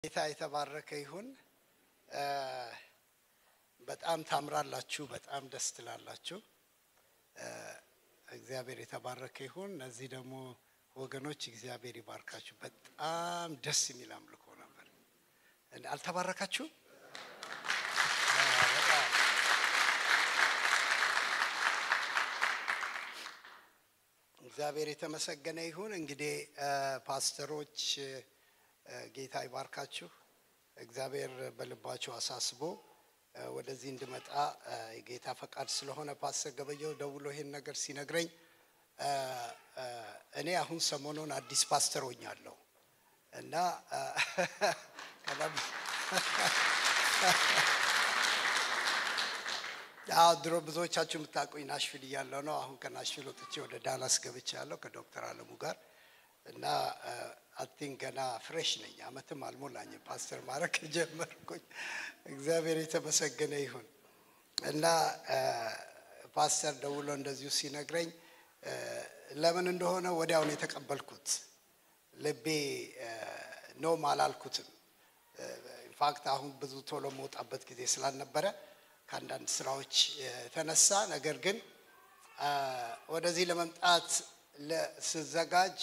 ጌታ የተባረከ ይሁን። በጣም ታምራላችሁ፣ በጣም ደስ ትላላችሁ። እግዚአብሔር የተባረከ ይሁን። እነዚህ ደግሞ ወገኖች እግዚአብሔር ይባርካችሁ። በጣም ደስ የሚል አምልኮ ነበር። አልተባረካችሁ? እግዚአብሔር የተመሰገነ ይሁን። እንግዲህ ፓስተሮች ጌታ ይባርካችሁ። እግዚአብሔር በልባችሁ አሳስቦ ወደዚህ እንድመጣ የጌታ ፈቃድ ስለሆነ ፓስተር ገበየው ደውሎ ይሄን ነገር ሲነግረኝ እኔ አሁን ሰሞኑን አዲስ ፓስተር ሆኛለሁ እና አዎ ድሮ ብዙዎቻችሁ የምታውቁኝ ናሽቪል እያለሁ ነው። አሁን ከናሽቪል ወጥቼ ወደ ዳላስ ገብቼ ያለው ከዶክተር አለሙ ጋር እና አቲን ገና ፍሬሽ ነኝ። አመትም አልሞላኝም ፓስተር ማድረግ ከጀመርኩኝ። እግዚአብሔር የተመሰገነ ይሁን እና ፓስተር ደውሎ እንደዚሁ ሲነግረኝ ለምን እንደሆነ ወዲያውን የተቀበልኩት ልቤ ኖም አላልኩትም። ኢንፋክት አሁን ብዙ ቶሎ መውጣበት ጊዜ ስላልነበረ ከአንዳንድ ስራዎች የተነሳ ነገር ግን ወደዚህ ለመምጣት ስዘጋጅ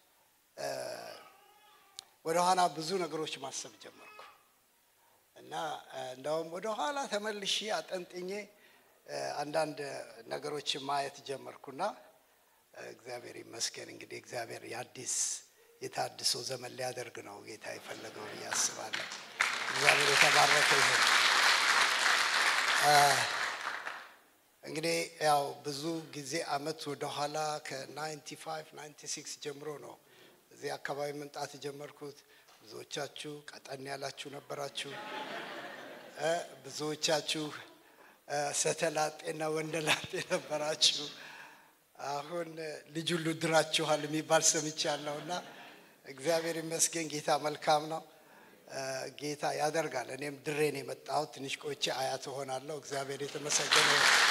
ወደኋላ ብዙ ነገሮች ማሰብ ጀመርኩ እና እንደውም ወደኋላ ተመልሼ አጠንጥኜ አንዳንድ ነገሮች ማየት ጀመርኩና እግዚአብሔር ይመስገን እንግዲህ እግዚአብሔር የአዲስ የታድሶ ዘመን ሊያደርግ ነው ጌታ የፈለገው ብዬ አስባለሁ። እግዚአብሔር የተባረከ ይሁን። እንግዲህ ያው ብዙ ጊዜ አመት ወደኋላ ከ95 96 ጀምሮ ነው እዚህ አካባቢ መምጣት የጀመርኩት። ብዙዎቻችሁ ቀጠን ያላችሁ ነበራችሁ። ብዙዎቻችሁ ሰተላጤና ወንደላጤ ነበራችሁ። አሁን ልጅ ሁሉ ድራችኋል የሚባል ሰምቻለሁ እና እግዚአብሔር ይመስገን ጌታ መልካም ነው። ጌታ ያደርጋል። እኔም ድሬን የመጣሁት ትንሽ ቆይቼ አያት እሆናለሁ። እግዚአብሔር የተመሰገነ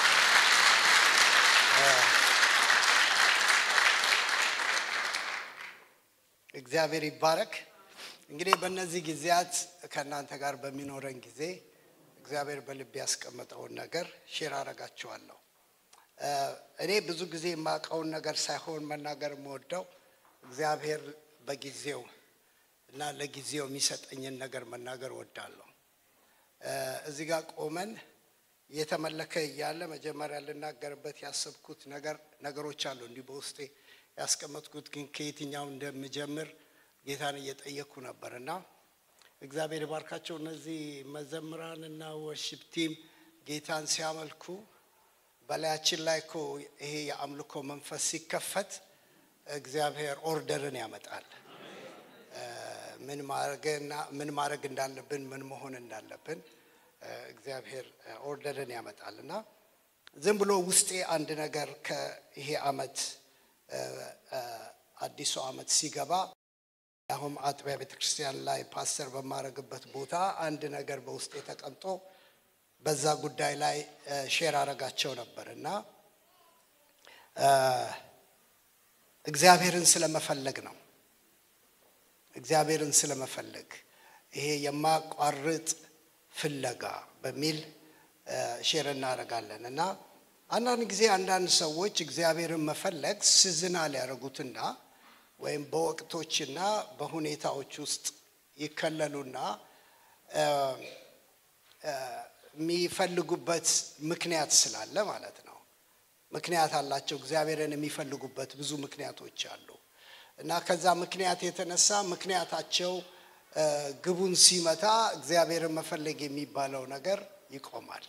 እግዚአብሔር ይባረክ። እንግዲህ በእነዚህ ጊዜያት ከእናንተ ጋር በሚኖረን ጊዜ እግዚአብሔር በልብ ያስቀመጠውን ነገር ሼር አረጋችኋለሁ። እኔ ብዙ ጊዜ የማውቀውን ነገር ሳይሆን መናገር የምወደው እግዚአብሔር በጊዜው እና ለጊዜው የሚሰጠኝን ነገር መናገር ወዳለሁ። እዚህ ጋር ቆመን እየተመለከ እያለ መጀመሪያ ልናገርበት ያሰብኩት ነገር ነገሮች አሉ እንዲህ በውስጤ ያስቀመጥኩት ግን ከየትኛው እንደምጀምር ጌታን እየጠየቅኩ ነበር እና እግዚአብሔር ይባርካቸው። እነዚህ መዘምራን እና ወርሽፕ ቲም ጌታን ሲያመልኩ በላያችን ላይ እኮ ይሄ የአምልኮ መንፈስ ሲከፈት እግዚአብሔር ኦርደርን ያመጣል። ምን ማድረግና ምን ማድረግ እንዳለብን ምን መሆን እንዳለብን እግዚአብሔር ኦርደርን ያመጣል እና ዝም ብሎ ውስጤ አንድ ነገር ከይሄ አመት አዲሱ አመት ሲገባ አሁን አጥቢያ ቤተክርስቲያን ላይ ፓስተር በማድረግበት ቦታ አንድ ነገር በውስጤ ተቀምጦ በዛ ጉዳይ ላይ ሼር አረጋቸው ነበር እና እግዚአብሔርን ስለመፈለግ ነው። እግዚአብሔርን ስለመፈለግ ይሄ የማቋርጥ ፍለጋ በሚል ሼር እናደርጋለን እና አንዳንድ ጊዜ አንዳንድ ሰዎች እግዚአብሔርን መፈለግ ሲዝናል ያደረጉትና ወይም በወቅቶችና በሁኔታዎች ውስጥ ይከለሉና የሚፈልጉበት ምክንያት ስላለ ማለት ነው። ምክንያት አላቸው። እግዚአብሔርን የሚፈልጉበት ብዙ ምክንያቶች አሉ እና ከዛ ምክንያት የተነሳ ምክንያታቸው ግቡን ሲመታ እግዚአብሔርን መፈለግ የሚባለው ነገር ይቆማል።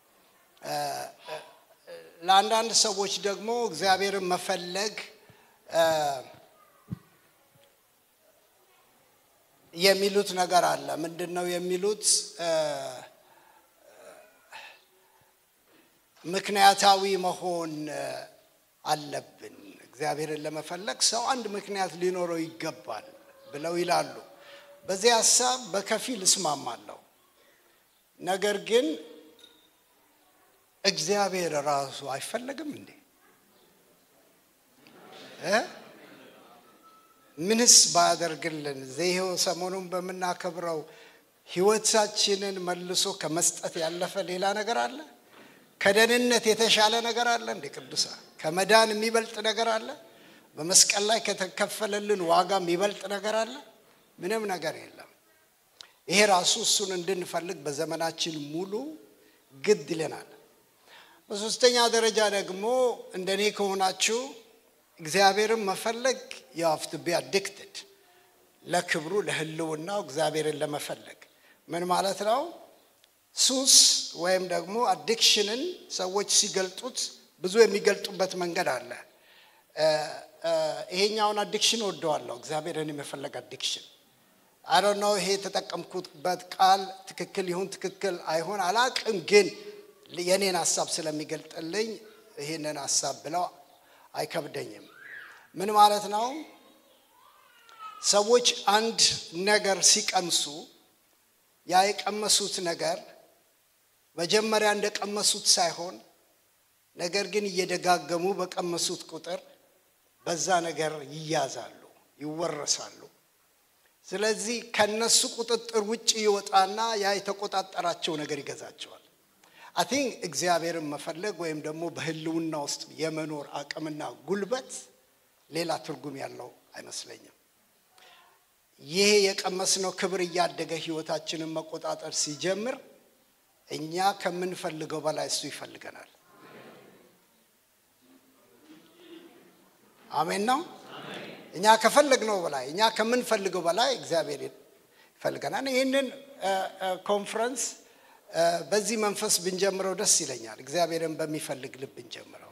ለአንዳንድ ሰዎች ደግሞ እግዚአብሔርን መፈለግ የሚሉት ነገር አለ። ምንድን ነው የሚሉት? ምክንያታዊ መሆን አለብን። እግዚአብሔርን ለመፈለግ ሰው አንድ ምክንያት ሊኖረው ይገባል ብለው ይላሉ። በዚህ ሀሳብ በከፊል እስማማለሁ። ነገር ግን እግዚአብሔር ራሱ አይፈለግም እንዴ? ምንስ ባያደርግልን ይኸው ሰሞኑን በምናከብረው ህይወታችንን መልሶ ከመስጠት ያለፈ ሌላ ነገር አለ? ከደህንነት የተሻለ ነገር አለ? እንደ ቅዱሳ ከመዳን የሚበልጥ ነገር አለ? በመስቀል ላይ ከተከፈለልን ዋጋ የሚበልጥ ነገር አለ? ምንም ነገር የለም። ይሄ ራሱ እሱን እንድንፈልግ በዘመናችን ሙሉ ግድ ይለናል። በሶስተኛ ደረጃ ደግሞ እንደኔ ከሆናችሁ እግዚአብሔርን መፈለግ የሀፍት ቢ አዲክትድ ለክብሩ ለህልውናው እግዚአብሔርን ለመፈለግ ምን ማለት ነው? ሱስ ወይም ደግሞ አዲክሽንን ሰዎች ሲገልጡት ብዙ የሚገልጡበት መንገድ አለ። ይሄኛውን አዲክሽን ወደዋለሁ፣ እግዚአብሔርን የመፈለግ አዲክሽን አይ ነው። ይሄ የተጠቀምኩበት ቃል ትክክል ይሁን ትክክል አይሆን አላቅም፣ ግን የኔን ሀሳብ ስለሚገልጥልኝ ይህንን ሀሳብ ብለው አይከብደኝም። ምን ማለት ነው? ሰዎች አንድ ነገር ሲቀምሱ ያ የቀመሱት ነገር መጀመሪያ እንደቀመሱት ሳይሆን ነገር ግን እየደጋገሙ በቀመሱት ቁጥር በዛ ነገር ይያዛሉ፣ ይወረሳሉ። ስለዚህ ከነሱ ቁጥጥር ውጭ ይወጣና ያ የተቆጣጠራቸው ነገር ይገዛቸዋል። አይ ቲንክ እግዚአብሔርን መፈለግ ወይም ደግሞ በህልውና ውስጥ የመኖር አቅምና ጉልበት ሌላ ትርጉም ያለው አይመስለኝም። ይሄ የቀመስነው ክብር እያደገ ህይወታችንን መቆጣጠር ሲጀምር እኛ ከምንፈልገው በላይ እሱ ይፈልገናል። አሜን ነው። እኛ ከፈለግነው በላይ እኛ ከምንፈልገው በላይ እግዚአብሔር ይፈልገናል። ይህንን ኮንፈረንስ በዚህ መንፈስ ብንጀምረው ደስ ይለኛል። እግዚአብሔርን በሚፈልግ ልብ ብንጀምረው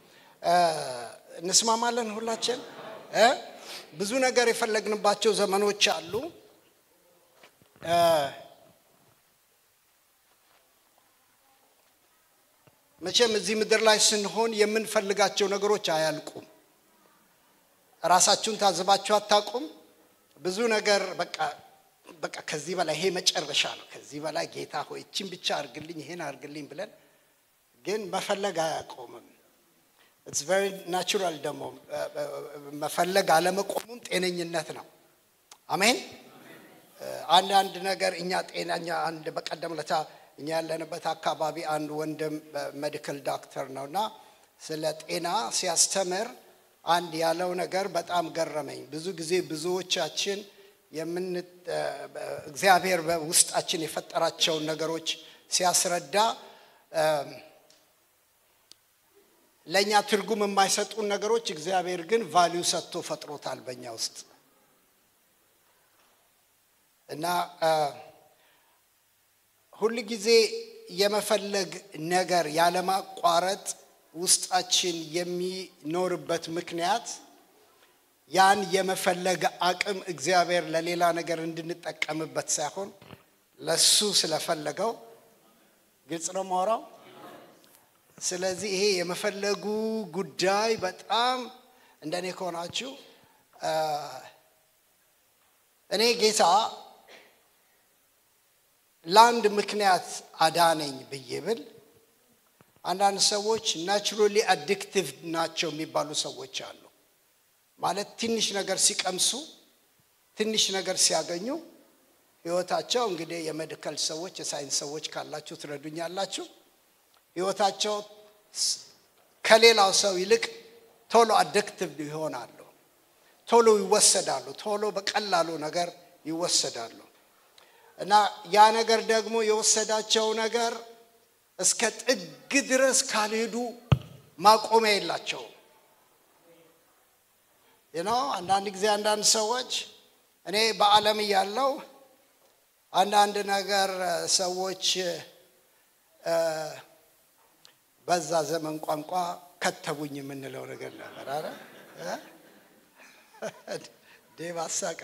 እንስማማለን። ሁላችን ብዙ ነገር የፈለግንባቸው ዘመኖች አሉ። መቼም እዚህ ምድር ላይ ስንሆን የምንፈልጋቸው ነገሮች አያልቁም። ራሳችሁን ታዝባችሁ አታውቁም? ብዙ ነገር በቃ በቃ ከዚህ በላይ ይሄ መጨረሻ ነው፣ ከዚህ በላይ ጌታ ሆይ እችን ብቻ አርግልኝ፣ ይሄን አርግልኝ ብለን ግን መፈለግ አያቆምም። ኢትስ ቨሪ ናቹራል ደግሞ መፈለግ አለመቆሙም ጤነኝነት ነው። አሜን። አንዳንድ ነገር እኛ ጤናኛ አንድ በቀደም ለታ እኛ ያለንበት አካባቢ አንድ ወንድም ሜዲካል ዶክተር ነው እና ስለ ጤና ሲያስተምር አንድ ያለው ነገር በጣም ገረመኝ። ብዙ ጊዜ ብዙዎቻችን የምን እግዚአብሔር በውስጣችን የፈጠራቸውን ነገሮች ሲያስረዳ ለእኛ ትርጉም የማይሰጡን ነገሮች እግዚአብሔር ግን ቫሊዩ ሰጥቶ ፈጥሮታል በእኛ ውስጥ እና ሁል ጊዜ የመፈለግ ነገር ያለማቋረጥ ውስጣችን የሚኖርበት ምክንያት ያን የመፈለግ አቅም እግዚአብሔር ለሌላ ነገር እንድንጠቀምበት ሳይሆን ለሱ ስለፈለገው ግልጽ ነው ማውራው። ስለዚህ ይሄ የመፈለጉ ጉዳይ በጣም እንደኔ ከሆናችሁ እኔ ጌታ ለአንድ ምክንያት አዳነኝ ብዬ ብል አንዳንድ ሰዎች ናቹራሊ አዲክቲቭ ናቸው የሚባሉ ሰዎች አሉ። ማለት ትንሽ ነገር ሲቀምሱ ትንሽ ነገር ሲያገኙ ህይወታቸው እንግዲህ የሜዲካል ሰዎች የሳይንስ ሰዎች ካላችሁ ትረዱኛላችሁ። ህይወታቸው ከሌላው ሰው ይልቅ ቶሎ አዲክቲቭ ይሆናሉ። ቶሎ ይወሰዳሉ። ቶሎ በቀላሉ ነገር ይወሰዳሉ። እና ያ ነገር ደግሞ የወሰዳቸው ነገር እስከ ጥግ ድረስ ካልሄዱ ማቆሚያ የላቸውም። ነው አንዳንድ ጊዜ አንዳንድ ሰዎች እኔ በዓለም እያለው አንዳንድ ነገር ሰዎች በዛ ዘመን ቋንቋ ከተቡኝ የምንለው ነገር ነበር። አረ ዴብ አሳቃ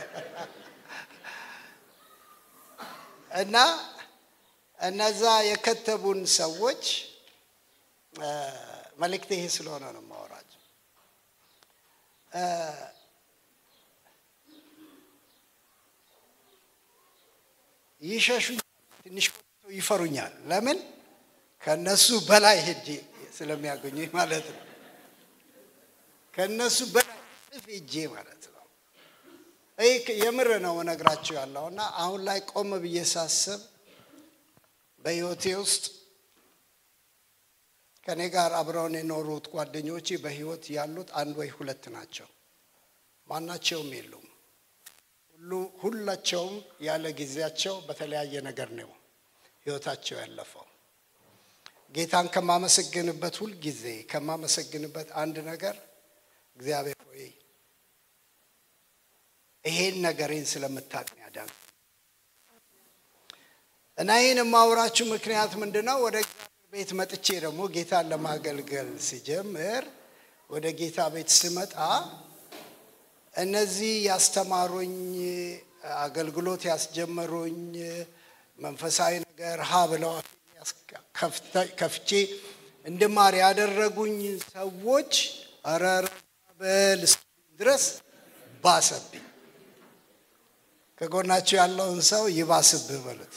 እና እነዛ የከተቡን ሰዎች መልእክት ይሄ ስለሆነ ነው የማወራቸው። ይሸሹኛል፣ ትንሽ ቆይተው ይፈሩኛል። ለምን? ከነሱ በላይ ሄጄ ስለሚያገኙኝ ማለት ነው። ከነሱ በላይ እጥፍ ሄጄ ማለት ነው። ይህ የምር ነው እነግራችሁ ያለው እና አሁን ላይ ቆም ብዬ ሳስብ በህይወቴ ውስጥ ከእኔ ጋር አብረውን የኖሩት ጓደኞቼ በህይወት ያሉት አንድ ወይ ሁለት ናቸው። ማናቸውም የሉም። ሁሉ ሁላቸውም ያለ ጊዜያቸው በተለያየ ነገር ነው ህይወታቸው ያለፈው። ጌታን ከማመሰግንበት ሁል ጊዜ ከማመሰግንበት አንድ ነገር እግዚአብሔር ሆይ ይሄን ነገሬን ስለምታውቅ ያዳን እና ይህን የማውራችሁ ምክንያት ምንድን ነው? ወደ እግዚአብሔር ቤት መጥቼ ደግሞ ጌታን ለማገልገል ሲጀምር ወደ ጌታ ቤት ስመጣ እነዚህ ያስተማሩኝ አገልግሎት ያስጀመሩኝ መንፈሳዊ ነገር ሀ ብለው ከፍቼ እንድማር ያደረጉኝ ሰዎች ረረ በል ድረስ ባሰብኝ። ከጎናቸው ያለውን ሰው ይባስብህ በሉት።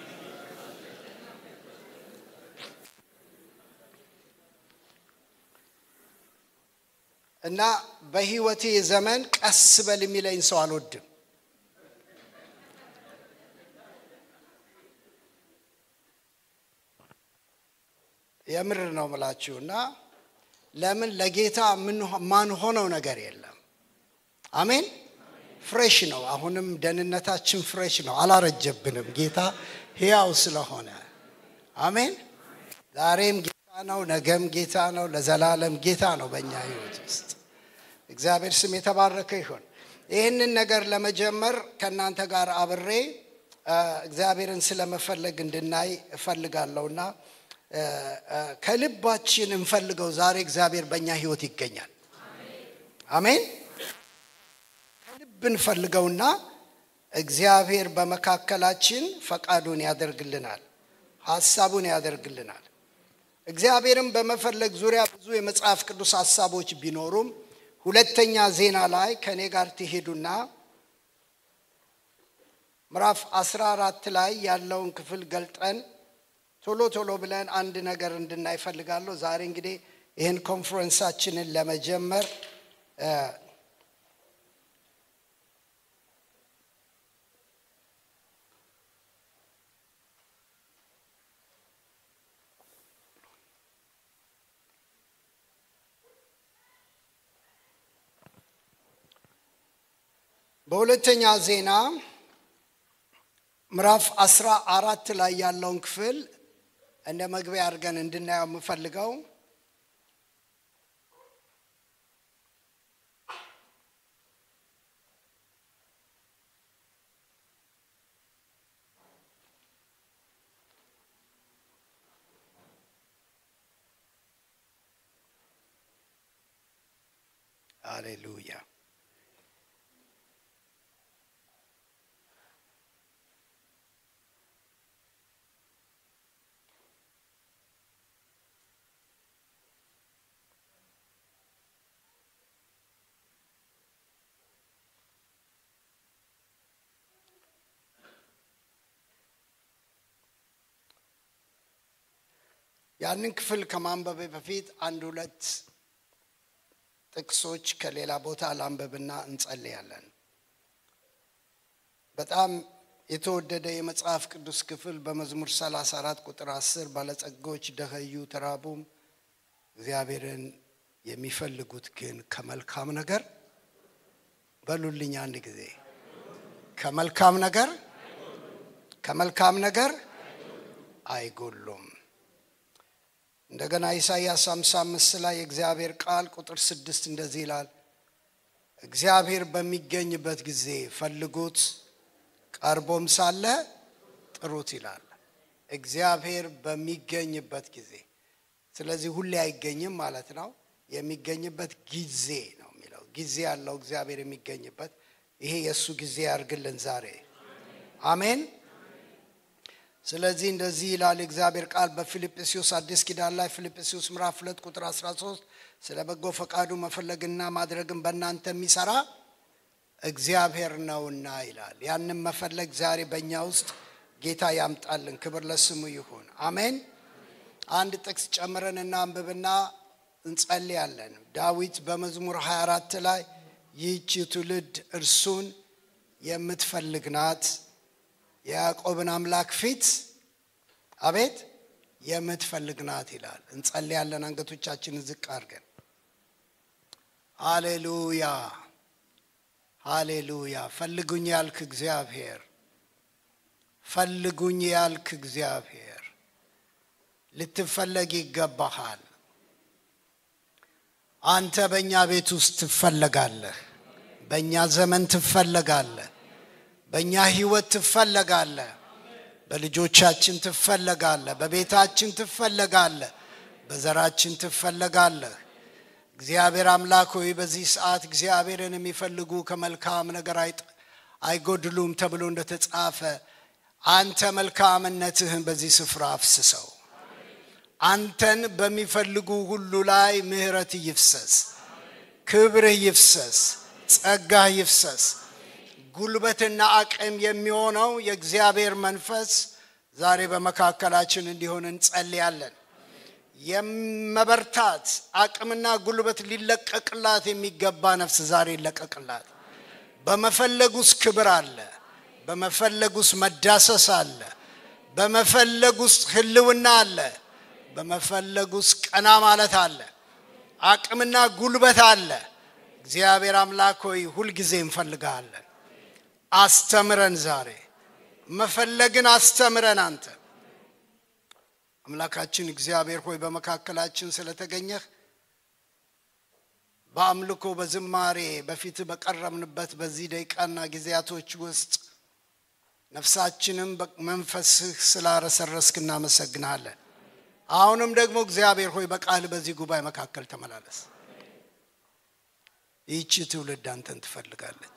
እና በህይወቴ ዘመን ቀስ በል የሚለኝ ሰው አልወድም። የምር ነው ምላችሁ እና ለምን ለጌታ ማን ሆነው ነገር የለም። አሜን። ፍሬሽ ነው። አሁንም ደህንነታችን ፍሬሽ ነው፣ አላረጀብንም። ጌታ ሕያው ስለሆነ አሜን። ዛሬም ጌታ ነው፣ ነገም ጌታ ነው፣ ለዘላለም ጌታ ነው በእኛ ህይወት ውስጥ። እግዚአብሔር ስም የተባረከ ይሁን። ይህንን ነገር ለመጀመር ከእናንተ ጋር አብሬ እግዚአብሔርን ስለመፈለግ እንድናይ እፈልጋለሁና ከልባችን እንፈልገው። ዛሬ እግዚአብሔር በእኛ ህይወት ይገኛል። አሜን። ከልብ እንፈልገውና እግዚአብሔር በመካከላችን ፈቃዱን ያደርግልናል፣ ሀሳቡን ያደርግልናል። እግዚአብሔርን በመፈለግ ዙሪያ ብዙ የመጽሐፍ ቅዱስ ሀሳቦች ቢኖሩም ሁለተኛ ዜና ላይ ከእኔ ጋር ትሄዱና ምዕራፍ 14 ላይ ያለውን ክፍል ገልጠን ቶሎ ቶሎ ብለን አንድ ነገር እንድናይ እፈልጋለሁ። ዛሬ እንግዲህ ይህን ኮንፈረንሳችንን ለመጀመር በሁለተኛ ዜና ምዕራፍ አስራ አራት ላይ ያለውን ክፍል እንደ መግቢያ አድርገን እንድናየው የምፈልገው አሌሉያ ያንን ክፍል ከማንበቤ በፊት አንድ ሁለት ጥቅሶች ከሌላ ቦታ ላንበብና እንጸልያለን። በጣም የተወደደ የመጽሐፍ ቅዱስ ክፍል በመዝሙር 34 ቁጥር 10 ባለጸጎች ደኸዩ ተራቡም፣ እግዚአብሔርን የሚፈልጉት ግን ከመልካም ነገር በሉልኝ አንድ ጊዜ ከመልካም ነገር ከመልካም ነገር አይጎሉም። እንደገና ኢሳይያስ 55 ላይ የእግዚአብሔር ቃል ቁጥር ስድስት እንደዚህ ይላል፣ እግዚአብሔር በሚገኝበት ጊዜ ፈልጉት፣ ቀርቦም ሳለ ጥሩት ይላል። እግዚአብሔር በሚገኝበት ጊዜ። ስለዚህ ሁሌ አይገኝም ማለት ነው። የሚገኝበት ጊዜ ነው የሚለው ጊዜ ያለው እግዚአብሔር የሚገኝበት ይሄ የእሱ ጊዜ ያርግልን ዛሬ አሜን። ስለዚህ እንደዚህ ይላል የእግዚአብሔር ቃል በፊልጵስዩስ አዲስ ኪዳን ላይ ፊልጵስዩስ ምዕራፍ ሁለት ቁጥር 13 ስለ በጎ ፈቃዱ መፈለግና ማድረግን በእናንተ የሚሰራ እግዚአብሔር ነውና ይላል። ያንም መፈለግ ዛሬ በእኛ ውስጥ ጌታ ያምጣልን። ክብር ለስሙ ይሁን። አሜን። አንድ ጥቅስ ጨምረን እናንብብና እንጸልያለን። ዳዊት በመዝሙር 24 ላይ ይህች ትውልድ እርሱን የምትፈልግ ናት። የያዕቆብን አምላክ ፊት አቤት የምትፈልግ ናት ይላል። እንጸልያለን አንገቶቻችንን ዝቅ አድርገን። ሃሌሉያ ሃሌሉያ። ፈልጉኝ ያልክ እግዚአብሔር፣ ፈልጉኝ ያልክ እግዚአብሔር ልትፈለግ ይገባሃል። አንተ በእኛ ቤት ውስጥ ትፈለጋለህ። በእኛ ዘመን ትፈለጋለህ። በእኛ ህይወት ትፈለጋለህ። በልጆቻችን ትፈለጋለህ። በቤታችን ትፈለጋለህ። በዘራችን ትፈለጋለህ። እግዚአብሔር አምላክ ሆይ በዚህ ሰዓት እግዚአብሔርን የሚፈልጉ ከመልካም ነገር አይጎድሉም ተብሎ እንደተጻፈ አንተ መልካምነትህን በዚህ ስፍራ አፍስሰው። አንተን በሚፈልጉ ሁሉ ላይ ምሕረት ይፍሰስ፣ ክብርህ ይፍሰስ፣ ጸጋህ ይፍሰስ። ጉልበትና አቅም የሚሆነው የእግዚአብሔር መንፈስ ዛሬ በመካከላችን እንዲሆን እንጸልያለን። የመበርታት አቅምና ጉልበት ሊለቀቅላት የሚገባ ነፍስ ዛሬ ይለቀቅላት። በመፈለግ ውስጥ ክብር አለ። በመፈለግ ውስጥ መዳሰስ አለ። በመፈለግ ውስጥ ህልውና አለ። በመፈለግ ውስጥ ቀና ማለት አለ። አቅምና ጉልበት አለ። እግዚአብሔር አምላክ ሆይ ሁልጊዜ እንፈልግሃለን። አስተምረን፣ ዛሬ መፈለግን አስተምረን። አንተ አምላካችን እግዚአብሔር ሆይ በመካከላችን ስለተገኘህ በአምልኮ በዝማሬ በፊት በቀረብንበት በዚህ ደቂቃና ጊዜያቶች ውስጥ ነፍሳችንም በመንፈስህ ስላረሰረስክ እናመሰግናለን። አሁንም ደግሞ እግዚአብሔር ሆይ በቃል በዚህ ጉባኤ መካከል ተመላለስ። ይህቺ ትውልድ አንተን ትፈልጋለች።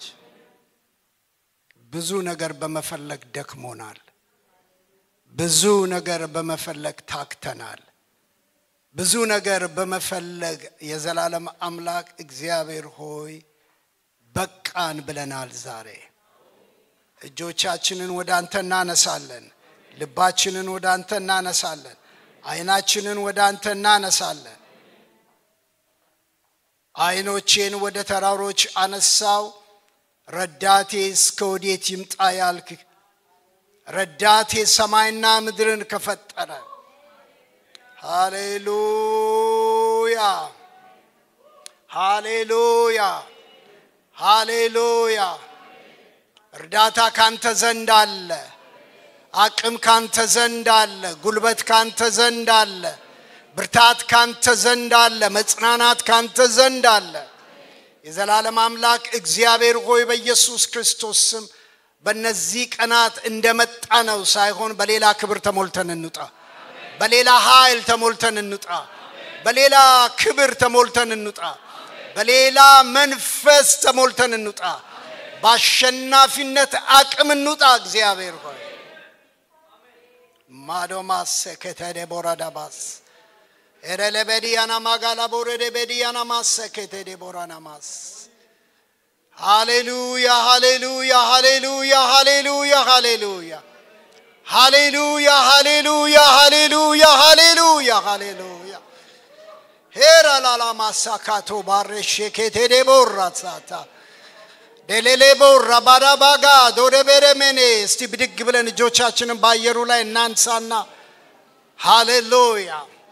ብዙ ነገር በመፈለግ ደክሞናል። ብዙ ነገር በመፈለግ ታክተናል። ብዙ ነገር በመፈለግ የዘላለም አምላክ እግዚአብሔር ሆይ በቃን ብለናል። ዛሬ እጆቻችንን ወደ አንተ እናነሳለን። ልባችንን ወደ አንተ እናነሳለን። ዓይናችንን ወደ አንተ እናነሳለን። ዓይኖቼን ወደ ተራሮች አነሳው፣ ረዳቴ እስከ ወዴት ይምጣ ያልክ ረዳቴ ሰማይና ምድርን ከፈጠረ ሃሌሉያ ሃሌሉያ ሃሌሉያ። እርዳታ ካንተ ዘንድ አለ። አቅም ካንተ ዘንድ አለ። ጉልበት ካንተ ዘንድ አለ። ብርታት ካንተ ዘንድ አለ። መጽናናት ካንተ ዘንድ አለ። የዘላለም አምላክ እግዚአብሔር ሆይ በኢየሱስ ክርስቶስ ስም በእነዚህ ቀናት እንደመጣ ነው ሳይሆን በሌላ ክብር ተሞልተን እንውጣ። በሌላ ኃይል ተሞልተን እንውጣ። በሌላ ክብር ተሞልተን እንውጣ። በሌላ መንፈስ ተሞልተን እንውጣ። በአሸናፊነት አቅም እንውጣ። እግዚአብሔር ሆይ ማዶማስ ከተደ ቦራዳባስ ኤረለበዲያና ማጋላ ቦረደ በዲያና ማሰከተደ ቦራናማስ ሃሌሉያ ሃሌሉያ ሃሌሉያ ሃሌሉያ ሃሌሉያ ሃሌሉያ ሃሌሉያ ሃሌሉያ ሃሌሉያ ሃሌሉያ ሄራ ላላ ማሳካቶ ባሬሼ ኬቴዴ ቦራ ሳታ ደሌሌ ቦራ ባዳባጋ ዶደ ቤረሜኔ እስቲ ብድግ ብለን እጆቻችንን በአየሩ ላይ እናንሳና ሃሌሉያ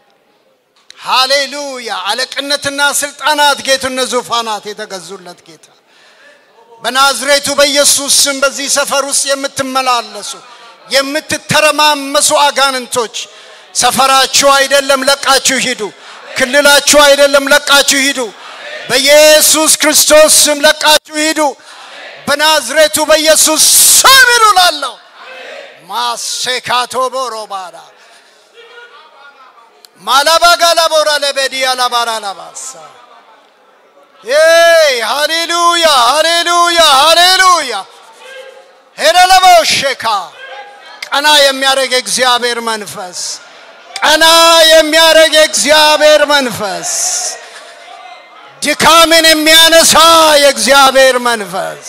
ሃሌሉያ አለቅነትና ስልጣናት ጌትነት ዙፋናት የተገዙለት ጌታ በናዝሬቱ በኢየሱስ ስም በዚህ ሰፈር ውስጥ የምትመላለሱ የምትተረማመሱ አጋንንቶች ሰፈራችሁ አይደለም፣ ለቃችሁ ሂዱ። ክልላችሁ አይደለም፣ ለቃችሁ ሂዱ። በኢየሱስ ክርስቶስ ስም ለቃችሁ ሂዱ። በናዝሬቱ በኢየሱስ ስም ሂዱ ላለሁ ማሴካቶ ቦሮባዳ ማላባጋላ ቦራ ለቤዲያ ላባራ ላባሳ ሃሌሉያ ሃሌሉያ ሃሌሉያ ሄደለበሸካ ቀና የሚያደርግ የእግዚአብሔር መንፈስ ቀና የሚያደርግ የእግዚአብሔር መንፈስ ድካምን የሚያነሳ የእግዚአብሔር መንፈስ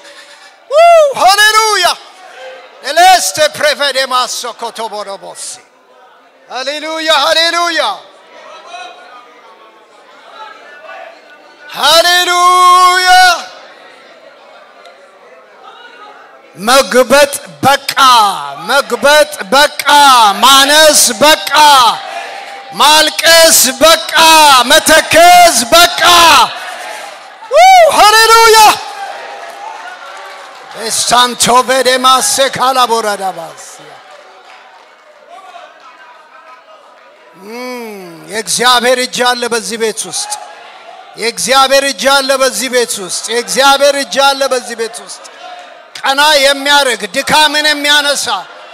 ሃሌሉያ ኤሌስቴ ፕሬፌዴማሶ ኮቶቦሮቦሲ ሃሌሉያ ሃሌሉያ ሃሌሉያ መግበጥ በቃ፣ መግበጥ በቃ፣ ማነስ በቃ፣ ማልቀስ በቃ፣ መተከዝ በቃ። ሃሌሉያ ሳንቶ ቬዴማሴ ካላቦራዳባስ የእግዚአብሔር እጅ አለ በዚህ ቤት ውስጥ። የእግዚአብሔር እጅ አለ በዚህ ቤት ውስጥ። የእግዚአብሔር እጅ አለ በዚህ ቤት ውስጥ። ቀና የሚያደርግ ድካምን የሚያነሳ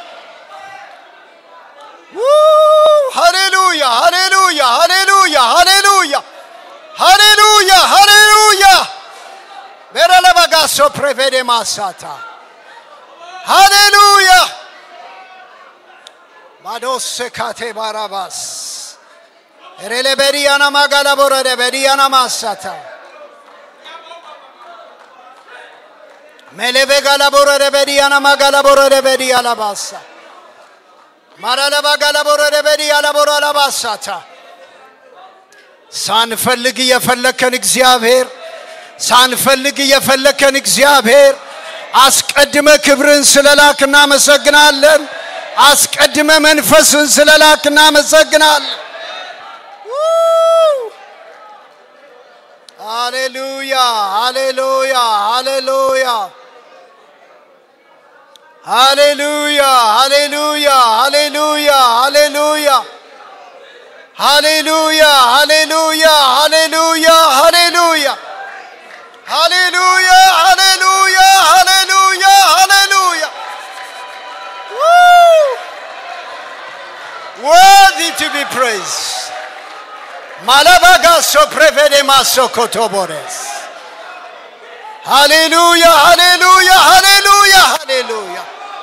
ሃሌሉያ ሃሌሉያ ሃሌሉያ ሃሌሉያ ሃሌሉያ ሃሌሉያ ቤረለበጋሶ ፕሬቬዴ ማሳታ ሃሌሉያ ባዶሴ ካቴ ባራባስ ኤሬሌ ቤሪያና ማጋላ ቦረደ ቤሪያና ማሳታ ሜሌቬ ጋላ ቦረደ ቤሪያና ማጋላ ቦረደ ቤሪያላ ባሳ ማራለባ ጋላ ቦረደ ቤሪያላ ቦራላ ባሳታ ሳንፈልግ እየፈለከን እግዚአብሔር ሳንፈልግ እየፈለከን እግዚአብሔር አስቀድመ ክብርን ስለላክ እናመሰግናለን። አስቀድመ መንፈስን ስለላክ እናመሰግናለን። ሃሌሉያ ሃሌሉያ ሃሌሉያ ሃሌሉያ ሃሌሉያ ሃሌሉያ ሃሌሉያ ሃሌሉያ ሃሌሉያ ሃሌሉያ ሃሌሉያ ሃሌሉያ ሃሌሉያ ሃሌሉያ ሃሌሉያ worthy to be praised malabagaso prevedemaso kotobores ሃሌሉያ ሃሌሉያ ሃሌሉያ ሃሌሉያ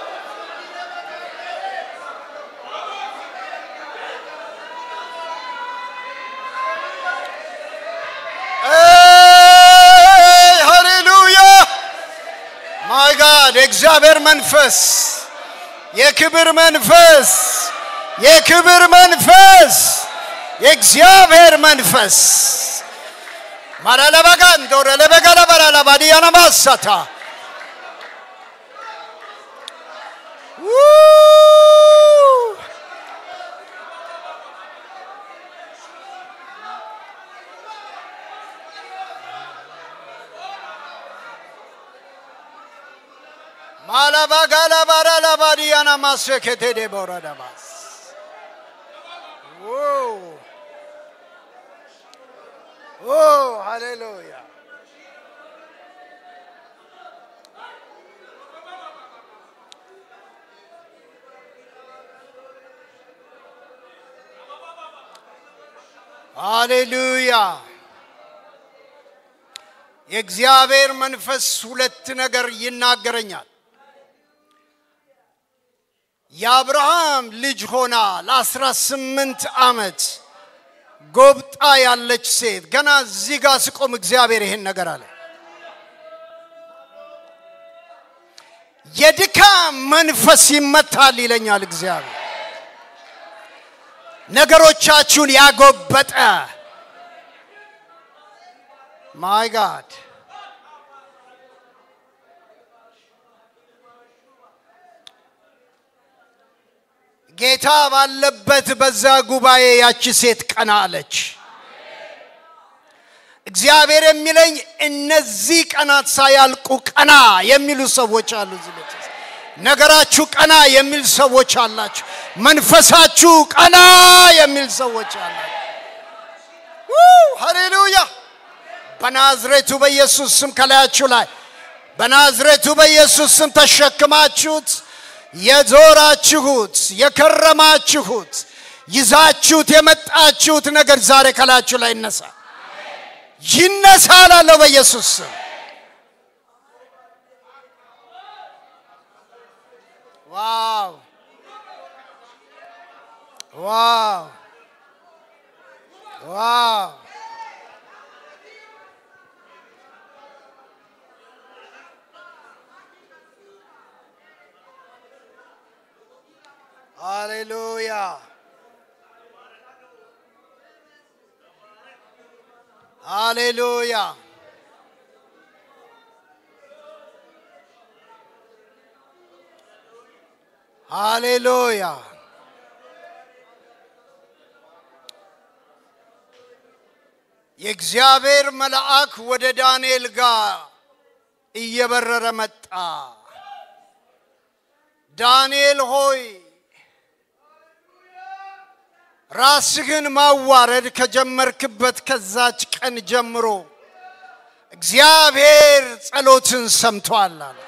ሃሌሉያ ማይ ጋድ የእግዚአብሔር መንፈስ የክብር መንፈስ የክብር መንፈስ የእግዚአብሔር መንፈስ ማራለበጋንዶረ ለበገለበራላ ባዲያና ማሳታ ማላባጋላባራላ ባዲያና ማሰከቴ ደቦረደባስ Oh, hallelujah. ሃሌሉያ የእግዚአብሔር መንፈስ ሁለት ነገር ይናገረኛል። የአብርሃም ልጅ ሆና ለአስራ ስምንት ዓመት ጎብጣ ያለች ሴት ገና እዚህ ጋር ስቆም እግዚአብሔር ይሄን ነገር አለ። የድካም መንፈስ ይመታል ይለኛል እግዚአብሔር። ነገሮቻችሁን ያጎበጠ ማይ ጋድ ጌታ ባለበት በዛ ጉባኤ ያቺ ሴት ቀና አለች። እግዚአብሔር የሚለኝ እነዚህ ቀናት ሳያልቁ ቀና የሚሉ ሰዎች አሉ። እዚህ ቤት ውስጥ ነገራችሁ ቀና የሚል ሰዎች አላችሁ። መንፈሳችሁ ቀና የሚል ሰዎች አላችሁ። ሃሌሉያ! በናዝሬቱ በኢየሱስ ስም ከላያችሁ ላይ በናዝሬቱ በኢየሱስ ስም ተሸክማችሁት የዞራችሁት የከረማችሁት ይዛችሁት የመጣችሁት ነገር ዛሬ ከላችሁ ላይ ይነሳ ይነሳ ላለው በኢየሱስ ስም ዋው ዋው ዋው ሃሌሉያ ሃሌሉያ ሃሌሉያ የእግዚአብሔር መልአክ ወደ ዳንኤል ጋር እየበረረ መጣ። ዳንኤል ሆይ ራስህን ማዋረድ ከጀመርክበት ከዛች ቀን ጀምሮ እግዚአብሔር ጸሎትን ሰምቷል አለ።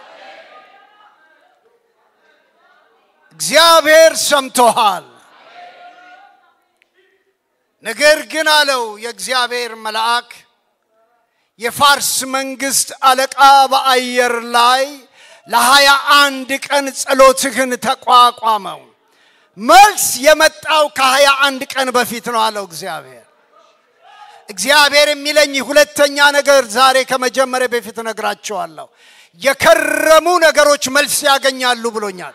እግዚአብሔር ሰምቶሃል። ነገር ግን አለው የእግዚአብሔር መልአክ የፋርስ መንግስት አለቃ በአየር ላይ ለሀያ አንድ ቀን ጸሎትህን ተቋቋመው። መልስ የመጣው ከሀያ አንድ ቀን በፊት ነው አለው እግዚአብሔር። እግዚአብሔር የሚለኝ ሁለተኛ ነገር ዛሬ ከመጀመሪያ በፊት እነግራቸዋለሁ። የከረሙ ነገሮች መልስ ያገኛሉ ብሎኛል።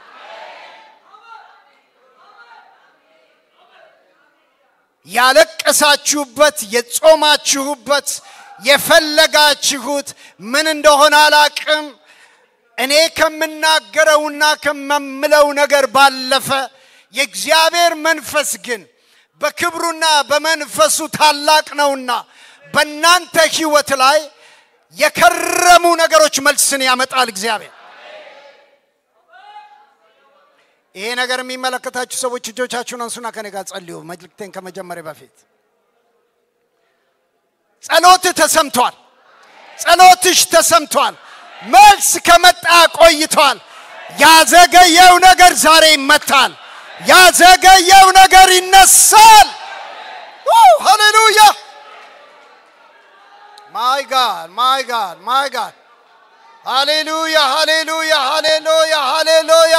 ያለቀሳችሁበት የጾማችሁበት የፈለጋችሁት ምን እንደሆነ አላቅም። እኔ ከምናገረውና ከመምለው ነገር ባለፈ የእግዚአብሔር መንፈስ ግን በክብሩና በመንፈሱ ታላቅ ነውና በእናንተ ህይወት ላይ የከረሙ ነገሮች መልስን ያመጣል እግዚአብሔር። ይሄ ነገር የሚመለከታችሁ ሰዎች እጆቻችሁን አንሱና ከኔ ጋር ጸልዩ። መልእክቴን ከመጀመሪያ በፊት ጸሎት ተሰምቷል። ጸሎትሽ ተሰምቷል። መልስ ከመጣ ቆይቷል። ያዘገየው ነገር ዛሬ ይመታል። ያዘገየው ነገር ይነሳል። ሃሌሉያ! ማይ ጋድ ማይ ጋድ ማይ ጋድ! ሃሌሉያ! ሃሌሉያ! ሃሌሉያ! ሃሌሉያ!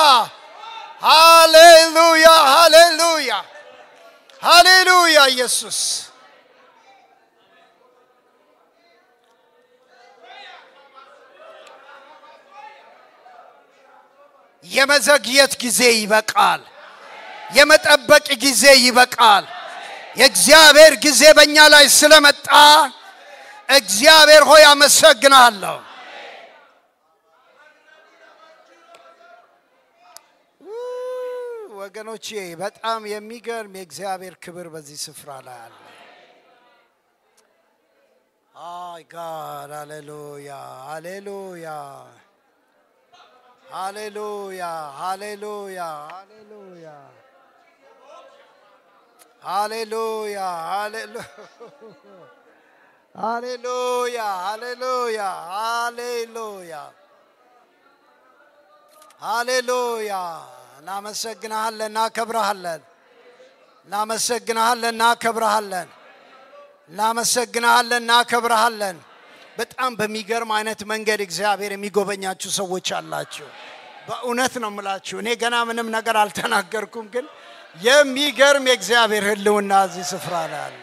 ሃሌሉያ! ሃሌሉያ! ሃሌሉያ! ኢየሱስ የመዘግየት ጊዜ ይበቃል። የመጠበቅ ጊዜ ይበቃል። የእግዚአብሔር ጊዜ በእኛ ላይ ስለመጣ እግዚአብሔር ሆይ አመሰግናለሁ። ወገኖቼ በጣም የሚገርም የእግዚአብሔር ክብር በዚህ ስፍራ ላይ አለ። አይ ጋድ ሃሌሉያ ሃሌሉያ ሃሌሉያ ሃሌሉያ ሃሌሉያ ሃሌሉያ ሃሌሉያ ሃሌሉያ ሃሌሉያ ሃሌሉያ እናመሰግናሃለን፣ እናከብረሃለን፣ እናመሰግናሃለን፣ እናከብረሃለን፣ እናመሰግናሃለን፣ እናከብረሃለን። በጣም በሚገርም አይነት መንገድ እግዚአብሔር የሚጎበኛችሁ ሰዎች አላችሁ። በእውነት ነው የምላችሁ። እኔ ገና ምንም ነገር አልተናገርኩም፣ ግን የሚገርም የእግዚአብሔር ሕልውና እዚህ ስፍራ ላይ አለ።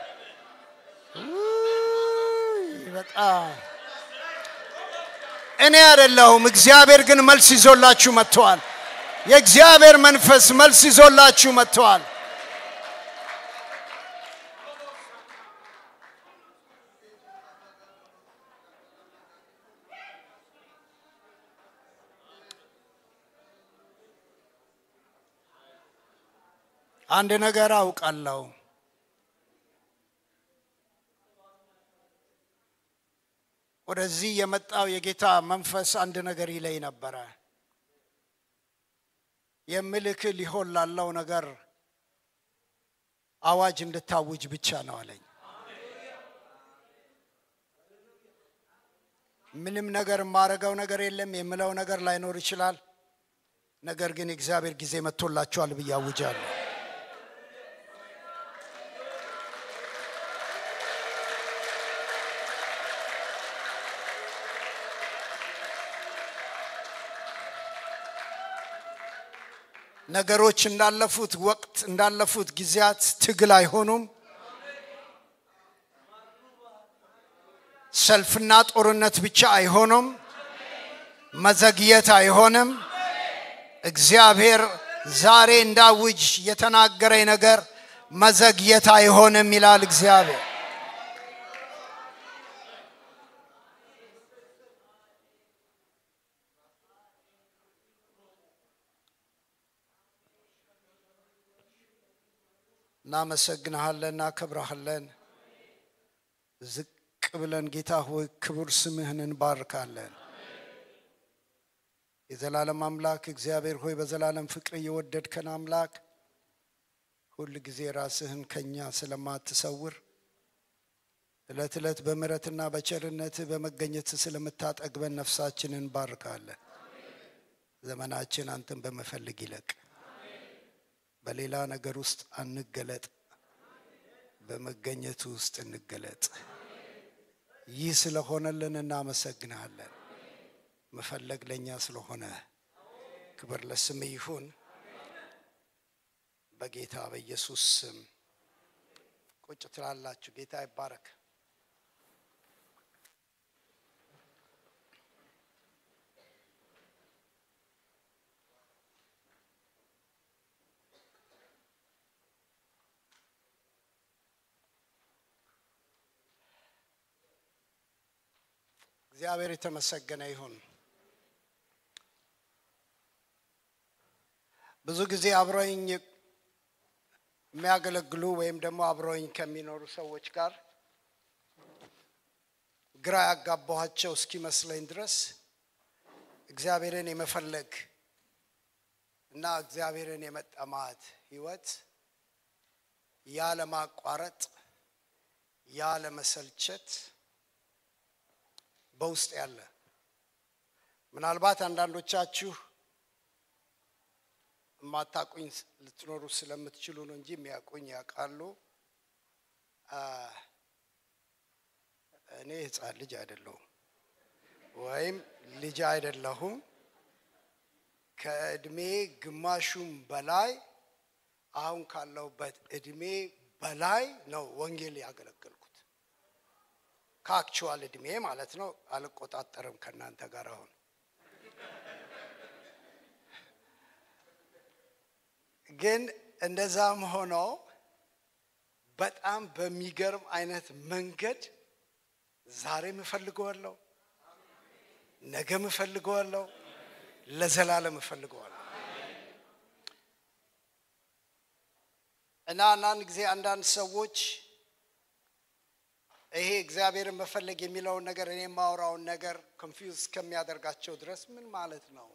በጣም እኔ አይደለሁም፣ እግዚአብሔር ግን መልስ ይዞላችሁ መጥተዋል። የእግዚአብሔር መንፈስ መልስ ይዞላችሁ መጥተዋል። አንድ ነገር አውቃለሁ። ወደዚህ የመጣው የጌታ መንፈስ አንድ ነገር ይለኝ ነበረ። የምልክ ሊሆን ላለው ነገር አዋጅ እንድታውጅ ብቻ ነው አለኝ። ምንም ነገር የማረገው ነገር የለም፣ የምለው ነገር ላይኖር ይችላል። ነገር ግን የእግዚአብሔር ጊዜ መጥቶላችኋል ብዬ አውጃለሁ። ነገሮች እንዳለፉት ወቅት እንዳለፉት ጊዜያት ትግል አይሆኑም። ሰልፍና ጦርነት ብቻ አይሆኑም። መዘግየት አይሆንም። እግዚአብሔር ዛሬ እንዳውጅ የተናገረኝ ነገር መዘግየት አይሆንም ይላል እግዚአብሔር። እናመሰግንሃለን፣ እናከብረሃለን። ዝቅ ብለን ጌታ ሆይ ክቡር ስምህን እንባርካለን። የዘላለም አምላክ እግዚአብሔር ሆይ በዘላለም ፍቅር እየወደድከን አምላክ ሁል ጊዜ ራስህን ከኛ ስለማትሰውር ዕለት ዕለት በምሕረትና በቸርነትህ በመገኘትህ ስለምታጠግበን ነፍሳችንን እንባርካለን። ዘመናችን አንተን በመፈለግ ይለቅ። በሌላ ነገር ውስጥ አንገለጥ፣ በመገኘቱ ውስጥ እንገለጥ። ይህ ስለሆነልን እናመሰግንሃለን። መፈለግ ለእኛ ስለሆነ ክብር ለስም ይሁን። በጌታ በኢየሱስ ስም ቁጭ ትላላችሁ። ጌታ ይባረክ። እግዚአብሔር የተመሰገነ ይሁን። ብዙ ጊዜ አብረውኝ የሚያገለግሉ ወይም ደግሞ አብረውኝ ከሚኖሩ ሰዎች ጋር ግራ ያጋባኋቸው እስኪመስለኝ ድረስ እግዚአብሔርን የመፈለግ እና እግዚአብሔርን የመጠማት ሕይወት ያለማቋረጥ ያለመሰልቸት በውስጥ ያለ ምናልባት አንዳንዶቻችሁ የማታቁኝ ልትኖሩ ስለምትችሉ ነው እንጂ የሚያውቁኝ ያውቃሉ። እኔ ሕፃን ልጅ አይደለሁም ወይም ልጅ አይደለሁም። ከእድሜ ግማሹም በላይ አሁን ካለሁበት እድሜ በላይ ነው ወንጌል ያገለገልኩት ከአክቹዋል እድሜ ማለት ነው። አልቆጣጠርም ከእናንተ ጋር አሁን ግን እንደዛም ሆኖ በጣም በሚገርም አይነት መንገድ ዛሬም እፈልገዋለሁ፣ ነገም እፈልገዋለሁ፣ ለዘላለም እፈልገዋለሁ እና አንዳንድ ጊዜ አንዳንድ ሰዎች ይሄ እግዚአብሔርን መፈለግ የሚለውን ነገር እኔ የማወራውን ነገር ኮንፊውዝ እስከሚያደርጋቸው ድረስ ምን ማለት ነው?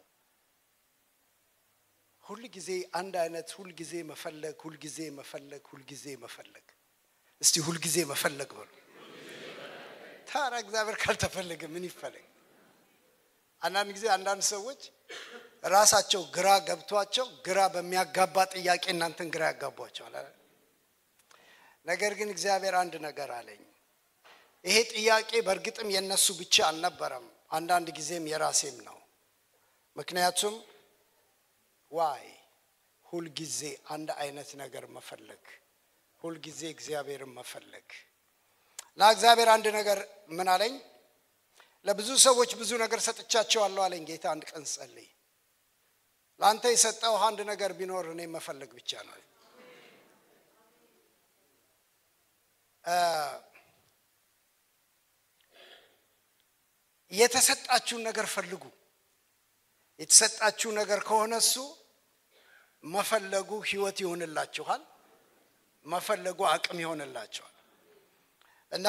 ሁል ጊዜ አንድ አይነት ሁል ጊዜ መፈለግ፣ ሁል ጊዜ መፈለግ፣ ሁል ጊዜ መፈለግ። እስቲ ሁል ጊዜ መፈለግ በሉ። ታዲያ እግዚአብሔር ካልተፈለገ ምን ይፈለግ? አንዳንድ ጊዜ አንዳንድ ሰዎች ራሳቸው ግራ ገብቷቸው ግራ በሚያጋባ ጥያቄ እናንተን ግራ ያጋቧቸዋል። ነገር ግን እግዚአብሔር አንድ ነገር አለኝ። ይሄ ጥያቄ በእርግጥም የነሱ ብቻ አልነበረም፣ አንዳንድ ጊዜም የራሴም ነው። ምክንያቱም ዋይ ሁልጊዜ አንድ አይነት ነገር መፈለግ፣ ሁልጊዜ እግዚአብሔርን መፈለግ እና እግዚአብሔር አንድ ነገር ምን አለኝ? ለብዙ ሰዎች ብዙ ነገር ሰጥቻቸዋለሁ አለኝ ጌታ። አንድ ቀን ጸልይ፣ ለአንተ የሰጠው አንድ ነገር ቢኖር እኔ መፈለግ ብቻ ነው። የተሰጣችሁን ነገር ፈልጉ። የተሰጣችሁ ነገር ከሆነ እሱ መፈለጉ ህይወት ይሆንላችኋል። መፈለጉ አቅም ይሆንላችኋል። እና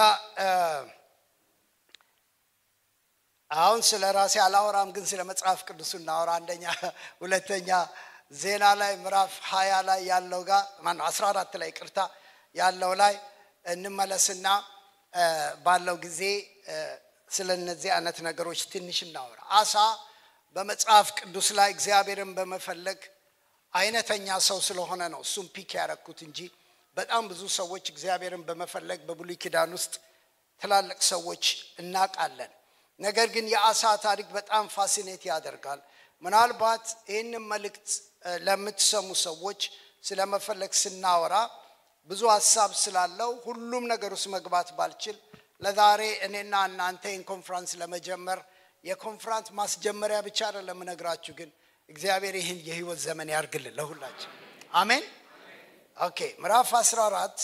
አሁን ስለ ራሴ አላወራም፣ ግን ስለ መጽሐፍ ቅዱሱ እናወራ። አንደኛ ሁለተኛ ዜና ላይ ምዕራፍ ሀያ ላይ ያለው ጋር ማነው አስራ አራት ላይ ቅርታ ያለው ላይ እንመለስና ባለው ጊዜ ስለ እነዚህ አይነት ነገሮች ትንሽ እናወራ። አሳ በመጽሐፍ ቅዱስ ላይ እግዚአብሔርን በመፈለግ አይነተኛ ሰው ስለሆነ ነው እሱም ፒክ ያረኩት እንጂ በጣም ብዙ ሰዎች እግዚአብሔርን በመፈለግ በብሉይ ኪዳን ውስጥ ትላልቅ ሰዎች እናውቃለን። ነገር ግን የአሳ ታሪክ በጣም ፋሲኔት ያደርጋል። ምናልባት ይህንን መልእክት ለምትሰሙ ሰዎች ስለ መፈለግ ስናወራ ብዙ ሀሳብ ስላለው ሁሉም ነገር ውስጥ መግባት ባልችል ለዛሬ እኔና እናንተ ይህን ኮንፍራንስ ለመጀመር የኮንፍራንስ ማስጀመሪያ ብቻ አይደለም እነግራችሁ፣ ግን እግዚአብሔር ይህን የህይወት ዘመን ያርግልን ለሁላችን። አሜን። ኦኬ ምዕራፍ 14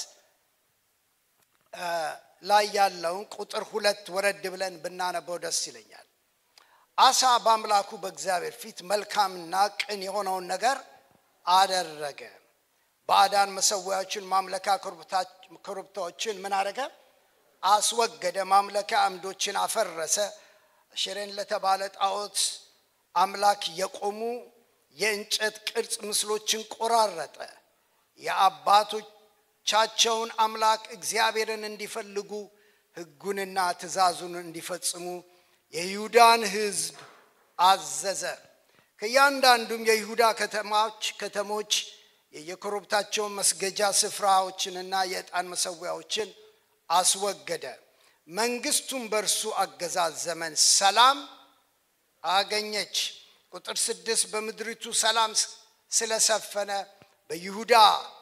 ላይ ያለውን ቁጥር ሁለት ወረድ ብለን ብናነበው ደስ ይለኛል። አሳ በአምላኩ በእግዚአብሔር ፊት መልካምና ቅን የሆነውን ነገር አደረገ። ባዕዳን መሰዊያዎችን ማምለኪያ ኮረብታዎችን ምን አረገ? አስወገደ። ማምለኪያ አምዶችን አፈረሰ። አሸሬን ለተባለ ጣዖት አምላክ የቆሙ የእንጨት ቅርጽ ምስሎችን ቆራረጠ። የአባቶቻቸውን አምላክ እግዚአብሔርን እንዲፈልጉ ሕጉንና ትእዛዙን እንዲፈጽሙ የይሁዳን ሕዝብ አዘዘ። ከእያንዳንዱም የይሁዳ ከተማዎች ከተሞች የየኮረብታቸውን መስገጃ ስፍራዎችንና የዕጣን መሰዊያዎችን አስወገደ። መንግስቱም በእርሱ አገዛዝ ዘመን ሰላም አገኘች። ቁጥር ስድስት በምድሪቱ ሰላም ስለሰፈነ በይሁዳ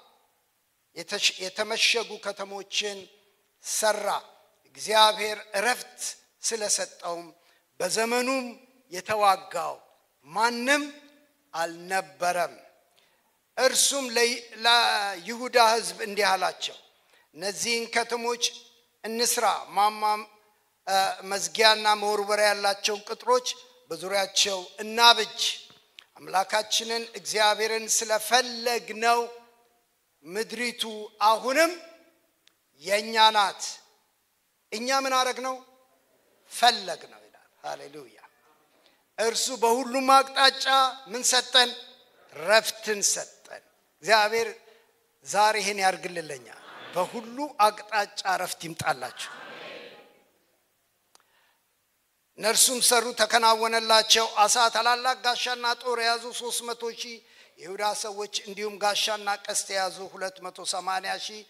የተመሸጉ ከተሞችን ሰራ። እግዚአብሔር እረፍት ስለሰጠውም በዘመኑም የተዋጋው ማንም አልነበረም። እርሱም ለይሁዳ ሕዝብ እንዲህ አላቸው፣ እነዚህን ከተሞች እንስራ፣ ማማ መዝጊያና መወርወሪያ ያላቸውን ቅጥሮች በዙሪያቸው እናብጅ። አምላካችንን እግዚአብሔርን ስለፈለግነው ምድሪቱ አሁንም የእኛ ናት። እኛ ምን አረግ ነው? ፈለግ ነው ይላል። ሃሌሉያ። እርሱ በሁሉም አቅጣጫ ምን ሰጠን? ረፍትን ሰጠን። እግዚአብሔር ዛሬ ይህን ያርግልለኛል። በሁሉ አቅጣጫ ረፍት ይምጣላችሁ። እነርሱም ሰሩ፣ ተከናወነላቸው። አሳ ታላላቅ ጋሻና ጦር የያዙ ሶስት መቶ ሺህ የይሁዳ ሰዎች እንዲሁም ጋሻና ቀስት የያዙ ሁለት መቶ ሰማንያ ሺህ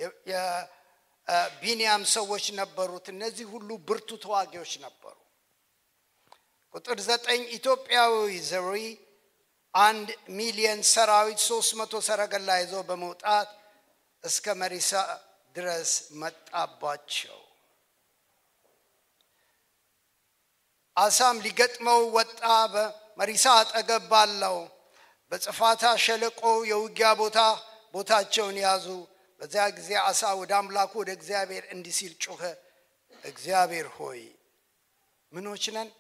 የቢንያም ሰዎች ነበሩት። እነዚህ ሁሉ ብርቱ ተዋጊዎች ነበሩ። ቁጥር ዘጠኝ ኢትዮጵያዊ ዘሪ አንድ ሚሊየን ሰራዊት ሶስት መቶ ሰረገላ ይዞ በመውጣት እስከ መሪሳ ድረስ መጣባቸው። አሳም ሊገጥመው ወጣ። በመሪሳ አጠገብ ባለው በጽፋታ ሸለቆ የውጊያ ቦታ ቦታቸውን ያዙ። በዚያ ጊዜ አሳ ወደ አምላኩ ወደ እግዚአብሔር እንዲህ ሲል ጮኸ። እግዚአብሔር ሆይ ምኖች ነን?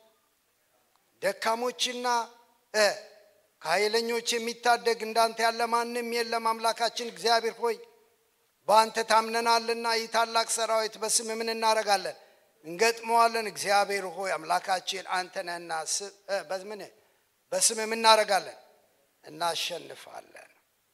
ደካሞችና ከኃይለኞች የሚታደግ እንዳንተ ያለ ማንም የለም። አምላካችን እግዚአብሔር ሆይ በአንተ ታምነናልና ይህ ታላቅ ሰራዊት በስም ምን እናደርጋለን? እንገጥመዋለን። እግዚአብሔር ሆይ አምላካችን አንተ ነህና በምን በስም ምን እናደርጋለን? እናሸንፋለን።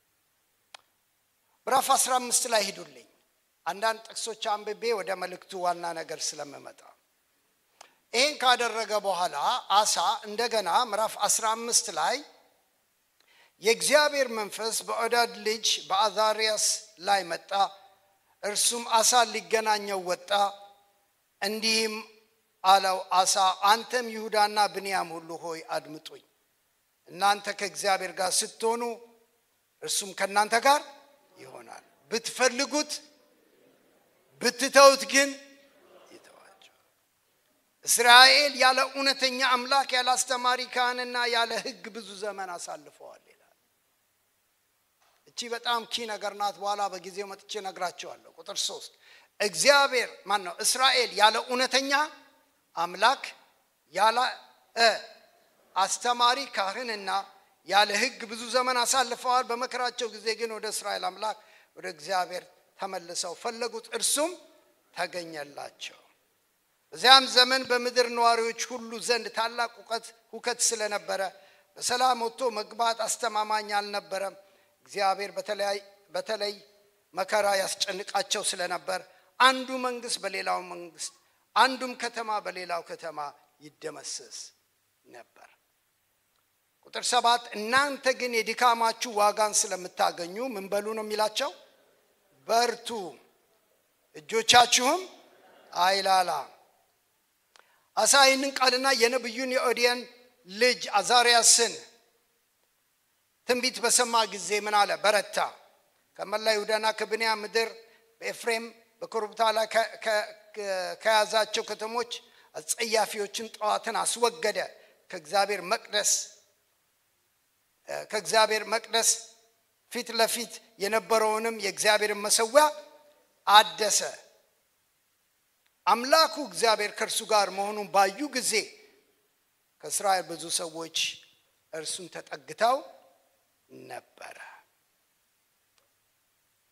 ምዕራፍ 15 ላይ ሂዱልኝ። አንዳንድ ጥቅሶች አንብቤ ወደ መልእክቱ ዋና ነገር ስለምመጣ ይህን ካደረገ በኋላ አሳ እንደገና ምዕራፍ 15 ላይ የእግዚአብሔር መንፈስ በዖዳድ ልጅ በአዛሪያስ ላይ መጣ። እርሱም አሳን ሊገናኘው ወጣ። እንዲህም አለው፣ አሳ አንተም ይሁዳና ብንያም ሁሉ ሆይ አድምጡኝ። እናንተ ከእግዚአብሔር ጋር ስትሆኑ እርሱም ከእናንተ ጋር ይሆናል። ብትፈልጉት ብትተውት ግን ይተዋቸው። እስራኤል ያለ እውነተኛ አምላክ ያለ አስተማሪ ካህንና ያለ ሕግ ብዙ ዘመን አሳልፈዋል ይላል። እቺ በጣም ኪ ነገር ናት። በኋላ በጊዜው መጥቼ ነግራቸዋለሁ። ቁጥር ሶስት እግዚአብሔር ማን ነው? እስራኤል ያለ እውነተኛ አምላክ ያለ አስተማሪ ካህንና ያለ ሕግ ብዙ ዘመን አሳልፈዋል። በመከራቸው ጊዜ ግን ወደ እስራኤል አምላክ ወደ እግዚአብሔር ተመልሰው ፈለጉት፣ እርሱም ተገኘላቸው። በዚያም ዘመን በምድር ነዋሪዎች ሁሉ ዘንድ ታላቅ ሁከት ሁከት ስለነበረ በሰላም ወጥቶ መግባት አስተማማኝ አልነበረም። እግዚአብሔር በተለይ መከራ ያስጨንቃቸው ስለነበር አንዱ መንግስት በሌላው መንግስት፣ አንዱም ከተማ በሌላው ከተማ ይደመሰስ ነበር። ቁጥር ሰባት እናንተ ግን የድካማችሁ ዋጋን ስለምታገኙ ምን በሉ ነው የሚላቸው? በርቱ፣ እጆቻችሁም አይላላ። አሳ ይህንን ቃልና የነቢዩን የኦዲየን ልጅ አዛርያስን ትንቢት በሰማ ጊዜ ምን አለ? በረታ። ከመላ ይሁዳና ከብንያም ምድር በኤፍሬም በኮረብታ ላይ ከያዛቸው ከተሞች አጸያፊዎችን ጠዋትን አስወገደ። ከእግዚአብሔር መቅደስ ከእግዚአብሔር መቅደስ ፊት ለፊት የነበረውንም የእግዚአብሔርን መሰዊያ አደሰ። አምላኩ እግዚአብሔር ከእርሱ ጋር መሆኑን ባዩ ጊዜ ከእስራኤል ብዙ ሰዎች እርሱን ተጠግተው ነበረ።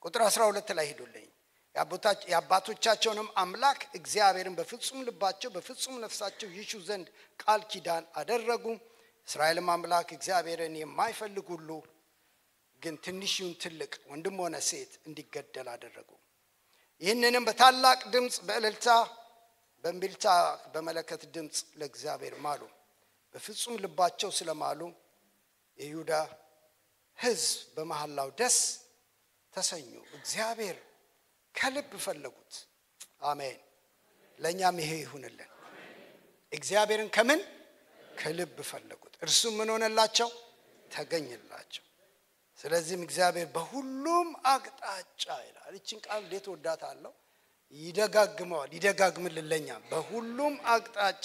ቁጥር 12 ላይ ሂዱልኝ። የአባቶቻቸውንም አምላክ እግዚአብሔርን በፍጹም ልባቸው በፍጹም ነፍሳቸው ይሹ ዘንድ ቃል ኪዳን አደረጉ። እስራኤልም አምላክ እግዚአብሔርን የማይፈልግ ሁሉ ግን ትንሽ ይሁን ትልቅ፣ ወንድም ሆነ ሴት እንዲገደል አደረጉ። ይህንንም በታላቅ ድምፅ በእልልታ በእምቢልታ በመለከት ድምፅ ለእግዚአብሔር ማሉ። በፍጹም ልባቸው ስለማሉ የይሁዳ ሕዝብ በመሐላው ደስ ተሰኙ። እግዚአብሔር ከልብ ፈለጉት። አሜን። ለእኛም ይሄ ይሁንልን። እግዚአብሔርን ከምን ከልብ ፈለጉት፣ እርሱም ምን ሆነላቸው? ተገኝላቸው። ስለዚህም እግዚአብሔር በሁሉም አቅጣጫ ይላል። ይችን ቃል እንዴት ወዳታለሁ። ይደጋግመዋል፣ ይደጋግምልን ለእኛም በሁሉም አቅጣጫ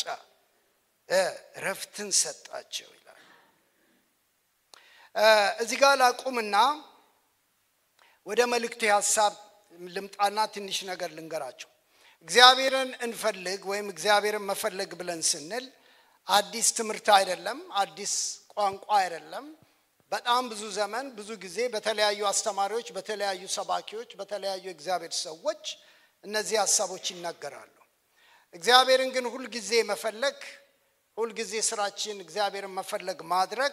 እረፍትን ሰጣቸው ይላል። እዚህ ጋር ላቁምና ወደ መልእክቴ ሀሳብ ልምጣና ትንሽ ነገር ልንገራቸው። እግዚአብሔርን እንፈልግ ወይም እግዚአብሔርን መፈለግ ብለን ስንል አዲስ ትምህርት አይደለም፣ አዲስ ቋንቋ አይደለም። በጣም ብዙ ዘመን ብዙ ጊዜ በተለያዩ አስተማሪዎች፣ በተለያዩ ሰባኪዎች፣ በተለያዩ እግዚአብሔር ሰዎች እነዚህ ሀሳቦች ይናገራሉ። እግዚአብሔርን ግን ሁልጊዜ መፈለግ ሁልጊዜ ስራችን እግዚአብሔርን መፈለግ ማድረግ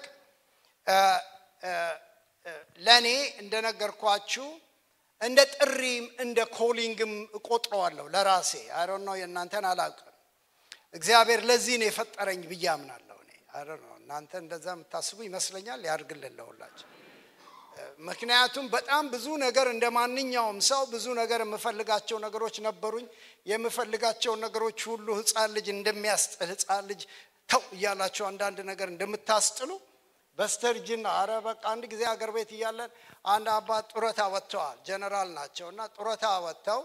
ለእኔ እንደነገርኳችሁ እንደ ጥሪም እንደ ኮሊንግም እቆጥረዋለሁ ለራሴ አይ ነው የእናንተን አላውቅም እግዚአብሔር ለዚህ ነው የፈጠረኝ ብዬ አምናለሁ እኔ አይ ነው እናንተ እንደዛ የምታስቡ ይመስለኛል ያርግልን ለሁላችን ምክንያቱም በጣም ብዙ ነገር እንደ ማንኛውም ሰው ብዙ ነገር የምፈልጋቸው ነገሮች ነበሩኝ የምፈልጋቸውን ነገሮች ሁሉ ህፃን ልጅ እንደሚያስጥል ህፃን ልጅ ተው እያላቸው አንዳንድ ነገር እንደምታስጥሉ በስተርጅና አረ በቃ አንድ ጊዜ አገር ቤት እያለን አንድ አባት ጡረታ ወጥተዋል ጀነራል ናቸው እና ጡረታ ወጥተው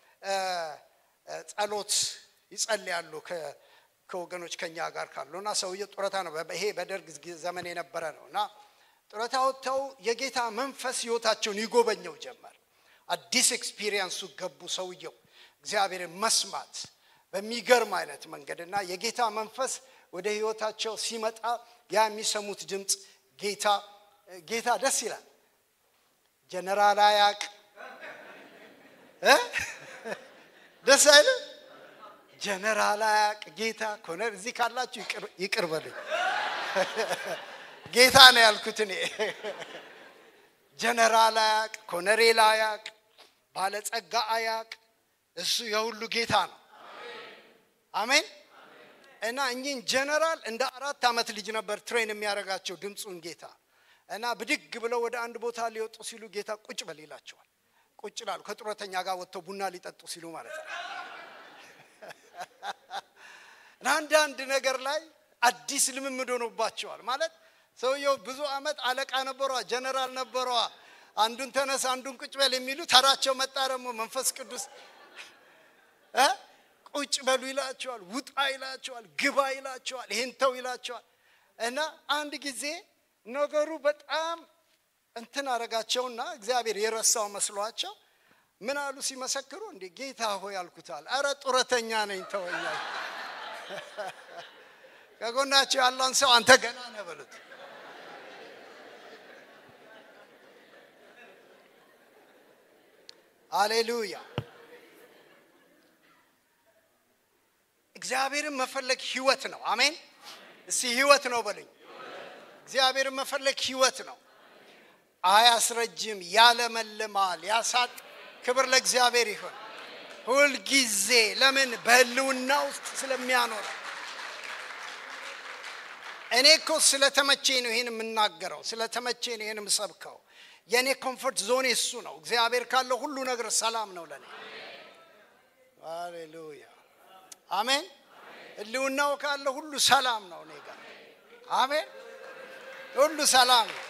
ጸሎት ይጸልያሉ ከወገኖች ከኛ ጋር ካሉ እና ሰውዬ ጡረታ ነው ይሄ በደርግ ዘመን የነበረ ነው እና ጡረታ ወጥተው የጌታ መንፈስ ህይወታቸውን ይጎበኘው ጀመር አዲስ ኤክስፒሪየንሱ ገቡ ሰውየው እግዚአብሔርን መስማት በሚገርም አይነት መንገድ እና የጌታ መንፈስ ወደ ህይወታቸው ሲመጣ ያ የሚሰሙት ድምፅ ጌታ ጌታ ደስ ይላል ጀነራል አያቅ ደስ አይልም ጀነራል አያቅ ጌታ ኮነር እዚህ ካላችሁ ይቅር በልኝ ጌታ ነው ያልኩት እኔ ጀነራል አያቅ ኮነሬል አያቅ ባለጸጋ አያቅ እሱ የሁሉ ጌታ ነው አሜን እና እኚህን ጀነራል እንደ አራት ዓመት ልጅ ነበር ትሬን የሚያደርጋቸው ድምፁን ጌታ እና ብድግ ብለው ወደ አንድ ቦታ ሊወጡ ሲሉ ጌታ ቁጭ በል ይላቸዋል ቁጭ ላሉ ከጡረተኛ ጋር ወጥተው ቡና ሊጠጡ ሲሉ ማለት ነው እና አንዳንድ ነገር ላይ አዲስ ልምምድ ሆኖባቸዋል ማለት ሰውየው ብዙ አመት አለቃ ነበሯ ጀነራል ነበሯ አንዱን ተነስ አንዱን ቁጭ በል የሚሉ ተራቸው መጣ ደግሞ መንፈስ ቅዱስ ቁጭ በሉ ይላቸዋል ውጣ ይላቸዋል ግባ ይላቸዋል ይህን ተው ይላቸዋል እና አንድ ጊዜ ነገሩ በጣም እንትን አረጋቸውና እግዚአብሔር የረሳው መስሏቸው ምን አሉ ሲመሰክሩ እንዴ ጌታ ሆይ አልኩታል አረ ጡረተኛ ነኝ ተወኛል ከጎናቸው ያለውን ሰው አንተ ገና ነህ በሉት አሌሉያ እግዚአብሔርን መፈለግ ህይወት ነው አሜን እስቲ ህይወት ነው በሉኝ እግዚአብሔርን መፈለግ ህይወት ነው አያስረጅም ያለመልማል ያሳጥ ክብር ለእግዚአብሔር ይሁን ሁልጊዜ ለምን በህልውና ውስጥ ስለሚያኖር እኔ እኮ ስለተመቼ ነው ይህን የምናገረው ስለተመቼ ነው ይህን የምሰብከው የእኔ ኮምፎርት ዞን እሱ ነው እግዚአብሔር ካለው ሁሉ ነገር ሰላም ነው ለእኔ ሃሌሉያ አሜን ህልውናው ካለ ሁሉ ሰላም ነው እኔ ጋር አሜን ሁሉ ሰላም ነው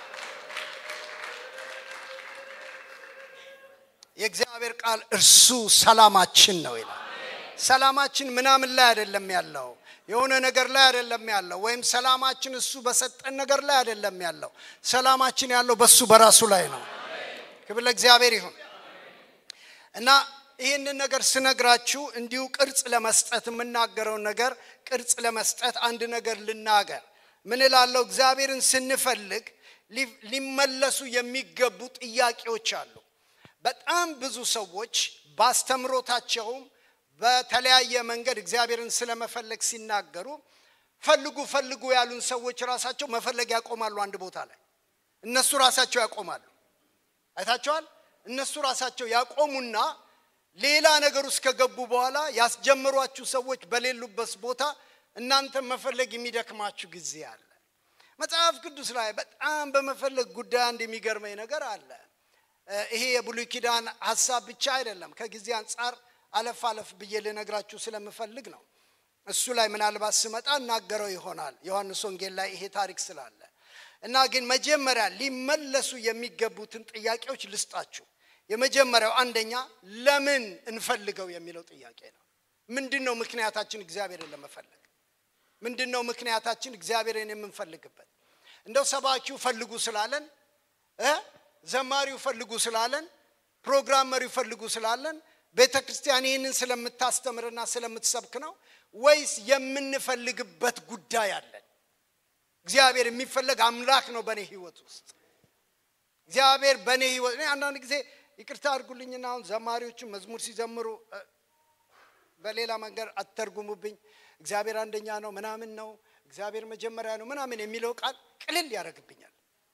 የእግዚአብሔር ቃል እርሱ ሰላማችን ነው ይላል ሰላማችን ምናምን ላይ አይደለም ያለው የሆነ ነገር ላይ አይደለም ያለው ወይም ሰላማችን እሱ በሰጠን ነገር ላይ አይደለም ያለው ሰላማችን ያለው በሱ በራሱ ላይ ነው ክብር ለእግዚአብሔር ይሁን እና ይህንን ነገር ስነግራችሁ እንዲሁ ቅርጽ ለመስጠት የምናገረውን ነገር ቅርጽ ለመስጠት አንድ ነገር ልናገር ምን ላለው እግዚአብሔርን ስንፈልግ ሊመለሱ የሚገቡ ጥያቄዎች አሉ በጣም ብዙ ሰዎች ባስተምሮታቸውም በተለያየ መንገድ እግዚአብሔርን ስለመፈለግ ሲናገሩ ፈልጉ ፈልጉ ያሉን ሰዎች ራሳቸው መፈለግ ያቆማሉ። አንድ ቦታ ላይ እነሱ ራሳቸው ያቆማሉ። አይታቸዋል። እነሱ ራሳቸው ያቆሙና ሌላ ነገር ውስጥ ከገቡ በኋላ ያስጀምሯችሁ ሰዎች በሌሉበት ቦታ እናንተ መፈለግ የሚደክማችሁ ጊዜ አለ። መጽሐፍ ቅዱስ ላይ በጣም በመፈለግ ጉዳይ አንድ የሚገርመኝ ነገር አለ። ይሄ የብሉይ ኪዳን ሀሳብ ብቻ አይደለም። ከጊዜ አንጻር አለፍ አለፍ ብዬ ልነግራችሁ ስለምፈልግ ነው። እሱ ላይ ምናልባት ስመጣ እናገረው ይሆናል ዮሐንስ ወንጌል ላይ ይሄ ታሪክ ስላለ እና ግን መጀመሪያ ሊመለሱ የሚገቡትን ጥያቄዎች ልስጣችሁ። የመጀመሪያው አንደኛ ለምን እንፈልገው የሚለው ጥያቄ ነው። ምንድን ነው ምክንያታችን እግዚአብሔርን ለመፈለግ? ምንድን ነው ምክንያታችን እግዚአብሔርን የምንፈልግበት? እንደው ሰባኪው ፈልጉ ስላለን እ ዘማሪው ፈልጉ ስላለን ፕሮግራም መሪው ፈልጉ ስላለን ቤተ ክርስቲያን ይህንን ስለምታስተምርና ስለምትሰብክ ነው ወይስ የምንፈልግበት ጉዳይ አለን? እግዚአብሔር የሚፈለግ አምላክ ነው በእኔ ህይወት ውስጥ እግዚአብሔር በእኔ ህይወት እኔ አንዳንድ ጊዜ ይቅርታ አድርጉልኝና አሁን ዘማሪዎቹ መዝሙር ሲዘምሩ በሌላ መንገድ አትተርጉሙብኝ። እግዚአብሔር አንደኛ ነው ምናምን ነው እግዚአብሔር መጀመሪያ ነው ምናምን የሚለው ቃል ቅልል ያደርግብኛል።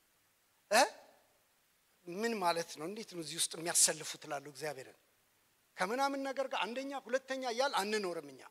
ምን ማለት ነው? እንዴት ነው እዚህ ውስጥ የሚያሰልፉት ላሉ እግዚአብሔርን ከምናምን ነገር ጋር አንደኛ ሁለተኛ እያል አንኖርም እኛ።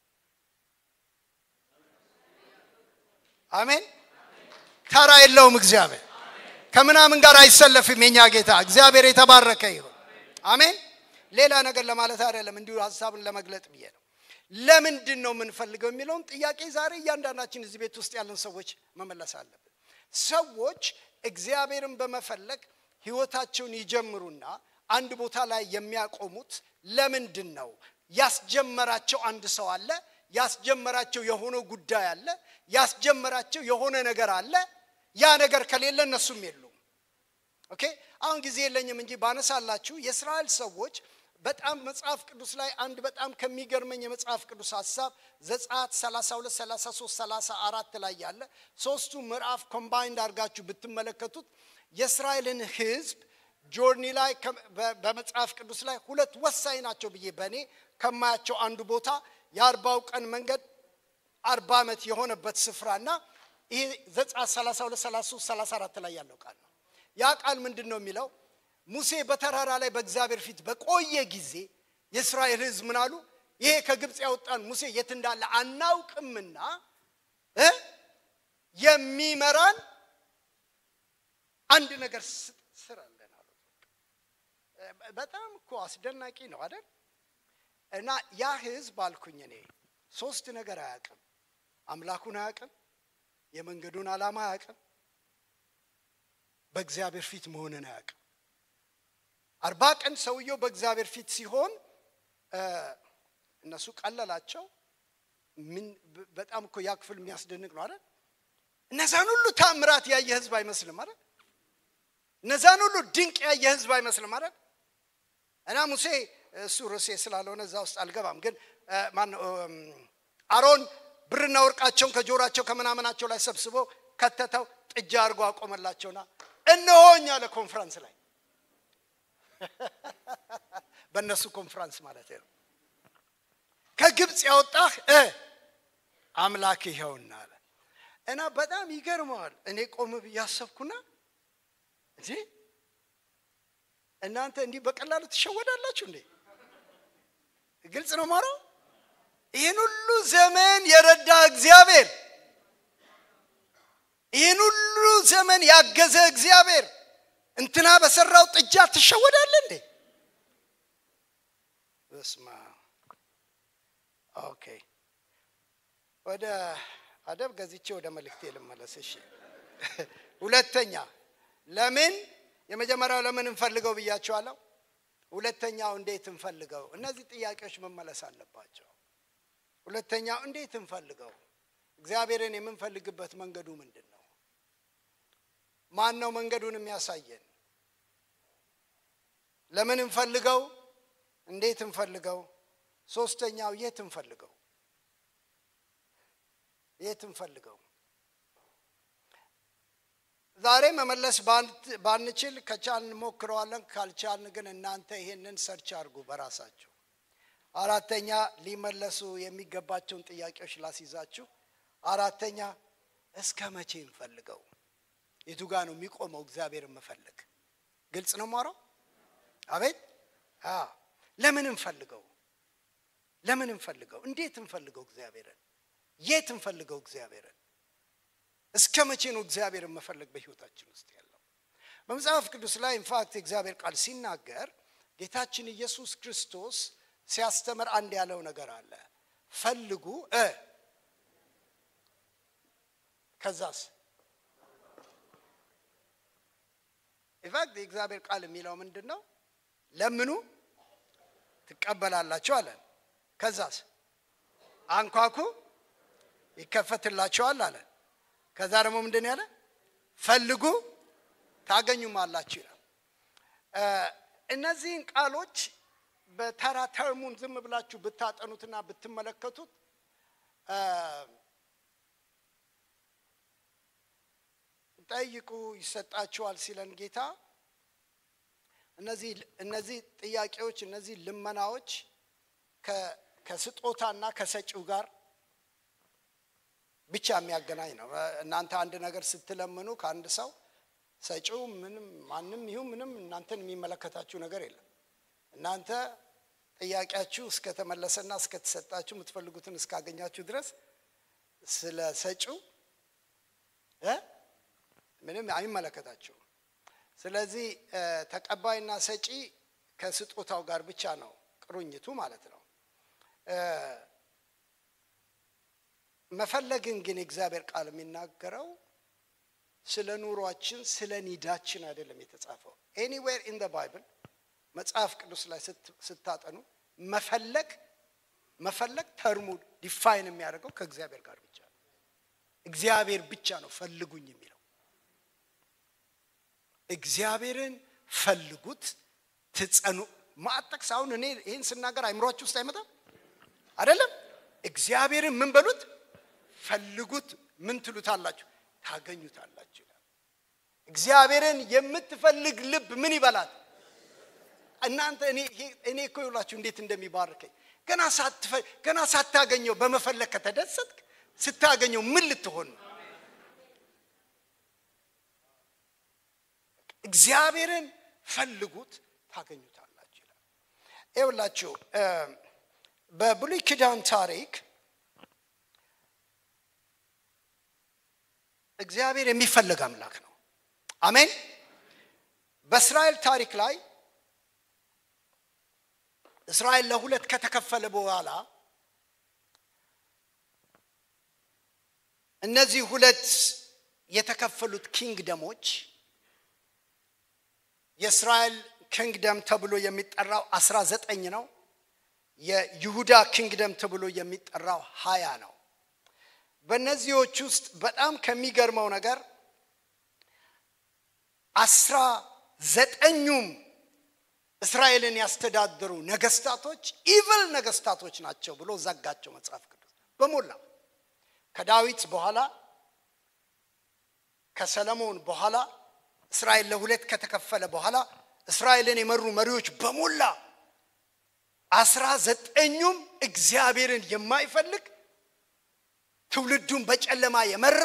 አሜን። ተራ የለውም እግዚአብሔር ከምናምን ጋር አይሰለፍም። የኛ ጌታ እግዚአብሔር የተባረከ ይሁን። አሜን። ሌላ ነገር ለማለት አይደለም፣ እንዲሁ ሀሳብን ለመግለጥ ብዬ ነው። ለምንድን ነው የምንፈልገው የሚለውን ጥያቄ ዛሬ እያንዳንዳችን እዚህ ቤት ውስጥ ያለን ሰዎች መመለስ አለብን። ሰዎች እግዚአብሔርን በመፈለግ ህይወታቸውን ይጀምሩና አንድ ቦታ ላይ የሚያቆሙት ለምንድን ነው? ያስጀመራቸው አንድ ሰው አለ። ያስጀመራቸው የሆነ ጉዳይ አለ። ያስጀመራቸው የሆነ ነገር አለ። ያ ነገር ከሌለ እነሱም የሉም። ኦኬ አሁን ጊዜ የለኝም እንጂ ባነሳላችሁ የእስራኤል ሰዎች በጣም መጽሐፍ ቅዱስ ላይ አንድ በጣም ከሚገርመኝ የመጽሐፍ ቅዱስ ሀሳብ ዘጸአት 32 33 34 ላይ ያለ ሶስቱ ምዕራፍ ኮምባይንድ አድርጋችሁ ብትመለከቱት የእስራኤልን ህዝብ ጆርኒ ላይ በመጽሐፍ ቅዱስ ላይ ሁለት ወሳኝ ናቸው ብዬ በእኔ ከማያቸው አንዱ ቦታ የአርባው ቀን መንገድ አርባ ዓመት የሆነበት ስፍራና ይሄ ዘጸአት 32 33 34 ላይ ያለው ቃል ነው። ያ ቃል ምንድን ነው የሚለው? ሙሴ በተራራ ላይ በእግዚአብሔር ፊት በቆየ ጊዜ የእስራኤል ህዝብ ምን አሉ? ይሄ ከግብፅ ያወጣን ሙሴ የት እንዳለ አናውቅምና እ የሚመራን አንድ ነገር ስራለን አሉ። በጣም እኮ አስደናቂ ነው አይደል? እና ያ ህዝብ አልኩኝ እኔ ሶስት ነገር አያውቅም። አምላኩን አያውቅም፣ የመንገዱን ዓላማ አያውቅም፣ በእግዚአብሔር ፊት መሆንን አያውቅም። አርባ ቀን ሰውየው በእግዚአብሔር ፊት ሲሆን እነሱ ቀለላቸው። ምን በጣም እኮ ያ ክፍል የሚያስደንቅ ነው አይደል? እነዛን ሁሉ ታምራት ያየ ህዝብ አይመስልም አይደል? እነዛን ሁሉ ድንቅ ያየ ህዝብ አይመስልም አይደል? እና ሙሴ እሱ ርዕሴ ስላልሆነ እዛ ውስጥ አልገባም። ግን ማነው አሮን ብርና ወርቃቸውን ከጆሯቸው ከምናምናቸው ላይ ሰብስቦ ከተተው ጥጃ አድርጎ አቆመላቸውና እነሆኝ አለ ኮንፈረንስ ላይ በእነሱ ኮንፈረንስ ማለት ነው። ከግብፅ ያወጣህ አምላክ ይኸውና አለ እና በጣም ይገርመዋል። እኔ ቆም ብዬ አሰብኩና እንዴ እናንተ እንዲህ በቀላሉ ትሸወዳላችሁ እንዴ? ግልጽ ነው ማረው ይህን ሁሉ ዘመን የረዳ እግዚአብሔር ይህን ሁሉ ዘመን ያገዘ እግዚአብሔር እንትና በሰራው ጥጃ ትሸወዳለ እንዴ? በስማ ኦኬ። ወደ አደብ ገዝቼ ወደ መልእክቴ ልመለስ። እሺ፣ ሁለተኛ ለምን የመጀመሪያው ለምን እንፈልገው ብያቸዋለሁ። ሁለተኛው እንዴት እንፈልገው? እነዚህ ጥያቄዎች መመለስ አለባቸው። ሁለተኛው እንዴት እንፈልገው? እግዚአብሔርን የምንፈልግበት መንገዱ ምንድን ነው? ማን ነው መንገዱን የሚያሳየን? ለምን እንፈልገው? እንዴት እንፈልገው? ሶስተኛው የት እንፈልገው? የት እንፈልገው? ዛሬ መመለስ ባንችል ከቻልን እንሞክረዋለን። ካልቻልን ግን እናንተ ይሄንን ሰርች አድርጉ በራሳችሁ። አራተኛ ሊመለሱ የሚገባቸውን ጥያቄዎች ላስይዛችሁ። አራተኛ እስከ መቼ እንፈልገው? የቱ ጋ ነው የሚቆመው? እግዚአብሔር መፈለግ ግልጽ ነው ማረው። አቤት ለምን እንፈልገው? ለምን እንፈልገው? እንዴት እንፈልገው? እግዚአብሔርን የት እንፈልገው? እግዚአብሔርን እስከ መቼ ነው እግዚአብሔርን መፈለግ በህይወታችን ውስጥ ያለው? በመጽሐፍ ቅዱስ ላይ ኢንፋክት የእግዚአብሔር ቃል ሲናገር ጌታችን ኢየሱስ ክርስቶስ ሲያስተምር አንድ ያለው ነገር አለ። ፈልጉ እ ከዛስ ኢንፋክት የእግዚአብሔር ቃል የሚለው ምንድን ነው? ለምኑ ትቀበላላችሁ አለን። ከዛስ አንኳኩ ይከፈትላችኋል አለን። ከዛ ደግሞ ምንድን ያለ ፈልጉ ታገኙማላችሁ ይላል። እነዚህን ቃሎች በተራ ተርሙን ዝም ብላችሁ ብታጠኑትና ብትመለከቱት ጠይቁ ይሰጣችኋል ሲለን ጌታ እነዚህ ጥያቄዎች እነዚህ ልመናዎች ከስጦታና ከሰጪው ጋር ብቻ የሚያገናኝ ነው። እናንተ አንድ ነገር ስትለምኑ ከአንድ ሰው ሰጪው ምንም ማንም ይሁን ምንም እናንተን የሚመለከታችሁ ነገር የለም። እናንተ ጥያቄያችሁ እስከተመለሰና እስከተሰጣችሁ የምትፈልጉትን እስካገኛችሁ ድረስ ስለ ሰጪው ምንም አይመለከታችሁም። ስለዚህ ተቀባይና ሰጪ ከስጦታው ጋር ብቻ ነው ቅሩኝቱ ማለት ነው። መፈለግን ግን የእግዚአብሔር ቃል የሚናገረው ስለ ኑሯችን ስለ ኒዳችን አይደለም የተጻፈው። ኤኒዌር ኢን ደ ባይብል መጽሐፍ ቅዱስ ላይ ስታጠኑ መፈለግ መፈለግ ተርሙ ዲፋይን የሚያደርገው ከእግዚአብሔር ጋር ብቻ ነው። እግዚአብሔር ብቻ ነው ፈልጉኝ የሚለው። እግዚአብሔርን ፈልጉት ትጸኑ ማጠቅስ አሁን እኔ ይህን ስናገር አይምሯችሁ ውስጥ አይመጣም አይደለም። እግዚአብሔርን ምን በሉት ፈልጉት ምን ትሉታላችሁ ታገኙታላችሁ ይላል። እግዚአብሔርን የምትፈልግ ልብ ምን ይበላል? እናንተ እኔ እኮ ይውላችሁ እንዴት እንደሚባርከኝ ገና ገና ሳታገኘው በመፈለግ ከተደሰትክ ስታገኘው ምን ልትሆን ነው? እግዚአብሔርን ፈልጉት ታገኙታላችሁ ይላል። ይውላችሁ በብሉይ ኪዳን ታሪክ እግዚአብሔር የሚፈልግ አምላክ ነው። አሜን። በእስራኤል ታሪክ ላይ እስራኤል ለሁለት ከተከፈለ በኋላ እነዚህ ሁለት የተከፈሉት ኪንግደሞች የእስራኤል ኪንግደም ተብሎ የሚጠራው አስራ ዘጠኝ ነው። የይሁዳ ኪንግደም ተብሎ የሚጠራው ሀያ ነው። በእነዚዎች ውስጥ በጣም ከሚገርመው ነገር አስራ ዘጠኙም እስራኤልን ያስተዳደሩ ነገስታቶች ኢቭል ነገስታቶች ናቸው ብሎ ዘጋቸው መጽሐፍ ቅዱስ በሞላ ከዳዊት በኋላ ከሰለሞን በኋላ እስራኤል ለሁለት ከተከፈለ በኋላ እስራኤልን የመሩ መሪዎች በሞላ አስራ ዘጠኙም እግዚአብሔርን የማይፈልግ ትውልዱን በጨለማ የመራ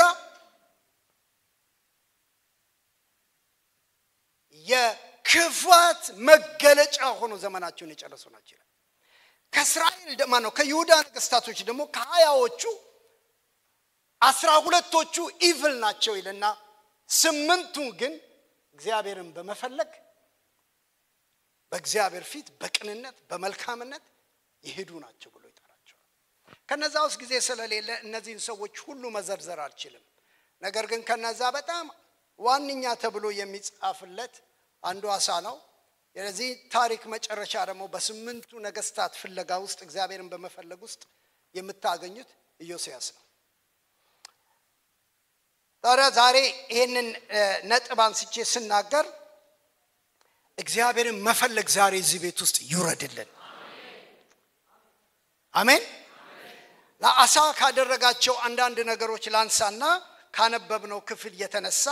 የክፋት መገለጫ ሆኖ ዘመናቸውን የጨረሱ ናቸው ይላል። ከእስራኤል ደማ ነው ከይሁዳ ነገስታቶች ደግሞ ከሀያዎቹ አስራ ሁለቶቹ ኢቭል ናቸው ይልና ስምንቱ ግን እግዚአብሔርን በመፈለግ በእግዚአብሔር ፊት በቅንነት በመልካምነት ይሄዱ ናቸው ብሎ ይጠራቸዋል። ከነዛ ውስጥ ጊዜ ስለሌለ እነዚህን ሰዎች ሁሉ መዘርዘር አልችልም። ነገር ግን ከነዛ በጣም ዋነኛ ተብሎ የሚጻፍለት አንዱ አሳ ነው። የዚህ ታሪክ መጨረሻ ደግሞ በስምንቱ ነገስታት ፍለጋ ውስጥ እግዚአብሔርን በመፈለግ ውስጥ የምታገኙት ኢዮስያስ ነው። ታዲያ ዛሬ ይህንን ነጥብ አንስቼ ስናገር እግዚአብሔርን መፈለግ ዛሬ እዚህ ቤት ውስጥ ይውረድልን። አሜን። ለአሳ ካደረጋቸው አንዳንድ ነገሮች ላንሳና ካነበብነው ክፍል የተነሳ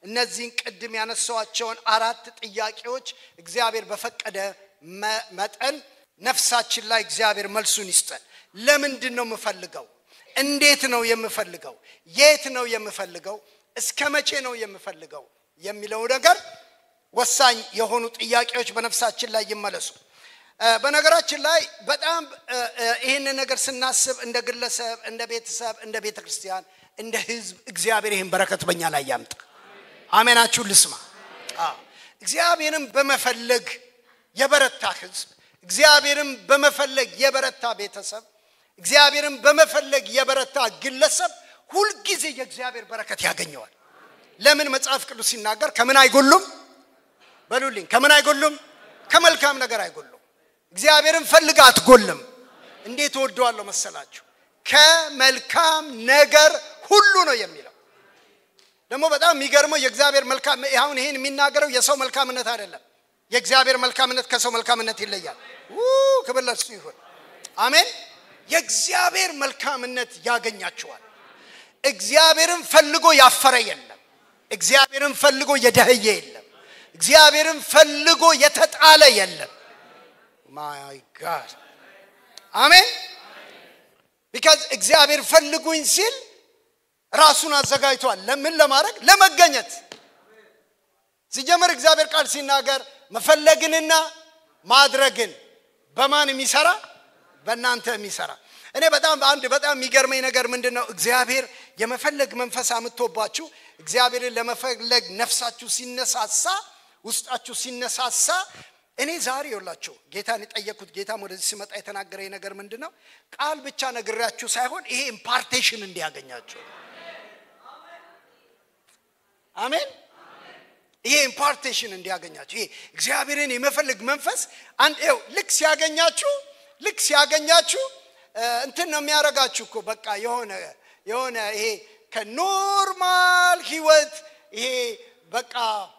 እነዚህን ቅድም ያነሳዋቸውን አራት ጥያቄዎች እግዚአብሔር በፈቀደ መጠን ነፍሳችን ላይ እግዚአብሔር መልሱን ይስጠን። ለምንድን ነው የምፈልገው? እንዴት ነው የምፈልገው? የት ነው የምፈልገው? እስከ መቼ ነው የምፈልገው? የሚለው ነገር ወሳኝ የሆኑ ጥያቄዎች በነፍሳችን ላይ ይመለሱ። በነገራችን ላይ በጣም ይህንን ነገር ስናስብ እንደ ግለሰብ፣ እንደ ቤተሰብ፣ እንደ ቤተ ክርስቲያን፣ እንደ ህዝብ እግዚአብሔር ይህን በረከት በኛ ላይ ያምጣ። አሜናችሁ ልስማ። እግዚአብሔርን በመፈለግ የበረታ ህዝብ፣ እግዚአብሔርን በመፈለግ የበረታ ቤተሰብ፣ እግዚአብሔርን በመፈለግ የበረታ ግለሰብ ሁልጊዜ የእግዚአብሔር በረከት ያገኘዋል። ለምን መጽሐፍ ቅዱስ ሲናገር ከምን አይጎሉም በሉልኝ፣ ከምን አይጎሉም? ከመልካም ነገር አይጎሉም። እግዚአብሔርን ፈልግ አትጎልም። እንዴት ወደዋለሁ መሰላችሁ? ከመልካም ነገር ሁሉ ነው የሚለው። ደግሞ በጣም የሚገርመው የእግዚአብሔር መልካም አሁን ይህን የሚናገረው የሰው መልካምነት አይደለም። የእግዚአብሔር መልካምነት ከሰው መልካምነት ይለያል። ክብር ለእርሱ ይሁን። አሜን። የእግዚአብሔር መልካምነት ያገኛችኋል። እግዚአብሔርን ፈልጎ ያፈረ የለም። እግዚአብሔርን ፈልጎ የደህየ የለም። እግዚአብሔርን ፈልጎ የተጣለ የለም። ማይ ጋድ አሜን። ቢካዝ እግዚአብሔር ፈልጉኝ ሲል ራሱን አዘጋጅቷል። ለምን ለማድረግ ለመገኘት። ሲጀምር እግዚአብሔር ቃል ሲናገር መፈለግንና ማድረግን በማን የሚሰራ በእናንተ የሚሰራ እኔ በጣም አንድ በጣም የሚገርመኝ ነገር ምንድን ነው? እግዚአብሔር የመፈለግ መንፈስ አምጥቶባችሁ እግዚአብሔርን ለመፈለግ ነፍሳችሁ ሲነሳሳ ውስጣችሁ ሲነሳሳ እኔ ዛሬ የላችሁ ጌታን የጠየቅኩት ጌታም ወደዚህ ሲመጣ የተናገረኝ ነገር ምንድን ነው? ቃል ብቻ ነግሬያችሁ ሳይሆን ይሄ ኢምፓርቴሽን እንዲያገኛችሁ አሜን። ይሄ ኢምፓርቴሽን እንዲያገኛችሁ ይሄ እግዚአብሔርን የመፈለግ መንፈስ አንድ ው ልክ ሲያገኛችሁ ልክ ሲያገኛችሁ እንትን ነው የሚያደርጋችሁ እኮ በቃ የሆነ የሆነ ይሄ ከኖርማል ህይወት ይሄ በቃ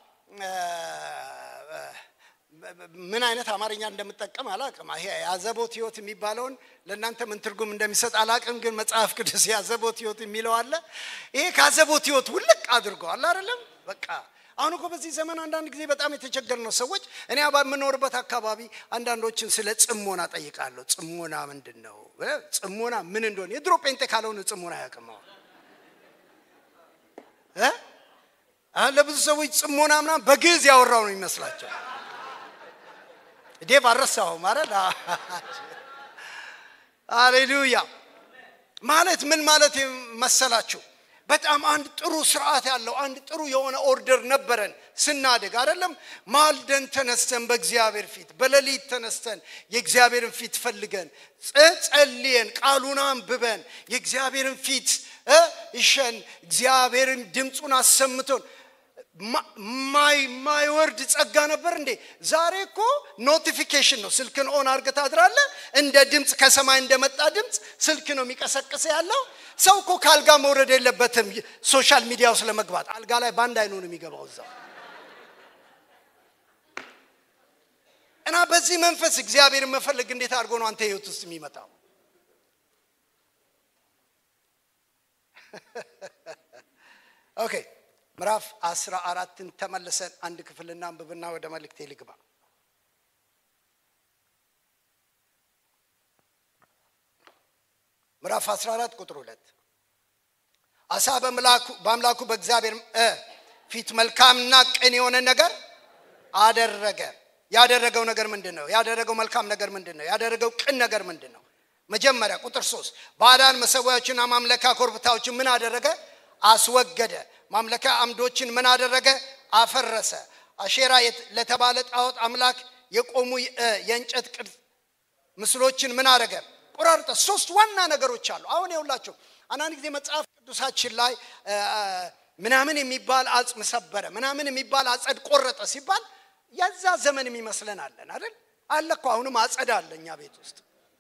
ምን አይነት አማርኛ እንደምጠቀም አላቅም። ይሄ የአዘቦት ህይወት የሚባለውን ለእናንተ ምን ትርጉም እንደሚሰጥ አላቅም፣ ግን መጽሐፍ ቅዱስ የአዘቦት ህይወት የሚለው አለ። ይሄ ከአዘቦት ህይወት ውልቅ አድርገዋል አይደለም በቃ አሁን እኮ በዚህ ዘመን አንዳንድ ጊዜ በጣም የተቸገር ነው ሰዎች። እኔ በምኖርበት አካባቢ አንዳንዶችን ስለ ጽሞና ጠይቃለሁ። ጽሞና ምንድን ነው? ጽሞና ምን እንደሆነ የድሮ ጴንጤ ካልሆነ ጽሞና አያውቅም። አሁን ለብዙ ሰዎች ጽሞና ምናምን በግዕዝ ያወራው ነው የሚመስላቸው። ዴቭ አልረሳሁም ማለት አሌሉያ። ማለት ምን ማለት መሰላችሁ? በጣም አንድ ጥሩ ስርዓት ያለው አንድ ጥሩ የሆነ ኦርደር ነበረን ስናድግ አይደለም ማልደን ተነስተን በእግዚአብሔር ፊት በሌሊት ተነስተን የእግዚአብሔርን ፊት ፈልገን ጸልየን ቃሉን አንብበን የእግዚአብሔርን ፊት እሸን እግዚአብሔርን ድምፁን አሰምቶን ማይወርድ ጸጋ ነበር እንዴ ዛሬ እኮ ኖቲፊኬሽን ነው ስልክን ኦን አርገህ ታድራለህ እንደ ድምፅ ከሰማይ እንደመጣ ድምፅ ስልክ ነው የሚቀሰቅስ ያለው ሰው እኮ ከአልጋ መውረድ የለበትም ሶሻል ሚዲያ ውስጥ ለመግባት አልጋ ላይ በአንድ አይኑ ነው የሚገባው እዛው እና በዚህ መንፈስ እግዚአብሔርን መፈለግ እንዴት አድርጎ ነው አንተ ህይወት ውስጥ የሚመጣው ኦኬ ምዕራፍ አስራ አራትን ተመልሰን አንድ ክፍልና አንብብና ወደ መልእክቴ ልግባ ምዕራፍ 14 ቁጥር 2 አሳ በአምላኩ በእግዚአብሔር ፊት መልካምና ቅን የሆነ ነገር አደረገ ያደረገው ነገር ምንድን ነው ያደረገው መልካም ነገር ምንድን ነው ያደረገው ቅን ነገር ምንድን ነው መጀመሪያ ቁጥር ሶስት ባዕዳን መሰዊያዎችና ማምለካ ኮርብታዎችን ምን አደረገ አስወገደ ማምለካ አምዶችን ምን አደረገ አፈረሰ አሼራ ለተባለ ጣዖት አምላክ የቆሙ የእንጨት ቅርጽ ምስሎችን ምን አደረገ ቆራርጠ ሶስት ዋና ነገሮች አሉ አሁን የውላቸው አንዳንድ ጊዜ መጽሐፍ ቅዱሳችን ላይ ምናምን የሚባል አጽም ሰበረ ምናምን የሚባል አጸድ ቆረጠ ሲባል የዛ ዘመን የሚመስለን አለን አይደል አለ እኮ አሁንም አጸድ አለ እኛ ቤት ውስጥ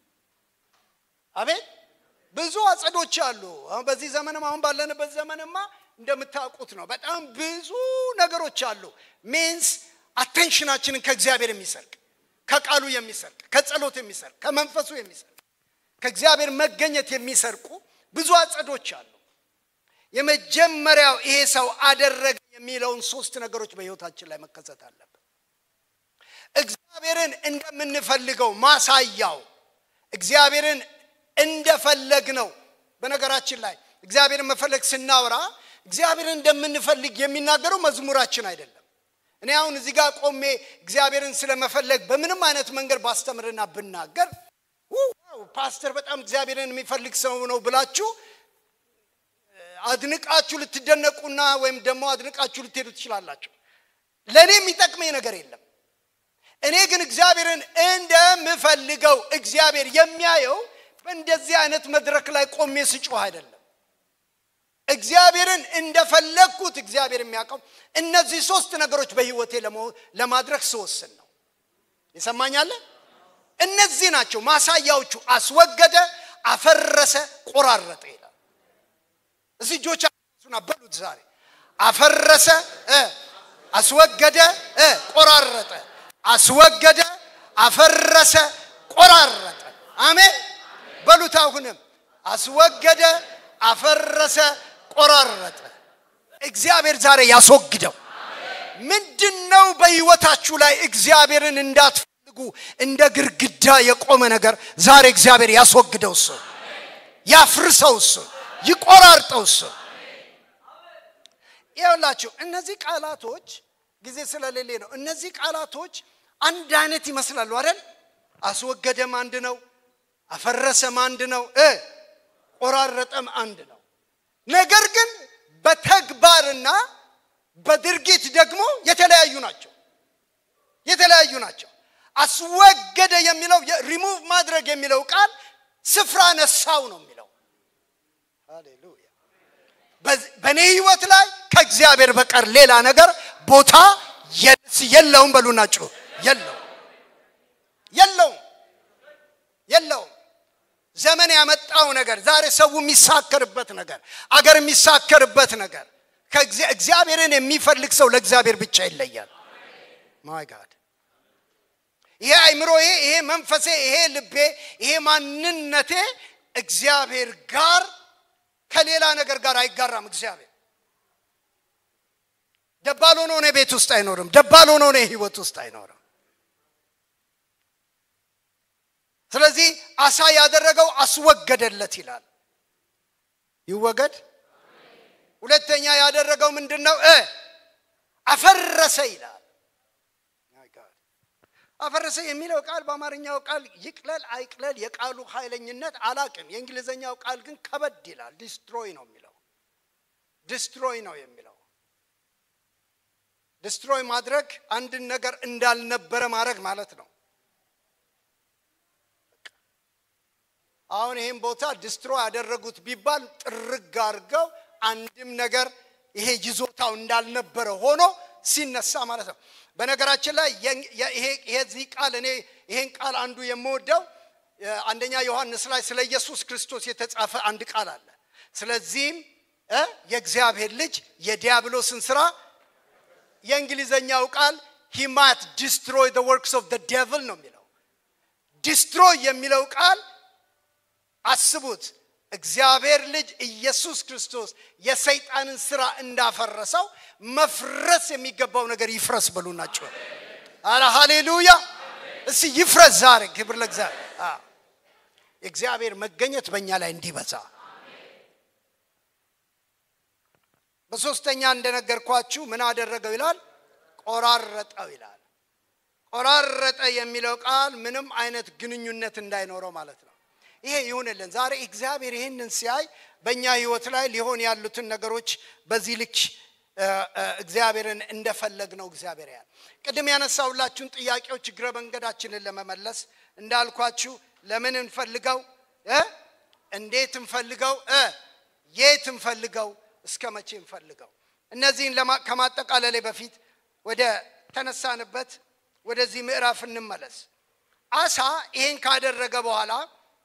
አቤት ብዙ አጸዶች አሉ አሁን በዚህ ዘመንም አሁን ባለንበት ዘመንማ እንደምታውቁት ነው በጣም ብዙ ነገሮች አሉ ሜንስ አቴንሽናችንን ከእግዚአብሔር የሚሰርቅ ከቃሉ የሚሰርቅ ከጸሎት የሚሰርቅ ከመንፈሱ የሚሰርቅ ከእግዚአብሔር መገኘት የሚሰርቁ ብዙ አጸዶች አሉ የመጀመሪያው ይሄ ሰው አደረገ የሚለውን ሶስት ነገሮች በህይወታችን ላይ መከሰት አለብን። እግዚአብሔርን እንደምንፈልገው ማሳያው እግዚአብሔርን እንደፈለግ ነው። በነገራችን ላይ እግዚአብሔርን መፈለግ ስናወራ እግዚአብሔርን እንደምንፈልግ የሚናገረው መዝሙራችን አይደለም። እኔ አሁን እዚህ ጋር ቆሜ እግዚአብሔርን ስለመፈለግ በምንም አይነት መንገድ ባስተምርና ብናገር ዋው ፓስተር በጣም እግዚአብሔርን የሚፈልግ ሰው ነው ብላችሁ አድንቃችሁ ልትደነቁና ወይም ደግሞ አድንቃችሁ ልትሄዱ ትችላላችሁ። ለእኔ የሚጠቅመኝ ነገር የለም። እኔ ግን እግዚአብሔርን እንደምፈልገው እግዚአብሔር የሚያየው በእንደዚህ አይነት መድረክ ላይ ቆሜ ስጮህ አይደለም። እግዚአብሔርን እንደፈለግኩት እግዚአብሔር የሚያውቀው እነዚህ ሶስት ነገሮች በህይወቴ ለማድረግ ስወስን ነው። ይሰማኛለ? እነዚህ ናቸው ማሳያዎቹ። አስወገደ፣ አፈረሰ፣ ቆራረጠ ይላል። እዚህ እጆቻችሁን በሉት ዛሬ አፈረሰ፣ አስወገደ፣ ቆራረጠ። አስወገደ፣ አፈረሰ፣ ቆራረጠ። አሜን በሉት። አሁንም አስወገደ፣ አፈረሰ፣ ቆራረጠ። እግዚአብሔር ዛሬ ያስወግደው። ምንድን ነው በህይወታችሁ ላይ እግዚአብሔርን እንዳትፈልጉ እንደ ግርግዳ የቆመ ነገር ዛሬ እግዚአብሔር ያስወግደው። እሱ ያፍርሰው፣ እሱ ይቆራርጠው። እሱ ይኸውላችሁ እነዚህ ቃላቶች ጊዜ ስለሌሌ ነው። እነዚህ ቃላቶች አንድ አይነት ይመስላሉ አይደል? አስወገደም አንድ ነው፣ አፈረሰም አንድ ነው፣ ቆራረጠም አንድ ነው። ነገር ግን በተግባርና በድርጊት ደግሞ የተለያዩ ናቸው። የተለያዩ ናቸው። አስወገደ የሚለው ሪሙቭ ማድረግ የሚለው ቃል ስፍራ ነሳው ነው የሚለው። ሃሌሉያ። በእኔ ህይወት ላይ ከእግዚአብሔር በቀር ሌላ ነገር ቦታ የለውም። በሉና ጩሁ። የለውም፣ የለውም፣ የለውም። ዘመን ያመጣው ነገር ዛሬ ሰው የሚሳከርበት ነገር አገር የሚሳከርበት ነገር እግዚአብሔርን የሚፈልግ ሰው ለእግዚአብሔር ብቻ ይለያል። ማይ ጋድ ይሄ አይምሮዬ፣ ይሄ መንፈሴ፣ ይሄ ልቤ፣ ይሄ ማንነቴ እግዚአብሔር ጋር ከሌላ ነገር ጋር አይጋራም። እግዚአብሔር ደባል ሆኖ እኔ ቤት ውስጥ አይኖርም። ደባል ሆኖ እኔ ህይወት ውስጥ አይኖርም። ስለዚህ አሳ ያደረገው አስወገደለት ይላል። ይወገድ። ሁለተኛ ያደረገው ምንድን ነው? አፈረሰ ይላል። አፈረሰ የሚለው ቃል በአማርኛው ቃል ይቅለል አይቅለል የቃሉ ኃይለኝነት አላቅም። የእንግሊዝኛው ቃል ግን ከበድ ይላል። ዲስትሮይ ነው የሚለው ዲስትሮይ ነው የሚለው ዲስትሮይ ማድረግ አንድን ነገር እንዳልነበረ ማድረግ ማለት ነው። አሁን ይህም ቦታ ዲስትሮይ ያደረጉት ቢባል ጥርግ አድርገው አንድም ነገር ይሄ ይዞታው እንዳልነበረ ሆኖ ሲነሳ ማለት ነው። በነገራችን ላይ ይሄዚህ ቃል እኔ ይሄን ቃል አንዱ የምወደው አንደኛ ዮሐንስ ላይ ስለ ኢየሱስ ክርስቶስ የተጻፈ አንድ ቃል አለ። ስለዚህም የእግዚአብሔር ልጅ የዲያብሎስን ስራ የእንግሊዘኛው ቃል ሂ ማት ዲስትሮይ ዘ ወርክስ ኦፍ ዘ ዴቭል ነው የሚለው። ዲስትሮይ የሚለው ቃል አስቡት እግዚአብሔር ልጅ ኢየሱስ ክርስቶስ የሰይጣንን ስራ እንዳፈረሰው መፍረስ የሚገባው ነገር ይፍረስ በሉ ናቸው። አረ ሃሌሉያ! እስቲ ይፍረስ ዛሬ። ክብር ለእግዚአብሔር። የእግዚአብሔር መገኘት በእኛ ላይ እንዲበዛ። በሶስተኛ እንደነገርኳችሁ ምን አደረገው ይላል? ቆራረጠው ይላል። ቆራረጠ የሚለው ቃል ምንም አይነት ግንኙነት እንዳይኖረው ማለት ነው። ይሄ ይሁንልን። ዛሬ እግዚአብሔር ይህንን ሲያይ በእኛ ህይወት ላይ ሊሆን ያሉትን ነገሮች በዚህ ልክ እግዚአብሔርን እንደፈለግ ነው እግዚአብሔር ያል ቅድም ያነሳውላችሁን ጥያቄዎች እግረ መንገዳችንን ለመመለስ እንዳልኳችሁ ለምን እንፈልገው፣ እንዴት እንፈልገው፣ የት እንፈልገው፣ እስከ መቼ እንፈልገው። እነዚህን ከማጠቃለሌ በፊት ወደ ተነሳንበት ወደዚህ ምዕራፍ እንመለስ። አሳ ይሄን ካደረገ በኋላ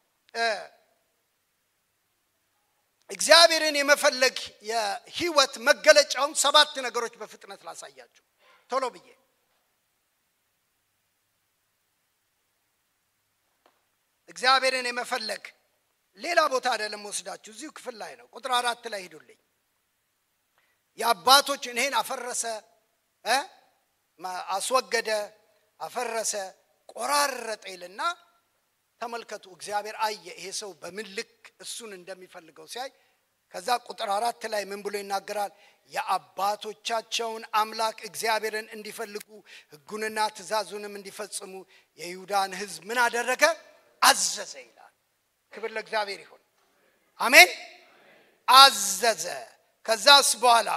እግዚአብሔርን የመፈለግ የህይወት መገለጫውን ሰባት ነገሮች በፍጥነት ላሳያችሁ ቶሎ ብዬ እግዚአብሔርን የመፈለግ ሌላ ቦታ አይደለም ወስዳችሁ እዚሁ ክፍል ላይ ነው ቁጥር አራት ላይ ሂዱልኝ የአባቶችን ይሄን አፈረሰ እ አስወገደ፣ አፈረሰ፣ ቆራረጠ ይልና ተመልከቱ። እግዚአብሔር አየ ይሄ ሰው በምን ልክ እሱን እንደሚፈልገው ሲያይ ከዛ ቁጥር አራት ላይ ምን ብሎ ይናገራል? የአባቶቻቸውን አምላክ እግዚአብሔርን እንዲፈልጉ ሕጉንና ትእዛዙንም እንዲፈጽሙ የይሁዳን ሕዝብ ምን አደረገ? አዘዘ ይላል። ክብር ለእግዚአብሔር ይሁን። አሜን። አዘዘ። ከዛስ በኋላ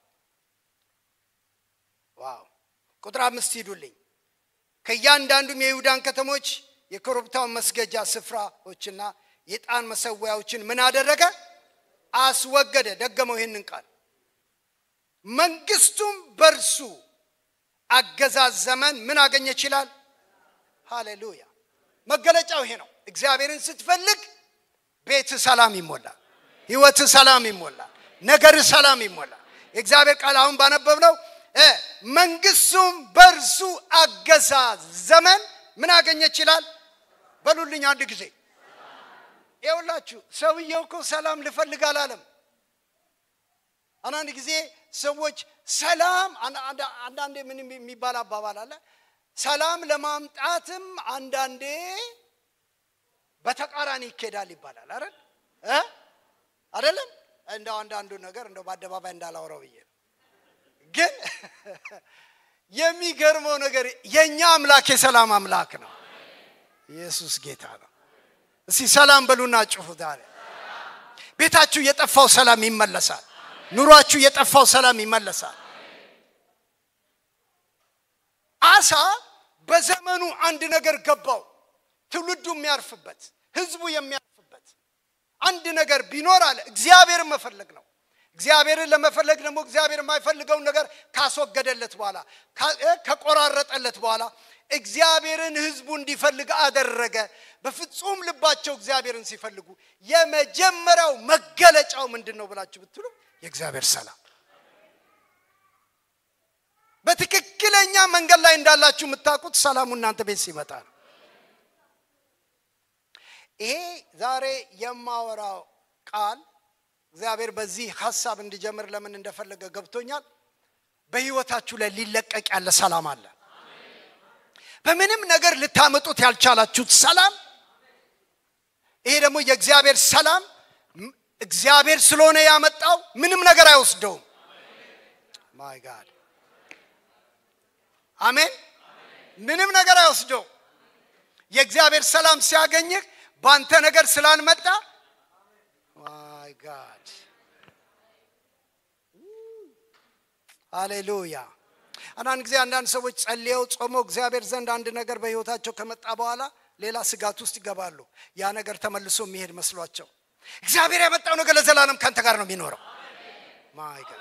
ዋው ቁጥር አምስት ሂዱልኝ። ከእያንዳንዱም የይሁዳን ከተሞች የኮረብታውን መስገጃ ስፍራዎችና የጣን መሰዊያዎችን ምን አደረገ? አስወገደ። ደገመው ይህንን ቃል መንግስቱም በእርሱ አገዛዝ ዘመን ምን አገኘ ይችላል? ሃሌሉያ። መገለጫው ይሄ ነው። እግዚአብሔርን ስትፈልግ ቤት ሰላም ይሞላል፣ ህይወት ሰላም ይሞላል፣ ነገር ሰላም ይሞላል። የእግዚአብሔር ቃል አሁን ባነበብነው መንግስቱም በእርሱ አገዛዝ ዘመን ምን አገኘ ይችላል? በሉልኝ አንድ ጊዜ ይኸውላችሁ ሰውየው እኮ ሰላም ልፈልግ አላለም። አንዳንድ ጊዜ ሰዎች ሰላም አንዳንዴ ምን የሚባል አባባል አለ። ሰላም ለማምጣትም አንዳንዴ በተቃራኒ ይኬዳል ይባላል። አይደል እ አይደለም እንደው አንዳንዱ ነገር እንደው በአደባባይ እንዳላወራው ብዬ ነው። ግን የሚገርመው ነገር የእኛ አምላክ የሰላም አምላክ ነው። ኢየሱስ ጌታ ነው። እስቲ ሰላም በሉና ጩሁ። ዛሬ ቤታችሁ የጠፋው ሰላም ይመለሳል። ኑሯችሁ የጠፋው ሰላም ይመለሳል። አሳ በዘመኑ አንድ ነገር ገባው። ትውልዱ የሚያርፍበት ህዝቡ የሚያርፍበት አንድ ነገር ቢኖር አለ እግዚአብሔርን መፈለግ ነው። እግዚአብሔርን ለመፈለግ ደግሞ እግዚአብሔር የማይፈልገውን ነገር ካስወገደለት በኋላ ከቆራረጠለት በኋላ እግዚአብሔርን ህዝቡ እንዲፈልግ አደረገ። በፍጹም ልባቸው እግዚአብሔርን ሲፈልጉ የመጀመሪያው መገለጫው ምንድን ነው ብላችሁ ብትሉ የእግዚአብሔር ሰላም። በትክክለኛ መንገድ ላይ እንዳላችሁ የምታውቁት ሰላሙ እናንተ ቤት ሲመጣ ነው። ይሄ ዛሬ የማወራው ቃል እግዚአብሔር በዚህ ሀሳብ እንዲጀምር ለምን እንደፈለገ ገብቶኛል። በህይወታችሁ ላይ ሊለቀቅ ያለ ሰላም አለ። በምንም ነገር ልታመጡት ያልቻላችሁት ሰላም። ይሄ ደግሞ የእግዚአብሔር ሰላም እግዚአብሔር ስለሆነ ያመጣው ምንም ነገር አይወስደውም። ማይ ጋድ አሜን። ምንም ነገር አይወስደውም። የእግዚአብሔር ሰላም ሲያገኝህ በአንተ ነገር ስላልመጣ ማይ ጋድ ሃሌሉያ። አንዳንድ ጊዜ አንዳንድ ሰዎች ጸልየው ጾመው እግዚአብሔር ዘንድ አንድ ነገር በህይወታቸው ከመጣ በኋላ ሌላ ስጋት ውስጥ ይገባሉ። ያ ነገር ተመልሶ የሚሄድ መስሏቸው እግዚአብሔር ያመጣው ነገር ለዘላለም ከአንተ ጋር ነው የሚኖረው። ማይ ጋድ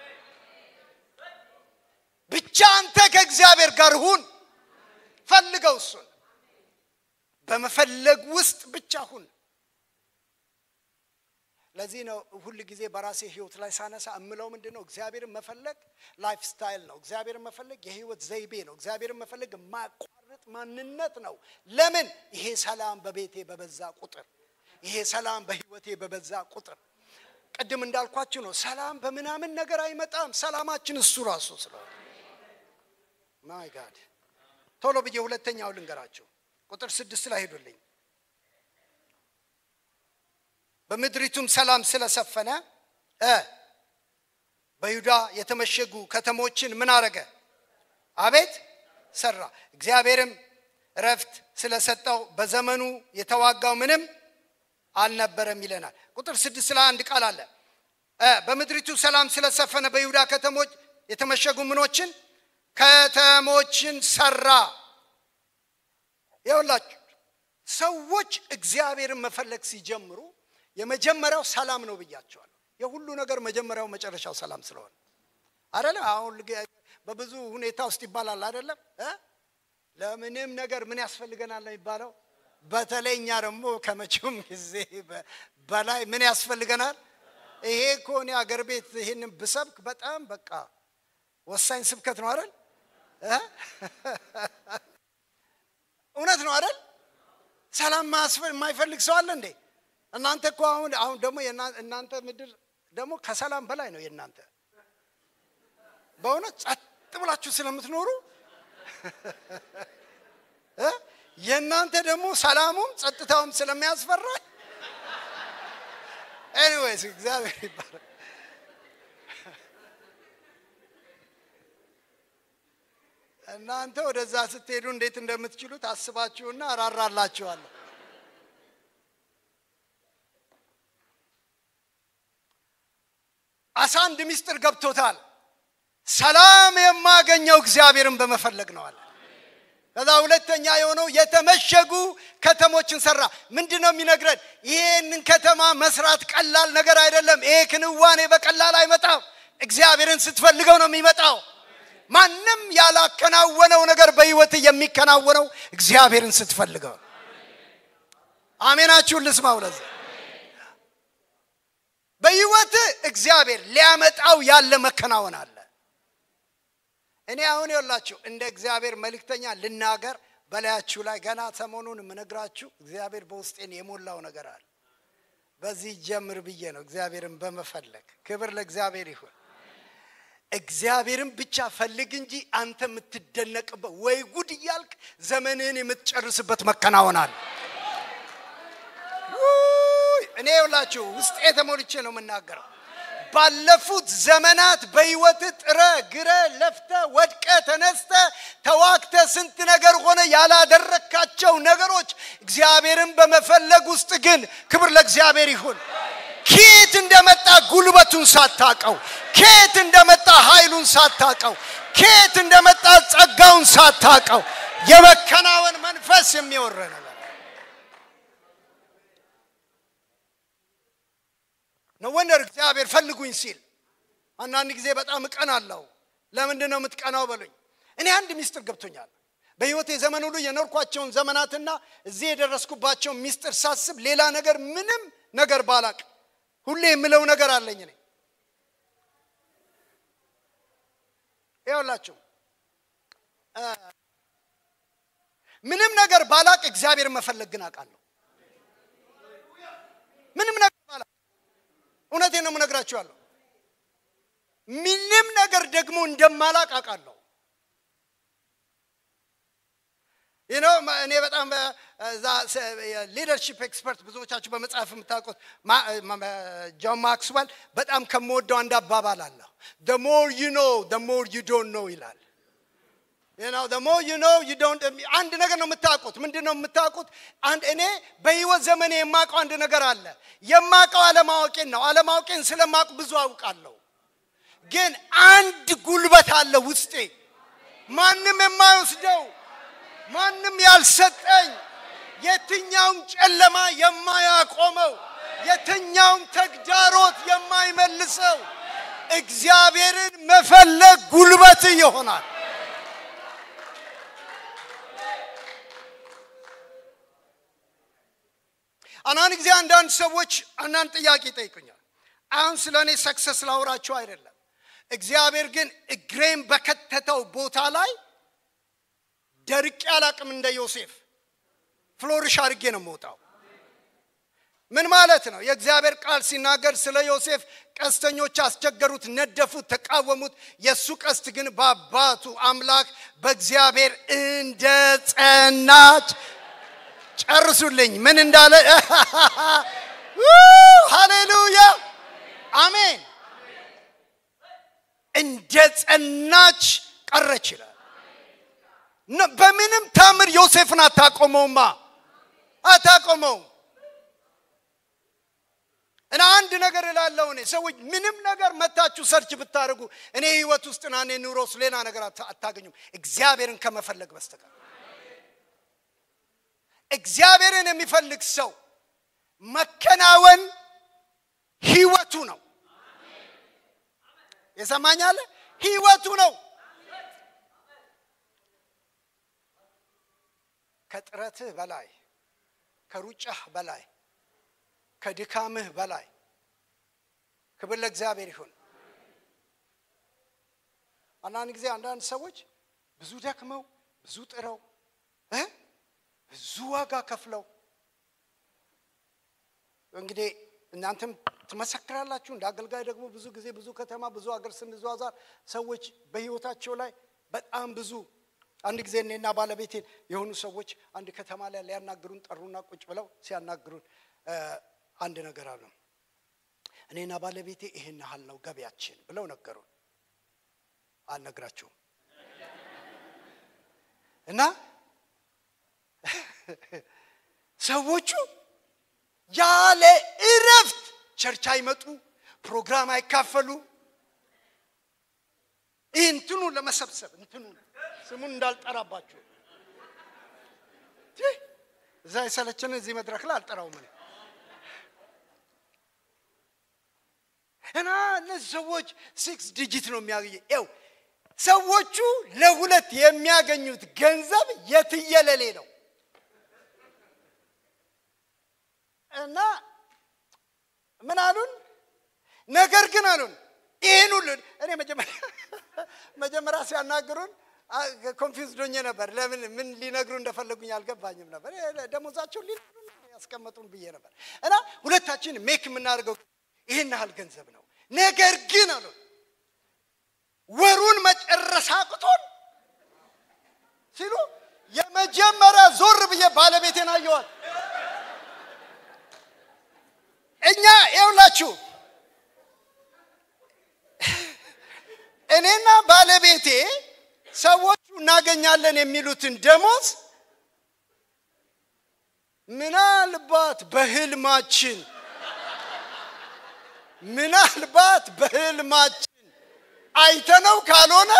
ብቻ አንተ ከእግዚአብሔር ጋር ሁን፣ ፈልገው እሱን በመፈለግ ውስጥ ብቻ ሁን። ለዚህ ነው ሁል ጊዜ በራሴ ህይወት ላይ ሳነሳ እምለው ምንድን ነው? እግዚአብሔርን መፈለግ ላይፍ ስታይል ነው። እግዚአብሔርን መፈለግ የህይወት ዘይቤ ነው። እግዚአብሔርን መፈለግ የማያቋርጥ ማንነት ነው። ለምን? ይሄ ሰላም በቤቴ በበዛ ቁጥር፣ ይሄ ሰላም በህይወቴ በበዛ ቁጥር፣ ቅድም እንዳልኳችሁ ነው። ሰላም በምናምን ነገር አይመጣም። ሰላማችን እሱ ራሱ ስለሆነ ማይ ጋድ ቶሎ ብዬ ሁለተኛው ልንገራችሁ። ቁጥር ስድስት ላይ ሄዱልኝ። በምድሪቱም ሰላም ስለሰፈነ እ በይሁዳ የተመሸጉ ከተሞችን ምን አረገ? አቤት ሰራ። እግዚአብሔርም እረፍት ስለሰጠው በዘመኑ የተዋጋው ምንም አልነበረም ይለናል። ቁጥር ስድስት ላይ አንድ ቃል አለ። በምድሪቱ ሰላም ስለሰፈነ በይሁዳ ከተሞች የተመሸጉ ምኖችን ከተሞችን ሰራ። ይኸውላችሁ ሰዎች እግዚአብሔርን መፈለግ ሲጀምሩ የመጀመሪያው ሰላም ነው ብያቸዋለሁ። የሁሉ ነገር መጀመሪያው መጨረሻው ሰላም ስለሆነ አይደለም። አሁን በብዙ ሁኔታ ውስጥ ይባላል አይደለም። ለምንም ነገር ምን ያስፈልገናል ነው የሚባለው። በተለይ እኛ ደግሞ ከመቼውም ጊዜ በላይ ምን ያስፈልገናል? ይሄ እኮ እኔ አገር ቤት ይሄንን ብሰብክ በጣም በቃ ወሳኝ ስብከት ነው አይደል? እውነት ነው አይደል? ሰላም የማይፈልግ ሰው አለ እንዴ? እናንተ እኮ አሁን አሁን ደግሞ እናንተ ምድር ደግሞ ከሰላም በላይ ነው የእናንተ በእውነት ጸጥ ብላችሁ ስለምትኖሩ እ የእናንተ ደግሞ ሰላሙም ጸጥታውም ስለሚያስፈራ ኤኒዌይስ እግዚአብሔር ይባላል። እናንተ ወደዛ ስትሄዱ እንዴት እንደምትችሉ ታስባችሁና እራራላችኋለሁ። አሳ አንድ ምስጢር ገብቶታል። ሰላም የማገኘው እግዚአብሔርን በመፈለግ ነው አለ። ከዛ ሁለተኛ የሆነው የተመሸጉ ከተሞችን ሰራ። ምንድን ነው የሚነግረን? ይህንን ከተማ መስራት ቀላል ነገር አይደለም። ይሄ ክንዋኔ በቀላል አይመጣም። እግዚአብሔርን ስትፈልገው ነው የሚመጣው። ማንም ያላከናወነው ነገር በህይወት የሚከናወነው እግዚአብሔርን ስትፈልገው። አሜናችሁን ልስማው። ለዚህ በህይወት እግዚአብሔር ሊያመጣው ያለ መከናወን አለ። እኔ አሁን የላችሁ እንደ እግዚአብሔር መልእክተኛ ልናገር በላያችሁ ላይ ገና ሰሞኑን የምነግራችሁ እግዚአብሔር በውስጤን የሞላው ነገር አለ። በዚህ ጀምር ብዬ ነው እግዚአብሔርን በመፈለግ ክብር ለእግዚአብሔር ይሁን። እግዚአብሔርን ብቻ ፈልግ እንጂ አንተ የምትደነቅበት ወይ ጉድ እያልክ ዘመንህን የምትጨርስበት መከናወን አለ። ውይ! እኔ የውላችሁ ውስጤ ተሞልቼ ነው የምናገረው። ባለፉት ዘመናት በህይወት ጥረ ግረ ለፍተ ወድቀ ተነስተ ተዋግተ ስንት ነገር ሆነ ያላደረካቸው ነገሮች እግዚአብሔርን በመፈለግ ውስጥ ግን ክብር ለእግዚአብሔር ይሁን። ኬት እንደመጣ ጉልበቱን ሳታቀው፣ ኬት እንደመጣ ኃይሉን ሳታቀው፣ ኬት እንደመጣ ጸጋውን ሳታቀው የመከናወን መንፈስ የሚወረ ነገር ነው። ወንደር እግዚአብሔር ፈልጉኝ ሲል አንዳንድ ጊዜ በጣም እቀናለሁ። ለምንድን ነው የምትቀናው በሉኝ። እኔ አንድ ሚስጥር ገብቶኛል። በህይወቴ ዘመን ሁሉ የኖርኳቸውን ዘመናትና እዚህ የደረስኩባቸውን ሚስጥር ሳስብ ሌላ ነገር ምንም ነገር ባላቅ ሁሌ የምለው ነገር አለኝ። እኔ ይኸውላችሁ ምንም ነገር ባላቅ እግዚአብሔር መፈለግ ግን አውቃለሁ። ምንም ነገር ባላቅ እውነቴን ነው የምነግራችኋለሁ። ምንም ነገር ደግሞ እንደማላቅ አውቃለሁ። ይህ እኔ በጣም ሊደርሺፕ ኤክስፐርት ብዙዎቻችሁ በመጽሐፍ የምታውቁት ጆን ማክስዌል በጣም ከምወደው አንድ አባባል አለ። the more you know the more you don't know ይላል። you know the more you know you don't አንድ ነገር ነው የምታውቁት። ምንድን ነው የምታውቁት? አንድ እኔ በህይወት ዘመኔ የማውቀው አንድ ነገር አለ። የማውቀው አለማወቄን ነው። አለማወቄን ስለማውቅ ብዙ አውቃለሁ። ግን አንድ ጉልበት አለ ውስጤ ማንም የማይወስደው ማንም ያልሰጠኝ የትኛውም ጨለማ የማያቆመው የትኛውም ተግዳሮት የማይመልሰው እግዚአብሔርን መፈለግ ጉልበት ይሆናል። አንዳንድ ጊዜ አንዳንድ ሰዎች አንዳንድ ጥያቄ ይጠይቁኛል። አሁን ስለ እኔ ሰክሰስ ላውራቸው አይደለም። እግዚአብሔር ግን እግሬን በከተተው ቦታ ላይ ደርቄ አላቅም። እንደ ዮሴፍ ፍሎሪሽ አድርጌ ነው የምወጣው። ምን ማለት ነው? የእግዚአብሔር ቃል ሲናገር ስለ ዮሴፍ ቀስተኞች አስቸገሩት፣ ነደፉት፣ ተቃወሙት። የእሱ ቀስት ግን በአባቱ አምላክ በእግዚአብሔር እንደ ጸናች ጨርሱልኝ። ምን እንዳለ ሃሌሉያ አሜን። እንደ ጸናች ቀረች ይላል። በምንም ታምር ዮሴፍን አታቆመውማ፣ አታቆመውም። እና አንድ ነገር እላለሁ እኔ ሰዎች ምንም ነገር መታችሁ ሰርች ብታደርጉ እኔ ህይወት ውስጥ ና እኔ ኑሮ ውስጥ ሌላ ነገር አታገኙም እግዚአብሔርን ከመፈለግ በስተቀር እግዚአብሔርን የሚፈልግ ሰው መከናወን ህይወቱ ነው የሰማኛለ ህይወቱ ነው ከጥረትህ በላይ ከሩጫህ በላይ ከድካምህ በላይ ክብር ለእግዚአብሔር ይሁን አንዳንድ ጊዜ አንዳንድ ሰዎች ብዙ ደክመው ብዙ ጥረው እ ብዙ ዋጋ ከፍለው እንግዲህ እናንተም ትመሰክራላችሁ። እንደ አገልጋይ ደግሞ ብዙ ጊዜ ብዙ ከተማ ብዙ ሀገር ስንዘዋዛር ሰዎች በህይወታቸው ላይ በጣም ብዙ አንድ ጊዜ እኔና ባለቤቴን የሆኑ ሰዎች አንድ ከተማ ላይ ሊያናግሩን ጠሩና ቁጭ ብለው ሲያናግሩን አንድ ነገር አሉ። እኔና ባለቤቴ ይህን ያህል ነው ገቢያችን ብለው ነገሩን። አልነግራችሁም እና ሰዎቹ ያለ እረፍት ቸርች አይመጡ፣ ፕሮግራም አይካፈሉ። ይህ እንትኑ ለመሰብሰብ እንትኑ ስሙን እንዳልጠራባችሁ እዛ የሰለችን እዚህ መድረክ ላይ አልጠራውም እኔ እና እነዚህ ሰዎች ሲክስ ዲጂት ነው የሚያገኘ ው ሰዎቹ ለሁለት የሚያገኙት ገንዘብ የትየለሌ ነው እና ምን አሉን? ነገር ግን አሉን ይህን ሁሉ እኔ መጀመሪያ ሲያናግሩን ኮንፊውዝድ ሆኜ ነበር። ለምን ምን ሊነግሩ እንደፈለጉኝ አልገባኝም ነበር። ደሞዛቸውን ሊነግሩ ያስቀመጡን ብዬ ነበር። እና ሁለታችን ሜክ የምናደርገው ይህን ያህል ገንዘብ ነው። ነገር ግን አሉን ወሩን መጨረስ አቅቶን ሲሉ የመጀመሪያ ዞር ብዬ ባለቤቴን አየዋል። እኛ ይኸውላችሁ እኔና ባለቤቴ ሰዎቹ እናገኛለን የሚሉትን ደሞዝ ምናልባት በህልማችን ምናልባት በህልማችን አይተነው ካልሆነ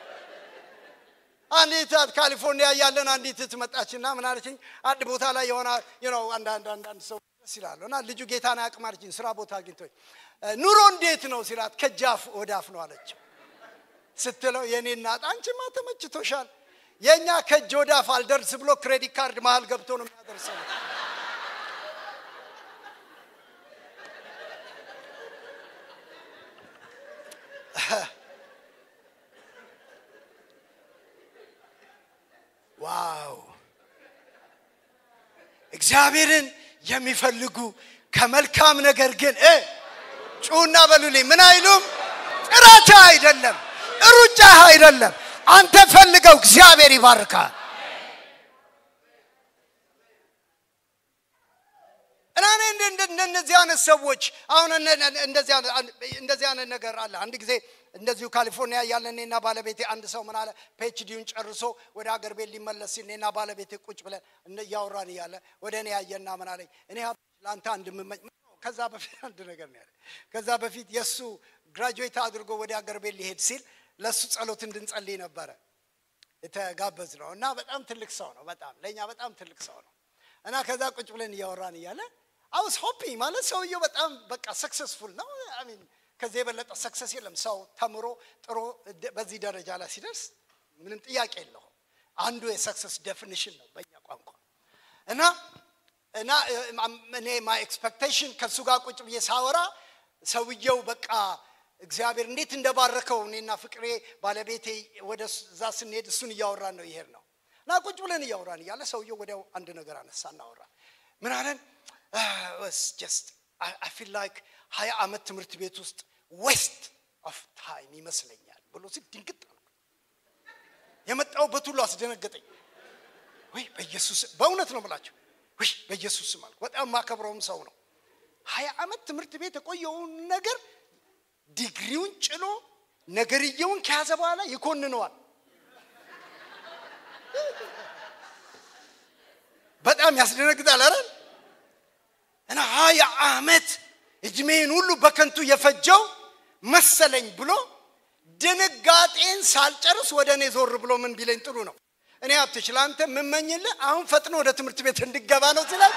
አንዲት ካሊፎርኒያ ያለን አንዲት እህት መጣችና ምን አለችኝ? አንድ ቦታ ላይ የሆነ ነው አንዳንድ አንዳንድ ሰው ደስ ይላሉ እና ልጁ ጌታን አያውቅም አለችኝ። ስራ ቦታ አግኝቶኝ ኑሮ እንዴት ነው ሲላት ከጃፍ ወደ አፍ ነው አለችው። ስትለው የኔ እናት አንቺማ ተመችቶሻል፣ የእኛ ከእጅ ወደ አፍ አልደርስ ብሎ ክሬዲት ካርድ መሀል ገብቶ ነው የሚያደርሰው። ዋው! እግዚአብሔርን የሚፈልጉ ከመልካም ነገር ግን ጩና በሉልኝ ምን አይሉም ጥረት አይደለም፣ ሩጫ አይደለም። አንተ ፈልገው፣ እግዚአብሔር ይባርካል። እና እኔ እንደነዚህ አይነት ሰዎች አሁን እንደዚህ አይነት ነገር አለ። አንድ ጊዜ እንደዚሁ ካሊፎርኒያ ያለ እኔና ባለቤቴ አንድ ሰው ምን አለ ፒኤችዲውን ጨርሶ ወደ አገር ቤት ሊመለስ ሲል እኔና ባለቤቴ ቁጭ ብለን እያወራን እያለ ወደ እኔ ያየና ምን አለኝ እኔ ለአንተ አንድ የምመኝ ከዛ በፊት አንድ ነገር ነው ያለ። ከዛ በፊት የእሱ ግራጁዌት አድርጎ ወደ አገር ቤት ሊሄድ ሲል ለእሱ ጸሎት እንድንጸልይ ነበረ የተጋበዝ ነው እና በጣም ትልቅ ሰው ነው። በጣም ለእኛ በጣም ትልቅ ሰው ነው እና ከዛ ቁጭ ብለን እያወራን እያለ አውስ ሆፒንግ ማለት ሰውየው በጣም በቃ ሰክሰስፉል ነው። አሚን ከዚህ የበለጠ ሰክሰስ የለም። ሰው ተምሮ ጥሮ በዚህ ደረጃ ላይ ሲደርስ ምንም ጥያቄ የለውም። አንዱ የሰክሰስ ዴፊኒሽን ነው በእኛ ቋንቋ እና እና እኔ ማይ ኤክስፔክቴሽን ከእሱ ጋር ቁጭ ብዬ ሳወራ ሰውየው በቃ እግዚአብሔር እንዴት እንደባረከው እኔና ፍቅሬ ባለቤቴ ወደ እዛ ስንሄድ እሱን እያወራን ነው ይሄድ ነው እና ቁጭ ብለን እያወራን እያለ ሰውየው ወዲያው አንድ ነገር አነሳ እናወራ ምን አለን ጀስት አይ ፊል ላይክ ሀያ ዓመት ትምህርት ቤት ውስጥ ዌስት ኦፍ ታይም ይመስለኛል ብሎ ሲል ድንግጥ አልኩ። የመጣሁበት ሁሉ አስደነገጠኝ። ወይ በኢየሱስ በእውነት ነው ብላችሁ ወይ በኢየሱስ ስም አልኩ። በጣም ማከብረውም ሰው ነው። ሀያ ዓመት ትምህርት ቤት የቆየውን ነገር ዲግሪውን ጭኖ ነገርየውን ከያዘ በኋላ ይኮንነዋል። በጣም ያስደነግጣል። አረ እና ሀያ ዓመት እድሜን ሁሉ በከንቱ የፈጀው መሰለኝ ብሎ ድንጋጤን ሳልጨርስ ወደ እኔ ዞር ብሎ ምን ቢለኝ ጥሩ ነው እኔ ሀብትሽ ለአንተ የምመኝልህ አሁን ፈጥኖ ወደ ትምህርት ቤት እንድገባ ነው ሲላል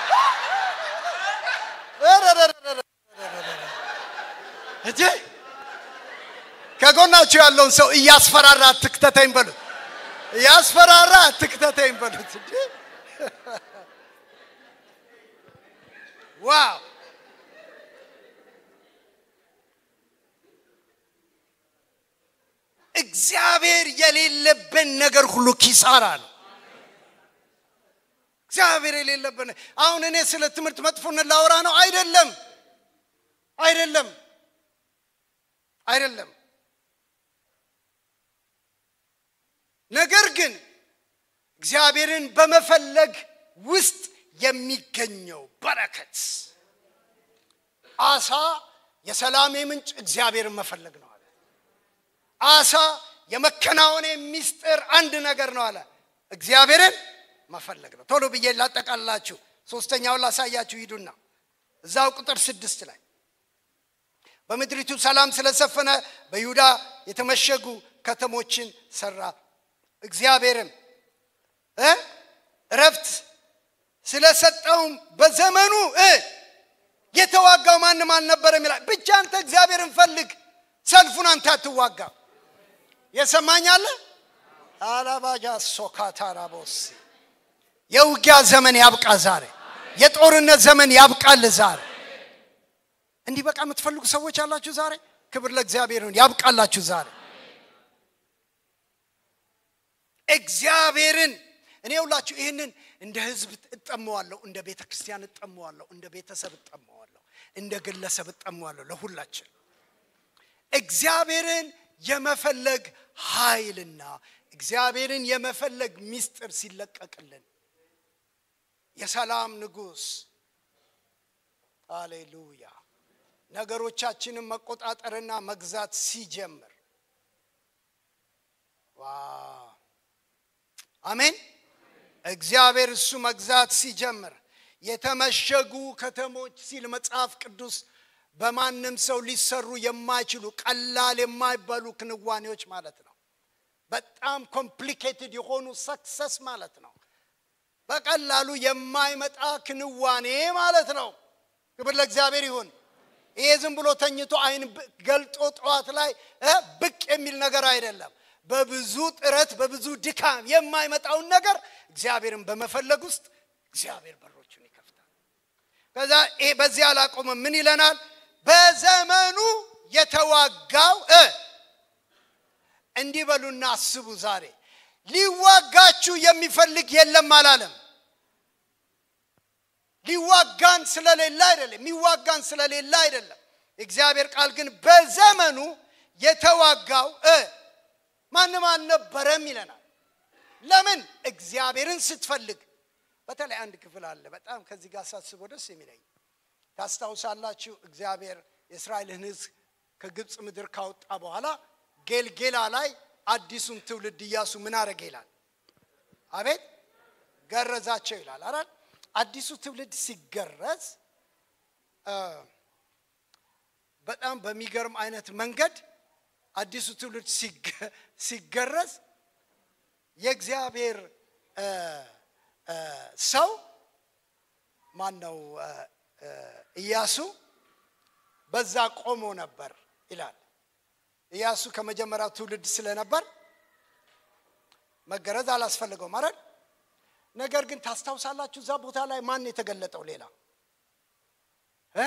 እጄ ከጎናችሁ ያለውን ሰው እያስፈራራ አትክተተኝ በሉት። እያስፈራራ አትክተተኝ በሉት። እንጂ ዋው እግዚአብሔር የሌለብን ነገር ሁሉ ኪሳራ ነው። እግዚአብሔር የሌለብን አሁን እኔ ስለ ትምህርት መጥፎነት ላወራ ነው አይደለም። አይደለም አይደለም። ነገር ግን እግዚአብሔርን በመፈለግ ውስጥ የሚገኘው በረከት አሳ የሰላሜ ምንጭ እግዚአብሔርን መፈለግ ነው አለ። አሳ የመከናወኔ ሚስጥር አንድ ነገር ነው አለ፣ እግዚአብሔርን መፈለግ ነው። ቶሎ ብዬ ላጠቃላችሁ፣ ሶስተኛውን ላሳያችሁ። ሂዱና እዛው ቁጥር ስድስት ላይ በምድሪቱ ሰላም ስለሰፈነ በይሁዳ የተመሸጉ ከተሞችን ሰራ። እግዚአብሔርም እ እረፍት ስለሰጠውም በዘመኑ እ የተዋጋው ማንም አልነበረም ይላል። ብቻ አንተ እግዚአብሔርን ፈልግ፣ ሰልፉን አንተ አትዋጋ። የሰማኛለ አላባጃ ሶካታራቦስ የውጊያ ዘመን ያብቃ ዛሬ። የጦርነት ዘመን ያብቃል ዛሬ። እንዲህ በቃ የምትፈልጉ ሰዎች አላችሁ ዛሬ። ክብር ለእግዚአብሔር ይሁን። ያብቃላችሁ ዛሬ። እግዚአብሔርን እኔ ሁላችሁ ይህንን እንደ ህዝብ እጠመዋለሁ፣ እንደ ቤተ ክርስቲያን እጠመዋለሁ፣ እንደ ቤተሰብ እጠመዋለሁ፣ እንደ ግለሰብ እጠመዋለሁ። ለሁላችን እግዚአብሔርን የመፈለግ ኃይልና እግዚአብሔርን የመፈለግ ሚስጥር ሲለቀቅልን የሰላም ንጉሥ ሃሌሉያ ነገሮቻችንን መቆጣጠርና መግዛት ሲጀምር አሜን። እግዚአብሔር እሱ መግዛት ሲጀምር የተመሸጉ ከተሞች ሲል መጽሐፍ ቅዱስ በማንም ሰው ሊሰሩ የማይችሉ ቀላል የማይባሉ ክንዋኔዎች ማለት ነው። በጣም ኮምፕሊኬትድ የሆኑ ሰክሰስ ማለት ነው። በቀላሉ የማይመጣ ክንዋኔ ማለት ነው። ክብር ለእግዚአብሔር ይሁን። ይሄ ዝም ብሎ ተኝቶ አይን ገልጦ ጠዋት ላይ ብቅ የሚል ነገር አይደለም። በብዙ ጥረት በብዙ ድካም የማይመጣውን ነገር እግዚአብሔርን በመፈለግ ውስጥ እግዚአብሔር በሮቹን ይከፍታል። ከዛ ይሄ በዚህ አላቆመም። ምን ይለናል? በዘመኑ የተዋጋው እንዲህ በሉና አስቡ። ዛሬ ሊዋጋችሁ የሚፈልግ የለም አላለም። ሊዋጋን ስለሌለ አይደለም፣ የሚዋጋን ስለሌለ አይደለም። የእግዚአብሔር ቃል ግን በዘመኑ የተዋጋው ማንም አልነበረም ይለናል። ለምን? እግዚአብሔርን ስትፈልግ። በተለይ አንድ ክፍል አለ በጣም ከዚህ ጋር ሳስበው ደስ የሚለኝ ታስታውሳላችሁ። እግዚአብሔር የእስራኤልን ሕዝብ ከግብፅ ምድር ካወጣ በኋላ ጌልጌላ ላይ አዲሱን ትውልድ እያሱ ምን አረገ ይላል? አቤት ገረዛቸው ይላል። አረ አዲሱ ትውልድ ሲገረዝ በጣም በሚገርም አይነት መንገድ አዲሱ ትውልድ ሲገረዝ የእግዚአብሔር ሰው ማን ነው? ኢያሱ በዛ ቆሞ ነበር ይላል። ኢያሱ ከመጀመሪያው ትውልድ ስለነበር መገረዝ አላስፈልገውም አይደል? ነገር ግን ታስታውሳላችሁ፣ እዛ ቦታ ላይ ማን የተገለጠው ሌላ እ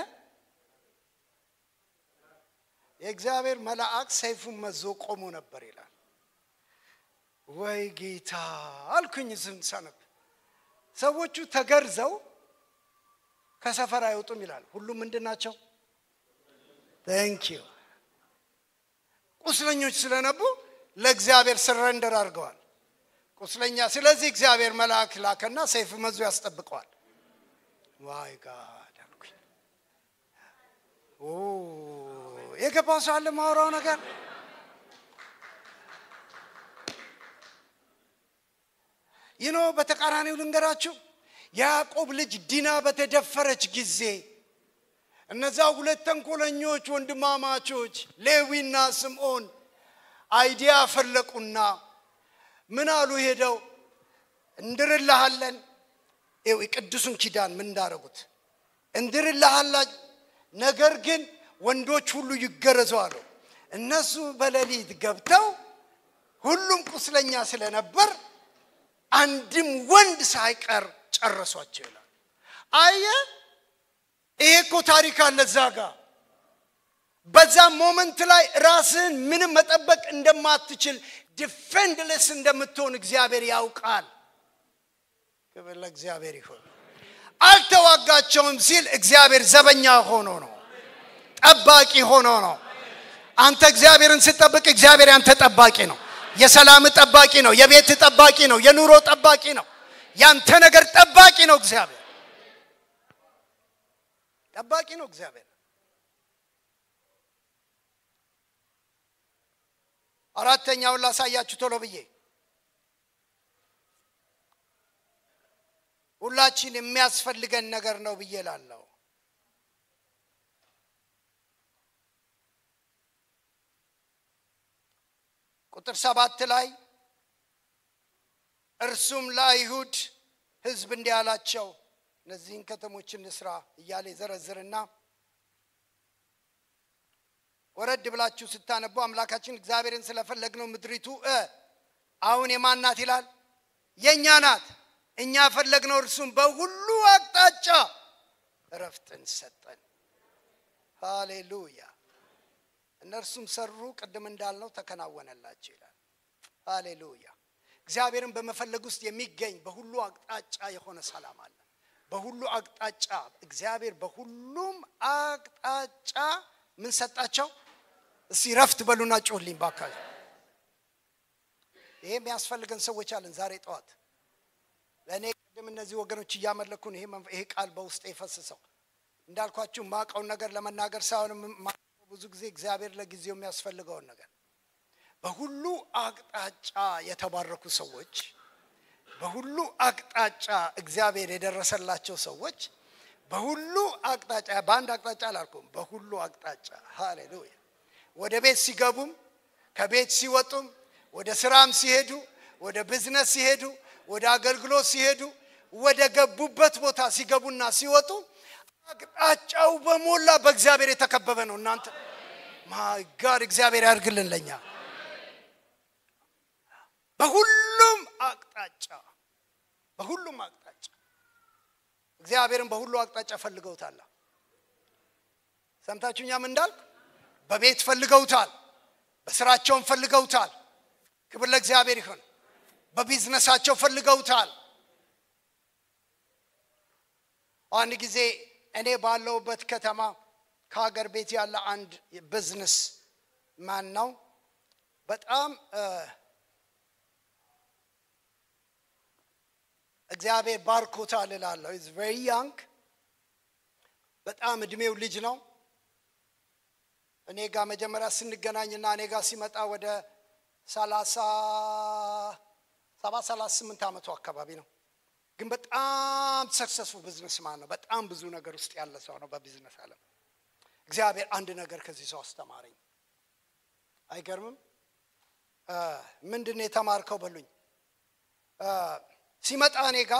የእግዚአብሔር መልአክ ሰይፉን መዞ ቆሞ ነበር ይላል። ወይ ጌታ አልኩኝ ስንሰነብ ሰዎቹ ተገርዘው ከሰፈር አይወጡም ይላል። ሁሉም ምንድን ናቸው? ቴንኪዩ ቁስለኞች ስለነቡ ለእግዚአብሔር ስረንደር አድርገዋል። ቁስለኛ ስለዚህ እግዚአብሔር መልአክ ላከና ሰይፍ መዞ ያስጠብቀዋል። ዋይ ጋድ አልኩኝ። የገባው ሰው አለ ማውራው ነገር ይኖ በተቃራኒው ልንገራችሁ የያዕቆብ ልጅ ዲና በተደፈረች ጊዜ እነዛ ሁለት ተንኮለኞች ወንድማማቾች ሌዊና ስምዖን አይዲያ ፈለቁና ምን አሉ ሄደው እንድርልሃለን ይኸው የቅዱሱን ኪዳን ምን እንዳረጉት እንድርልሃላ ነገር ግን ወንዶች ሁሉ ይገረዙ አሉ እነሱ በሌሊት ገብተው ሁሉም ቁስለኛ ስለነበር አንድም ወንድ ሳይቀር ጨረሷቸው ይላል አየ ይሄ እኮ ታሪክ አለ እዛ ጋር በዛ ሞመንት ላይ ራስህን ምንም መጠበቅ እንደማትችል ዲፌንድለስ እንደምትሆን እግዚአብሔር ያውቃል ክብር ለእግዚአብሔር ይሁን አልተዋጋቸውም ሲል እግዚአብሔር ዘበኛ ሆኖ ነው ጠባቂ ሆኖ ነው። አንተ እግዚአብሔርን ስትጠብቅ እግዚአብሔር ያንተ ጠባቂ ነው። የሰላም ጠባቂ ነው። የቤት ጠባቂ ነው። የኑሮ ጠባቂ ነው። ያንተ ነገር ጠባቂ ነው። እግዚአብሔር ጠባቂ ነው። እግዚአብሔር አራተኛውን ላሳያችሁ ቶሎ ብዬ ሁላችን የሚያስፈልገን ነገር ነው ብዬ ላለው ቁጥር ሰባት ላይ እርሱም ለአይሁድ ሕዝብ እንዲህ አላቸው፣ እነዚህን ከተሞች እንስራ እያለ ይዘረዝርና ወረድ ብላችሁ ስታነቡ አምላካችን እግዚአብሔርን ስለፈለግነው ምድሪቱ እ አሁን የማን ናት ይላል? የእኛ ናት። እኛ ፈለግነው እርሱም በሁሉ አቅጣጫ እረፍትን ሰጠን። ሃሌሉያ። እነርሱም ሰሩ፣ ቅድም እንዳልነው ተከናወነላቸው ይላል። ሃሌሉያ። እግዚአብሔርን በመፈለግ ውስጥ የሚገኝ በሁሉ አቅጣጫ የሆነ ሰላም አለ። በሁሉ አቅጣጫ እግዚአብሔር በሁሉም አቅጣጫ ምን ሰጣቸው? እስቲ ረፍት በሉና ጮህልኝ ባካችሁ። ይሄ የሚያስፈልገን ሰዎች አለን ዛሬ ጠዋት ለእኔ ቅድም እነዚህ ወገኖች እያመለኩን ይሄ መንፈ- ይሄ ቃል በውስጥ የፈስሰው እንዳልኳችሁ ማቀውን ነገር ለመናገር ሳይሆን የማውቀው ብዙ ጊዜ እግዚአብሔር ለጊዜው የሚያስፈልገውን ነገር በሁሉ አቅጣጫ የተባረኩ ሰዎች በሁሉ አቅጣጫ እግዚአብሔር የደረሰላቸው ሰዎች በሁሉ አቅጣጫ በአንድ አቅጣጫ አላልኩም፣ በሁሉ አቅጣጫ ሃሌሉያ። ወደ ቤት ሲገቡም ከቤት ሲወጡም ወደ ስራም ሲሄዱ ወደ ቢዝነስ ሲሄዱ ወደ አገልግሎት ሲሄዱ ወደ ገቡበት ቦታ ሲገቡና ሲወጡ አቅጣጫው በሞላ በእግዚአብሔር የተከበበ ነው። እናንተ ማይ ጋድ እግዚአብሔር ያድርግልን ለኛ በሁሉም አቅጣጫ በሁሉም አቅጣጫ እግዚአብሔርን በሁሉ አቅጣጫ ፈልገውታል። ሰምታችሁኛም እንዳልኩ በቤት ፈልገውታል፣ በስራቸውም ፈልገውታል። ክብር ለእግዚአብሔር ይሁን። በቢዝነሳቸው ፈልገውታል። አንድ ጊዜ እኔ ባለሁበት ከተማ ከሀገር ቤት ያለ አንድ ቢዝነስ ማን ነው በጣም እ፣ እግዚአብሔር ባርኮታል እላለሁ። ኢዝ ቬሪ ያንግ በጣም እድሜው ልጅ ነው። እኔ ጋር መጀመሪያ ስንገናኝና እኔ ጋር ሲመጣ ወደ ሰላሳ ሰባት ሰላሳ ስምንት ዓመቱ አካባቢ ነው። ግን በጣም ሰክሰስፉ ቢዝነስ ማን ነው። በጣም ብዙ ነገር ውስጥ ያለ ሰው ነው በቢዝነስ ዓለም። እግዚአብሔር አንድ ነገር ከዚህ ሰው አስተማረኝ። አይገርምም? እ፣ ምንድን ነው የተማርከው በሉኝ። እ፣ ሲመጣ እኔ ጋ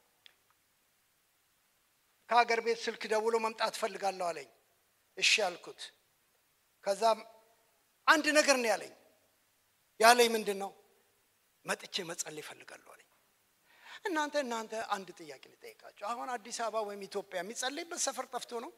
ከሀገር ቤት ስልክ ደውሎ መምጣት እፈልጋለሁ አለኝ። እሺ ያልኩት። ከዛም አንድ ነገር ነው ያለኝ። ያለኝ ምንድን ነው? መጥቼ መጸለይ እፈልጋለሁ አለኝ። እናንተ እናንተ አንድ ጥያቄ ልጠይቃቸው። አሁን አዲስ አበባ ወይም ኢትዮጵያ የሚጸለይበት ሰፈር ጠፍቶ ነው?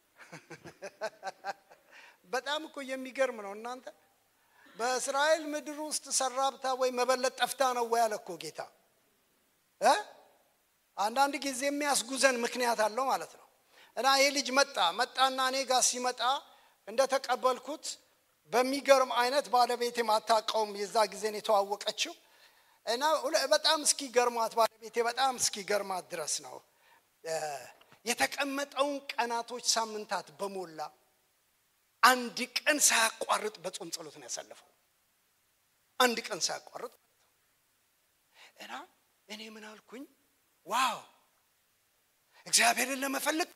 በጣም እኮ የሚገርም ነው እናንተ። በእስራኤል ምድር ውስጥ ሰራብታ ወይ መበለት ጠፍታ ነው ወይ አለ እኮ ጌታ እ አንዳንድ ጊዜ የሚያስጉዘን ምክንያት አለው ማለት ነው። እና ይሄ ልጅ መጣ መጣና እኔ ጋር ሲመጣ እንደተቀበልኩት በሚገርም አይነት ባለቤቴ ማታቀውም የዛ ጊዜን የተዋወቀችው እና ሁለ- በጣም እስኪገርማት ባለቤቴ በጣም እስኪገርማት ድረስ ነው እ፣ የተቀመጠውን ቀናቶች ሳምንታት በሞላ አንድ ቀን ሳያቋርጥ በጾም ጸሎት ነው ያሳለፈው። አንድ ቀን ሳያቋርጥ እና እኔ ምን አልኩኝ? ዋው እግዚአብሔርን ለመፈለግ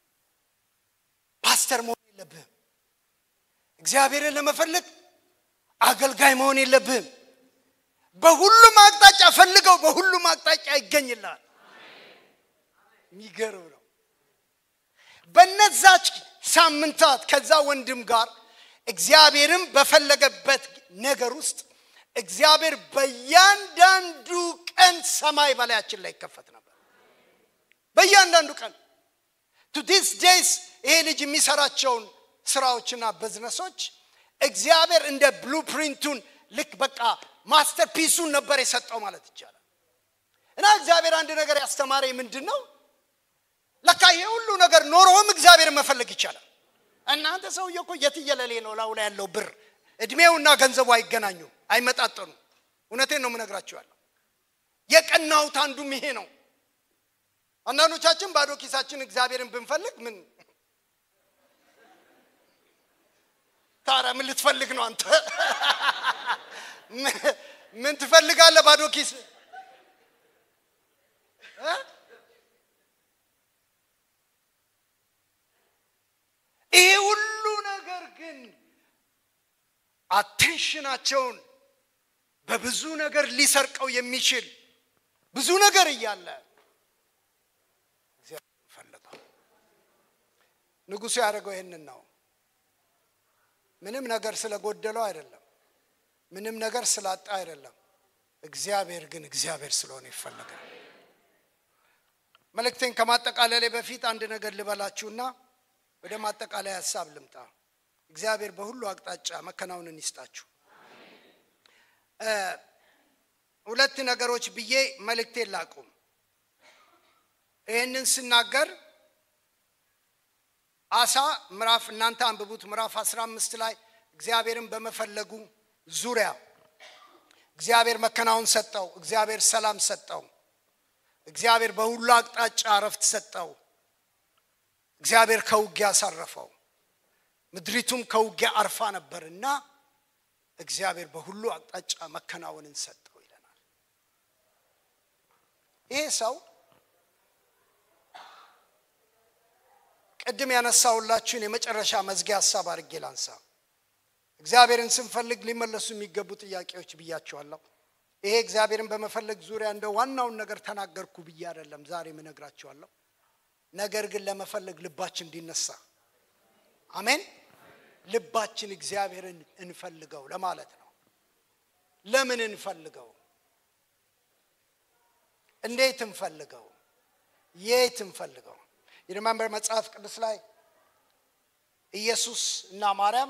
ፓስተር መሆን የለብህም። እግዚአብሔርን ለመፈለግ አገልጋይ መሆን የለብህም። በሁሉም አቅጣጫ ፈልገው፣ በሁሉም አቅጣጫ ይገኝልሃል። የሚገርም ነው። በነዛች ሳምንታት ከዛ ወንድም ጋር እግዚአብሔርን በፈለገበት ነገር ውስጥ እግዚአብሔር በእያንዳንዱ ቀን ሰማይ በላያችን ላይ ይከፈት ነበር። በእያንዳንዱ ቀን ቱ ዲስ ዴይስ ይሄ ልጅ የሚሰራቸውን ስራዎችና ቢዝነሶች እግዚአብሔር እንደ ብሉፕሪንቱን ልክ በቃ ማስተር ፒሱን ነበር የሰጠው ማለት ይቻላል። እና እግዚአብሔር አንድ ነገር ያስተማረኝ ምንድን ነው? ለካ ይሄ ሁሉ ነገር ኖሮም እግዚአብሔርን መፈለግ ይቻላል። እናንተ ሰውዬ እኮ የትየለሌ ነው ላው ላይ ያለው ብር እድሜውና ገንዘቡ አይገናኙም፣ አይመጣጠኑም። እውነቴን ነው የምነግራችኋለሁ። የቀናሁት አንዱም ይሄ ነው። አንዳንዶቻችን ባዶ ኪሳችን እግዚአብሔርን ብንፈልግ ምን ታዲያ ምን ልትፈልግ ነው አንተ? ምን ትፈልጋለህ ባዶ ኪስ? ይሄ ሁሉ ነገር ግን አቴንሽናቸውን በብዙ ነገር ሊሰርቀው የሚችል ብዙ ነገር እያለ እግዚአብሔር ፈለገው። ንጉሡ ያደረገው ይህንን ነው። ምንም ነገር ስለጎደለው አይደለም። ምንም ነገር ስላጣ አይደለም። እግዚአብሔር ግን እግዚአብሔር ስለሆነ ይፈለጋል። መልእክቴን ከማጠቃለሌ በፊት አንድ ነገር ልበላችሁና ወደ ማጠቃለያ ሀሳብ ልምጣ። እግዚአብሔር በሁሉ አቅጣጫ መከናወንን ይስጣችሁ። ሁለት ነገሮች ብዬ መልእክቴን ላቁም። ይህንን ስናገር አሳ ምዕራፍ እናንተ አንብቡት ምዕራፍ 15 ላይ እግዚአብሔርን በመፈለጉ ዙሪያ እግዚአብሔር መከናወን ሰጠው። እግዚአብሔር ሰላም ሰጠው። እግዚአብሔር በሁሉ አቅጣጫ እረፍት ሰጠው። እግዚአብሔር ከውጊያ አሳረፈው። ምድሪቱም ከውጊያ አርፋ ነበርና እግዚአብሔር በሁሉ አቅጣጫ መከናወንን ሰጠው ይለናል። ይሄ ሰው ቅድም ያነሳሁላችሁን የመጨረሻ መዝጊያ ሀሳብ አድርጌ ላንሳ። እግዚአብሔርን ስንፈልግ ሊመለሱ የሚገቡ ጥያቄዎች ብያቸዋለሁ። ይሄ እግዚአብሔርን በመፈለግ ዙሪያ እንደ ዋናውን ነገር ተናገርኩ ብዬ አይደለም ዛሬ ምነግራቸዋለሁ። ነገር ግን ለመፈለግ ልባችን እንዲነሳ አሜን። ልባችን እግዚአብሔርን እንፈልገው ለማለት ነው። ለምን እንፈልገው? እንዴት እንፈልገው? የት እንፈልገው? የሪመምበር መጽሐፍ ቅዱስ ላይ ኢየሱስ እና ማርያም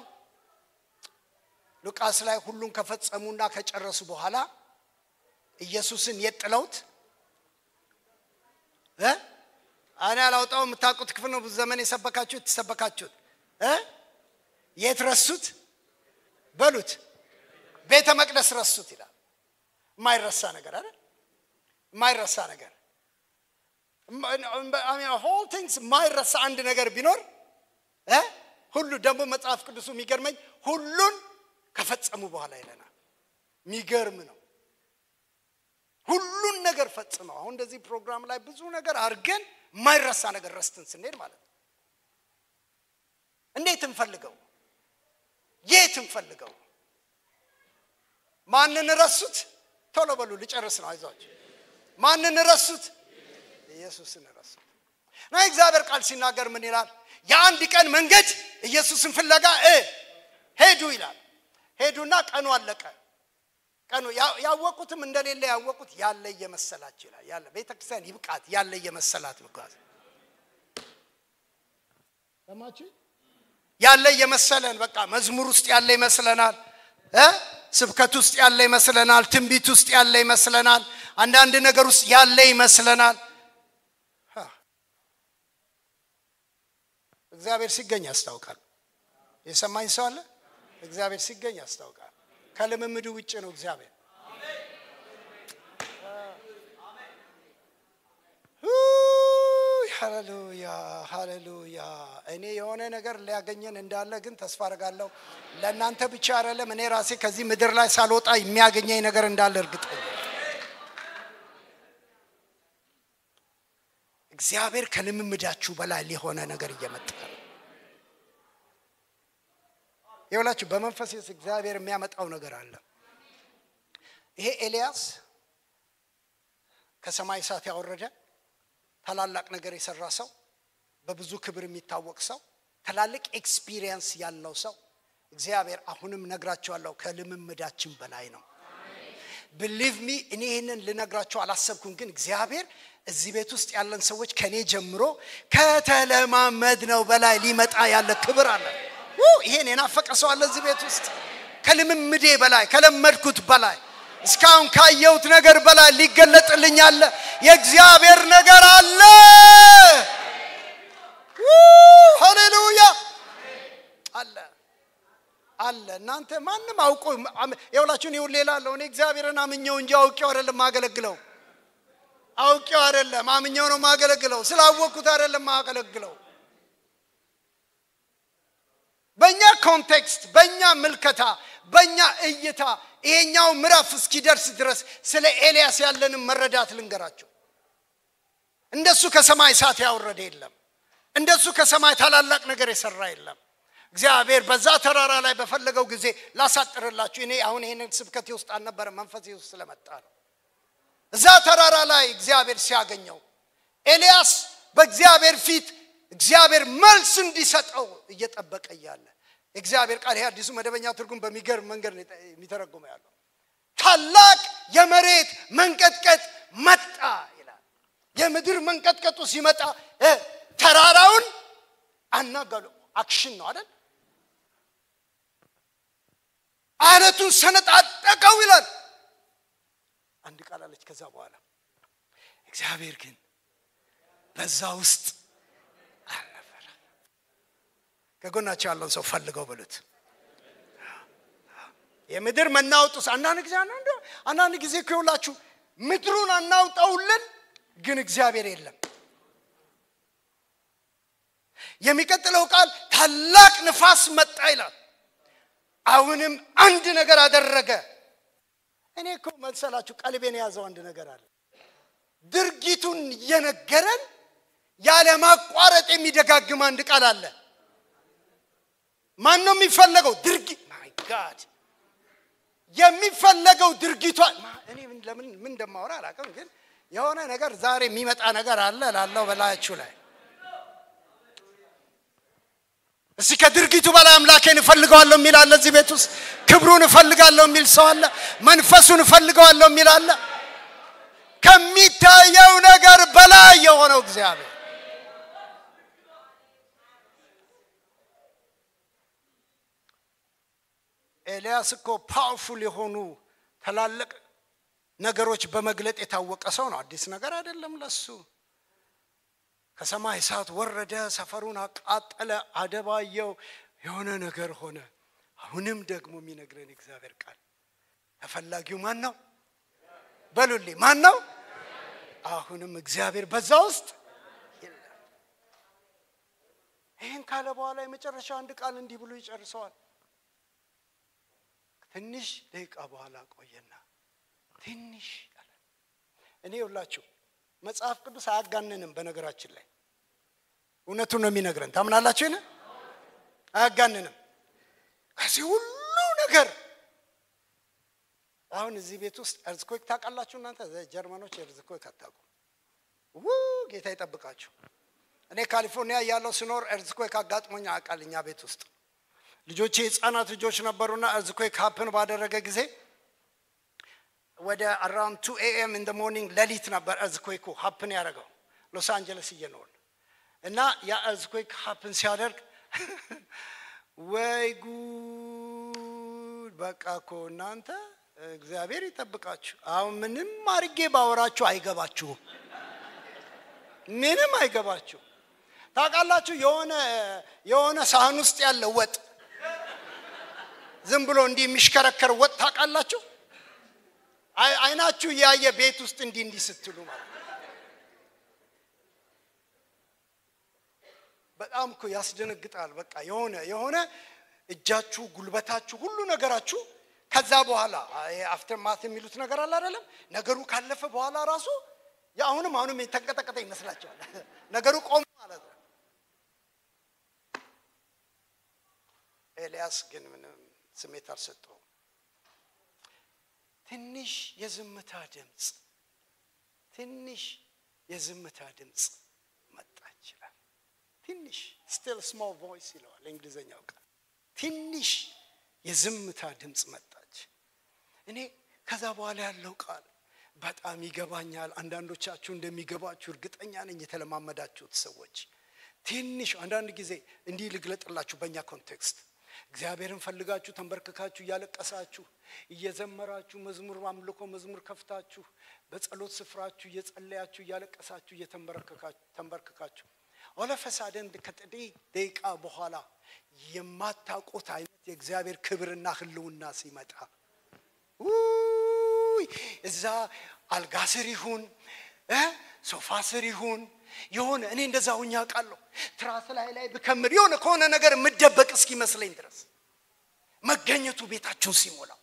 ሉቃስ ላይ ሁሉን ከፈጸሙና ከጨረሱ በኋላ ኢየሱስን የት ጥለውት እ እኔ አላውጣው የምታውቁት ክፍል ነው። ብዙ ዘመን የሰበካችሁት የተሰበካችሁት እ የት ረሱት በሉት። ቤተ መቅደስ ረሱት ይላል። የማይረሳ ነገር አይደል? የማይረሳ ነገር ሆል ቲንግስ የማይረሳ አንድ ነገር ቢኖር እ ሁሉ ደግሞ መጽሐፍ ቅዱሱ የሚገርመኝ ሁሉን ከፈጸሙ በኋላ ይለናል። የሚገርም ነው። ሁሉን ነገር ፈጽመው አሁን እንደዚህ ፕሮግራም ላይ ብዙ ነገር አድርገን የማይረሳ ነገር ረስትን ስንሄድ ማለት ነው። እንዴት እንፈልገው? የት እንፈልገው? ማንን ረሱት? ቶሎ በሉ ልጨርስ ነው። አይዟቸው። ማንን ረሱት? ኢየሱስን ረሱት። እና እግዚአብሔር ቃል ሲናገር ምን ይላል? የአንድ ቀን መንገድ ኢየሱስን ፍለጋ እ ሄዱ ይላል። ሄዱና ቀኑ አለቀ። ቀኑ ያወቁትም እንደሌለ ያወቁት ያለ እየመሰላቸው ይላል። ያለ ቤተ ክርስቲያን ይብቃት ያለ እየመሰላት ምጓዝ ሰማችሁ? ያለ እየመሰለን በቃ መዝሙር ውስጥ ያለ ይመስለናል እ ስብከት ውስጥ ያለ ይመስለናል። ትንቢት ውስጥ ያለ ይመስለናል። አንዳንድ ነገር ውስጥ ያለ ይመስለናል። እግዚአብሔር ሲገኝ ያስታውቃል። የሰማኝ ሰው አለ? እግዚአብሔር ሲገኝ ያስታውቃል። ከልምምድ ውጭ ነው እግዚአብሔር። ሃሌሉያ ሃሌሉያ። እኔ የሆነ ነገር ሊያገኘን እንዳለ ግን ተስፋ አደርጋለሁ። ለእናንተ ብቻ አይደለም፣ እኔ ራሴ ከዚህ ምድር ላይ ሳልወጣ የሚያገኘኝ ነገር እንዳለ እርግጠኛ እግዚአብሔር ከልምምዳችሁ በላይ የሆነ ነገር እየመጣ ነው። ይኸውላችሁ በመንፈስ እግዚአብሔር የሚያመጣው ነገር አለ። ይሄ ኤልያስ ከሰማይ እሳት ያወረደ ታላላቅ ነገር የሰራ ሰው፣ በብዙ ክብር የሚታወቅ ሰው፣ ትላልቅ ኤክስፒሪየንስ ያለው ሰው እግዚአብሔር አሁንም ነግራቸዋለሁ ከልምምዳችን በላይ ነው። ብሊቭ ሚ እኔ ይህንን ልነግራቸው አላሰብኩም፣ ግን እግዚአብሔር እዚህ ቤት ውስጥ ያለን ሰዎች ከኔ ጀምሮ ከተለማመድ ነው በላይ ሊመጣ ያለ ክብር አለ። ይሄን የናፈቀ ሰው አለ እዚህ ቤት ውስጥ ከልምምዴ በላይ ከለመድኩት በላይ እስካሁን ካየሁት ነገር በላይ ሊገለጥልኝ አለ። የእግዚአብሔር ነገር አለ። ሃሌሉያ እናንተ ማንም አውቆ የሁላችሁን ይሁን ሌላ አለው። እኔ እግዚአብሔርን አምኘው እንጂ አውቄው አይደለም ማገለግለው። አውቄው አይደለም አምኘው ነው ማገለግለው። ስላወቅኩት አይደለም ማገለግለው። በእኛ ኮንቴክስት፣ በእኛ ምልከታ፣ በእኛ እይታ ይሄኛው ምዕራፍ እስኪደርስ ድረስ ስለ ኤልያስ ያለንን መረዳት ልንገራቸው። እንደሱ ከሰማይ እሳት ያወረደ የለም። እንደሱ ከሰማይ ታላላቅ ነገር የሰራ የለም። እግዚአብሔር በዛ ተራራ ላይ በፈለገው ጊዜ ላሳጥርላችሁ። እኔ አሁን ይህንን ስብከቴ ውስጥ አልነበረ መንፈሴ ውስጥ ስለመጣ ነው። እዛ ተራራ ላይ እግዚአብሔር ሲያገኘው ኤልያስ በእግዚአብሔር ፊት እግዚአብሔር መልስ እንዲሰጠው እየጠበቀ እያለ እግዚአብሔር ቃል ይሄ አዲሱ መደበኛ ትርጉም በሚገርም መንገድ ነው የሚተረጉመው ያለው ታላቅ የመሬት መንቀጥቀጥ መጣ ይላል። የምድር መንቀጥቀጡ ሲመጣ ተራራውን አናጋሉ። አክሽን ነው አይደል? አለቱን ሰነጣጠቀው ይላል። አንድ ቃል አለች። ከዛ በኋላ እግዚአብሔር ግን በዛ ውስጥ አልነበረ። ከጎናቸው ያለውን ሰው ፈልገው ብሉት። የምድር መናወጡስ አንዳንድ ጊዜ አንዳንድ አንዳንድ ጊዜ ከሁላችሁ ምድሩን አናውጠውልን፣ ግን እግዚአብሔር የለም። የሚቀጥለው ቃል ታላቅ ንፋስ መጣ ይላል። አሁንም አንድ ነገር አደረገ። እኔ እኮ መሰላችሁ ቀልቤን የያዘው አንድ ነገር አለ። ድርጊቱን እየነገረን ያለ ማቋረጥ የሚደጋግም አንድ ቃል አለ። ማን ነው የሚፈለገው? ድርጊት ማይ ጋድ የሚፈለገው ድርጊቷ እኔ ለምን ምን እንደማወራ አላውቅም፣ ግን የሆነ ነገር ዛሬ የሚመጣ ነገር አለ ላለው በላያችሁ ላይ እስቲ ከድርጊቱ በላይ አምላኬን እፈልገዋለሁ የሚል አለ እዚህ ቤት ውስጥ ክብሩን እፈልጋለሁ የሚል ሰው አለ መንፈሱን እፈልገዋለሁ የሚል አለ ከሚታየው ነገር በላይ የሆነው እግዚአብሔር ኤልያስ እኮ ፓወርፉል የሆኑ ትላልቅ ነገሮች በመግለጥ የታወቀ ሰው ነው አዲስ ነገር አይደለም ለሱ ከሰማይ እሳት ወረደ፣ ሰፈሩን አቃጠለ፣ አደባየው፣ የሆነ ነገር ሆነ። አሁንም ደግሞ የሚነግረን እግዚአብሔር ቃል ተፈላጊው ማን ነው? በሉልኝ፣ ማን ነው? አሁንም እግዚአብሔር በዛ ውስጥ የለም። ይህን ካለ በኋላ የመጨረሻ አንድ ቃል እንዲህ ብሎ ይጨርሰዋል። ትንሽ ደቂቃ በኋላ ቆየና ትንሽ አለ። እኔ ሁላችሁ መጽሐፍ ቅዱስ አያጋንንም። በነገራችን ላይ እውነቱን ነው የሚነግረን። ታምናላችሁ? ይነ አያጋንንም። ከዚህ ሁሉ ነገር አሁን እዚህ ቤት ውስጥ እርዝኮክ ታውቃላችሁ እናንተ ጀርመኖች እርዝኮክ አታውቁም። ው ጌታ ይጠብቃችሁ። እኔ ካሊፎርኒያ ያለው ስኖር እርዝኮክ አጋጥሞኝ ያውቃል። እኛ ቤት ውስጥ ልጆቼ ህፃናት ልጆች ነበሩና እርዝኮክ ሀፕን ባደረገ ጊዜ ወደ አራውንድ ቱ ኤኤም ኢን ሞርኒንግ ሌሊት ነበር እርዝኩዌኩ ሀፕን ያደረገው ሎስ አንጀለስ እየኖርን እና ያ እርዝኩዌክ ሀፕን ሲያደርግ ወይ ጉድ! በቃ እኮ እናንተ እግዚአብሔር ይጠብቃችሁ። አሁን ምንም አድርጌ ባወራችሁ አይገባችሁም፣ ምንም አይገባችሁ። ታውቃላችሁ የሆነ የሆነ ሳህን ውስጥ ያለ ወጥ ዝም ብሎ እንዲህ የሚሽከረከር ወጥ ታውቃላችሁ አይናችሁ እያየ ቤት ውስጥ እንዲህ እንዲህ ስትሉ ማለት በጣም እኮ ያስደነግጣል። በቃ የሆነ የሆነ እጃችሁ፣ ጉልበታችሁ፣ ሁሉ ነገራችሁ ከዛ በኋላ አፍተር ማት የሚሉት ነገር አለ አይደለም። ነገሩ ካለፈ በኋላ ራሱ አሁንም አሁንም የተንቀጠቀጠ ይመስላቸዋል። ነገሩ ቆም ማለት ነው። ኤልያስ ግን ምንም ስሜት አልሰጠውም። ትንሽ የዝምታ ድምፅ ትንሽ የዝምታ ድምፅ መጣ ይችላል። ትንሽ ስቲል ስሞል ቮይስ ይለዋል እንግሊዝኛው ቃል። ትንሽ የዝምታ ድምፅ መጣች። እኔ ከዛ በኋላ ያለው ቃል በጣም ይገባኛል። አንዳንዶቻችሁ እንደሚገባችሁ እርግጠኛ ነኝ። የተለማመዳችሁት ሰዎች ትንሽ አንዳንድ ጊዜ እንዲህ ልግለጥላችሁ በእኛ ኮንቴክስት እግዚአብሔርን ፈልጋችሁ ተንበርክካችሁ እያለቀሳችሁ እየዘመራችሁ መዝሙር አምልኮ መዝሙር ከፍታችሁ በጸሎት ስፍራችሁ እየጸለያችሁ እያለቀሳችሁ እየተንበርክካችሁ ኦለፈሳደን ከጥቂት ደቂቃ በኋላ የማታውቁት አይነት የእግዚአብሔር ክብርና ህልውና ሲመጣ ውይ እዛ አልጋ ስር ይሁን እ ሶፋ ስር ይሁን የሆነ እኔ እንደዛ ሁኛ ቃለሁ ትራስ ላይ ላይ ብከምር የሆነ ከሆነ ነገር የምደበቅ እስኪመስለኝ ድረስ መገኘቱ ቤታችሁን ሲሞላው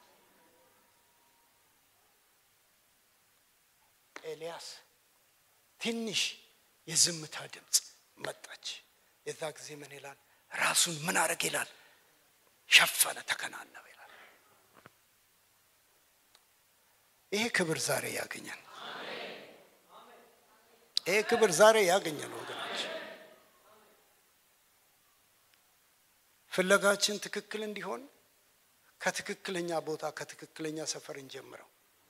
ኤልያስ ትንሽ የዝምታ ድምፅ መጣች የዛ ጊዜ ምን ይላል ራሱን ምን አረግ ይላል ሸፈነ ተከናነበ ይላል ይሄ ክብር ዛሬ ያገኘን ይሄ ክብር ዛሬ ያገኘን ወገኖች ፍለጋችን ትክክል እንዲሆን ከትክክለኛ ቦታ ከትክክለኛ ሰፈር እንጀምረው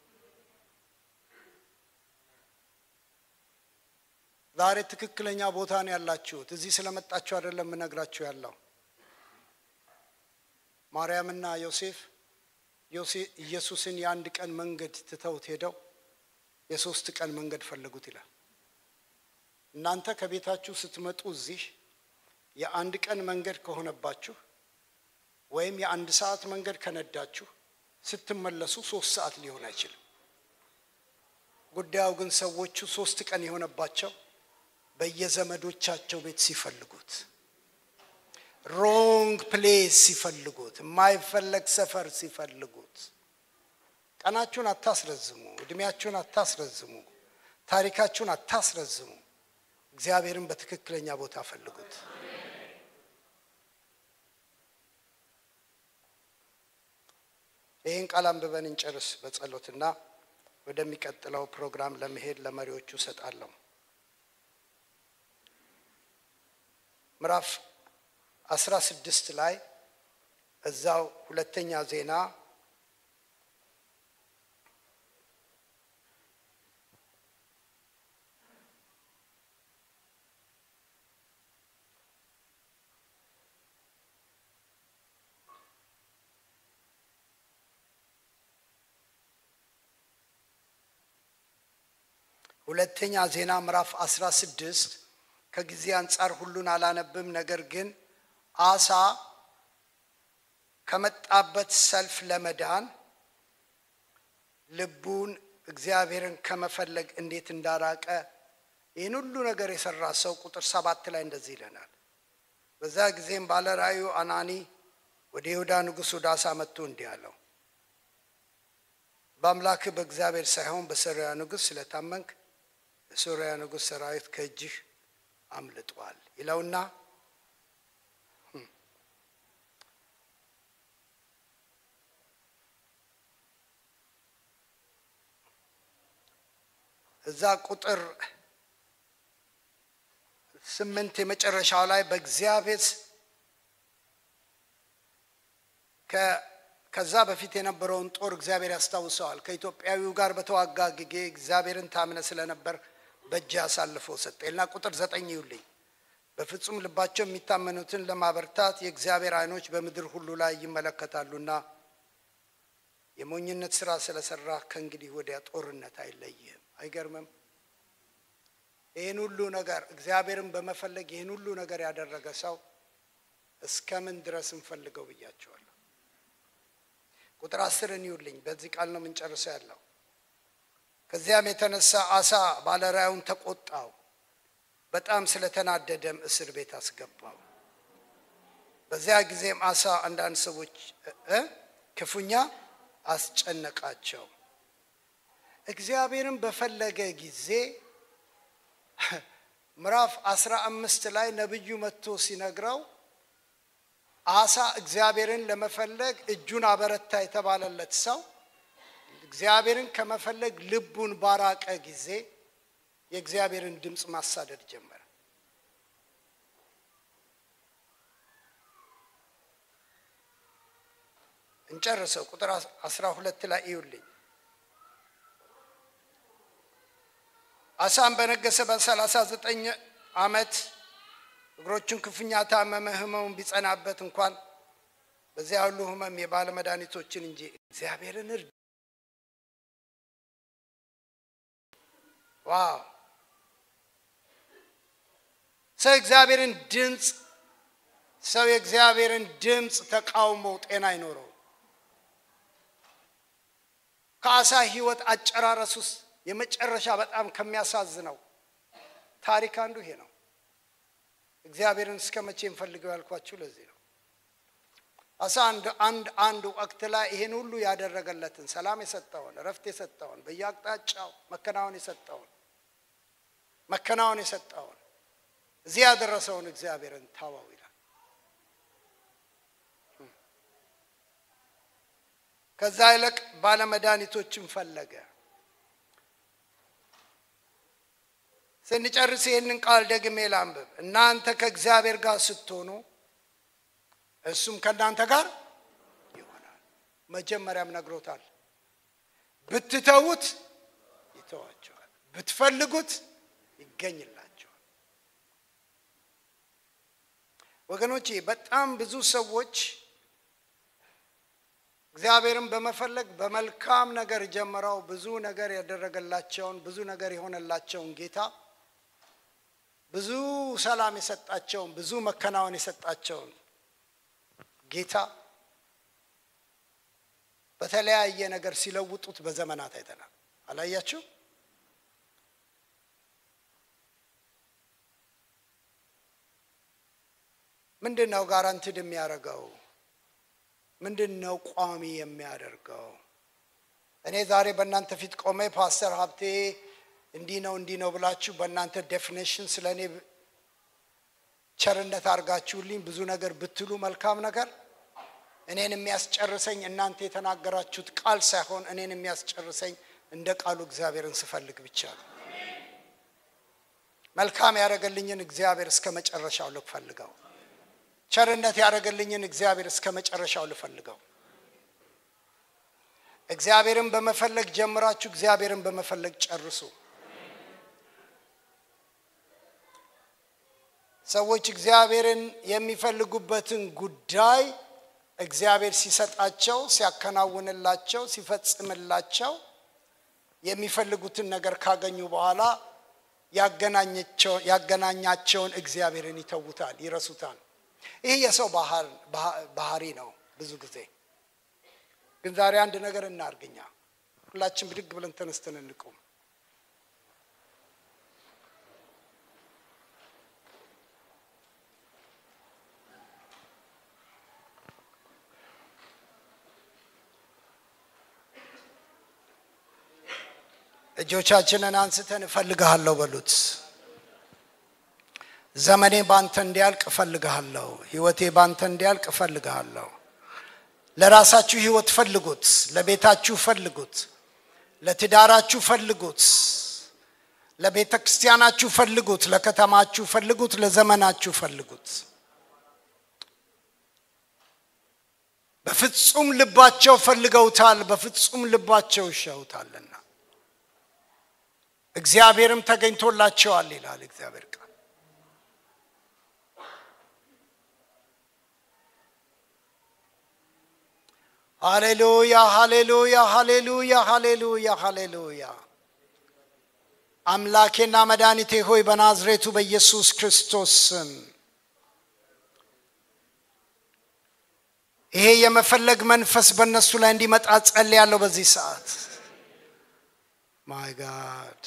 ዛሬ ትክክለኛ ቦታ ነው ያላችሁት እዚህ ስለመጣችሁ አይደለም የምነግራችሁ ያለው ማርያምና ዮሴፍ ኢየሱስን የአንድ ቀን መንገድ ትተውት ሄደው የሶስት ቀን መንገድ ፈለጉት ይላል እናንተ ከቤታችሁ ስትመጡ እዚህ የአንድ ቀን መንገድ ከሆነባችሁ ወይም የአንድ ሰዓት መንገድ ከነዳችሁ ስትመለሱ ሶስት ሰዓት ሊሆን አይችልም ጉዳዩ ግን ሰዎቹ ሶስት ቀን የሆነባቸው በየዘመዶቻቸው ቤት ሲፈልጉት ሮንግ ፕሌስ ሲፈልጉት የማይፈለግ ሰፈር ሲፈልጉት ቀናችሁን አታስረዝሙ እድሜያችሁን አታስረዝሙ ታሪካችሁን አታስረዝሙ እግዚአብሔርን በትክክለኛ ቦታ ፈልጉት ይህን ቃል አንብበን እንጨርስ በጸሎትና ወደሚቀጥለው ፕሮግራም ለመሄድ ለመሪዎቹ እሰጣለሁ ምዕራፍ አስራ ስድስት ላይ እዛው ሁለተኛ ዜና ሁለተኛ ዜና ምዕራፍ 16 ከጊዜ አንጻር ሁሉን አላነብም ነገር ግን አሳ ከመጣበት ሰልፍ ለመዳን ልቡን እግዚአብሔርን ከመፈለግ እንዴት እንዳራቀ ይህን ሁሉ ነገር የሰራ ሰው ቁጥር ሰባት ላይ እንደዚህ ይለናል በዛ ጊዜም ባለራዩ አናኒ ወደ ይሁዳ ንጉሥ ወደ አሳ መጥቶ እንዲህ አለው በአምላክ በእግዚአብሔር ሳይሆን በሶርያ ንጉሥ ስለታመንክ የሶርያ ንጉሥ ሰራዊት ከእጅህ አምልጧል ይለውና እዛ ቁጥር ስምንት የመጨረሻው ላይ በእግዚአብሔር ከዛ በፊት የነበረውን ጦር እግዚአብሔር ያስታውሰዋል ከኢትዮጵያዊው ጋር በተዋጋ ጊዜ እግዚአብሔርን ታምነ ስለነበር በእጅ አሳልፎ ሰጠና ቁጥር ዘጠኝ ይውልኝ በፍጹም ልባቸው የሚታመኑትን ለማበርታት የእግዚአብሔር አይኖች በምድር ሁሉ ላይ ይመለከታሉና የሞኝነት ስራ ስለሰራ ከእንግዲህ ወዲያ ጦርነት አይለይህም አይገርምም ይህን ሁሉ ነገር እግዚአብሔርን በመፈለግ ይህን ሁሉ ነገር ያደረገ ሰው እስከምን ድረስ እንፈልገው ብያቸዋለሁ ቁጥር አስርን ይውልኝ በዚህ ቃል ነው የምንጨርሰው ያለው ከዚያም የተነሳ አሳ ባለራዩን ተቆጣው በጣም ስለተናደደም እስር ቤት አስገባው በዚያ ጊዜም አሳ አንዳንድ ሰዎች ክፉኛ አስጨነቃቸው እግዚአብሔርን በፈለገ ጊዜ ምዕራፍ አስራ አምስት ላይ ነብዩ መጥቶ ሲነግረው አሳ እግዚአብሔርን ለመፈለግ እጁን አበረታ የተባለለት ሰው እግዚአብሔርን ከመፈለግ ልቡን ባራቀ ጊዜ የእግዚአብሔርን ድምፅ ማሳደድ ጀመረ እንጨርሰው ቁጥር አስራ ሁለት ላይ እዩልኝ አሳም በነገሰ በሰላሳ ዘጠኝ አመት እግሮቹን ክፉኛ ታመመ ህመሙን ቢጸናበት እንኳን በዚያ ሁሉ ህመም የባለ መድኃኒቶችን እንጂ እግዚአብሔርን እርድ ዋው ሰው እግዚአብሔርን ድምፅ ሰው የእግዚአብሔርን ድምፅ ተቃውሞ ጤና አይኖረው። ከአሳ ሕይወት አጨራረስ ውስጥ የመጨረሻ በጣም ከሚያሳዝነው ታሪክ አንዱ ይሄ ነው። እግዚአብሔርን እስከ መቼ እንፈልገው ያልኳችሁ ለዚህ ነው። አሳ አንድ አንድ አንድ ወቅት ላይ ይሄን ሁሉ ያደረገለትን ሰላም የሰጠውን እረፍት የሰጠውን በየአቅጣጫው መከናወን የሰጠውን መከናወን የሰጠውን እዚህ ያደረሰውን እግዚአብሔርን ታዋው ይላል። ከዛ ይልቅ ባለመድኃኒቶችን ፈለገ። ስንጨርስ ይህንን ቃል ደግሜ ላንብብ። እናንተ ከእግዚአብሔር ጋር ስትሆኑ እሱም ከእናንተ ጋር ይሆናል። መጀመሪያም ነግሮታል። ብትተዉት ይተዋቸዋል፣ ብትፈልጉት ይገኝላቸዋል። ወገኖቼ በጣም ብዙ ሰዎች እግዚአብሔርን በመፈለግ በመልካም ነገር ጀምረው ብዙ ነገር ያደረገላቸውን ብዙ ነገር የሆነላቸውን ጌታ ብዙ ሰላም የሰጣቸውን ብዙ መከናወን የሰጣቸውን ጌታ በተለያየ ነገር ሲለውጡት በዘመናት አይተናል። አላያችሁ? ምንድን ነው ጋራንትድ የሚያደርገው? ምንድን ነው ቋሚ የሚያደርገው? እኔ ዛሬ በእናንተ ፊት ቆሜ ፓስተር ሀብቴ እንዲህ ነው እንዲህ ነው ብላችሁ በእናንተ ዴፊኔሽን ስለ እኔ ቸርነት አድርጋችሁልኝ ብዙ ነገር ብትሉ መልካም ነገር እኔን የሚያስጨርሰኝ እናንተ የተናገራችሁት ቃል ሳይሆን እኔን የሚያስጨርሰኝ እንደ ቃሉ እግዚአብሔርን ስፈልግ ብቻ ነው። መልካም ያደረገልኝን እግዚአብሔር እስከ መጨረሻው ልፈልገው። ቸርነት ያደረገልኝን እግዚአብሔር እስከ መጨረሻው ልፈልገው። እግዚአብሔርን በመፈለግ ጀምራችሁ እግዚአብሔርን በመፈለግ ጨርሱ። ሰዎች እግዚአብሔርን የሚፈልጉበትን ጉዳይ እግዚአብሔር ሲሰጣቸው፣ ሲያከናውንላቸው፣ ሲፈጽምላቸው የሚፈልጉትን ነገር ካገኙ በኋላ ያገናኛቸውን እግዚአብሔርን ይተውታል፣ ይረሱታል። ይህ የሰው ባህሪ ነው። ብዙ ጊዜ ግን ዛሬ አንድ ነገር እናርግኛ። ሁላችን ብድግ ብለን ተነስተን እንቁም። እጆቻችንን አንስተን እፈልግሃለሁ በሉት። ዘመኔ ባንተ እንዲያልቅ እፈልግሃለሁ። ህይወቴ ባንተ እንዲያልቅ እፈልግሃለሁ። ለራሳችሁ ህይወት ፈልጉት፣ ለቤታችሁ ፈልጉት፣ ለትዳራችሁ ፈልጉት፣ ለቤተ ክርስቲያናችሁ ፈልጉት፣ ለከተማችሁ ፈልጉት፣ ለዘመናችሁ ፈልጉት። በፍጹም ልባቸው ፈልገውታል፣ በፍጹም ልባቸው ይሸውታልና እግዚአብሔርም ተገኝቶላቸዋል ይላል እግዚአብሔር ቃል። ሃሌሉያ ሃሌሉያ ሃሌሉያ ሃሌሉያ ሃሌሉያ። አምላኬና መድኃኒቴ ሆይ በናዝሬቱ በኢየሱስ ክርስቶስ ስም ይሄ የመፈለግ መንፈስ በእነሱ ላይ እንዲመጣ ጸልያለሁ በዚህ ሰዓት። ማይ ጋድ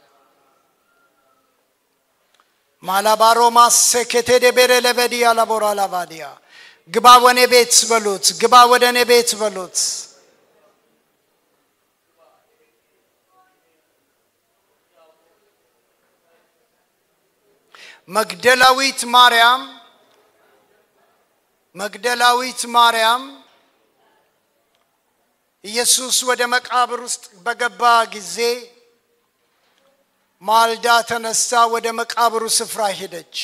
ማላባሮ ማሴኬቴ ቤሬ ለበዲያ ላቦራ ላባዲያ ግባ ወኔ ቤት በሉት። ግባ ወደ እኔ ቤት በሉት። መግደላዊት ማርያም መግደላዊት ማርያም ኢየሱስ ወደ መቃብር ውስጥ በገባ ጊዜ ማልዳ ተነስታ ወደ መቃብሩ ስፍራ ሄደች።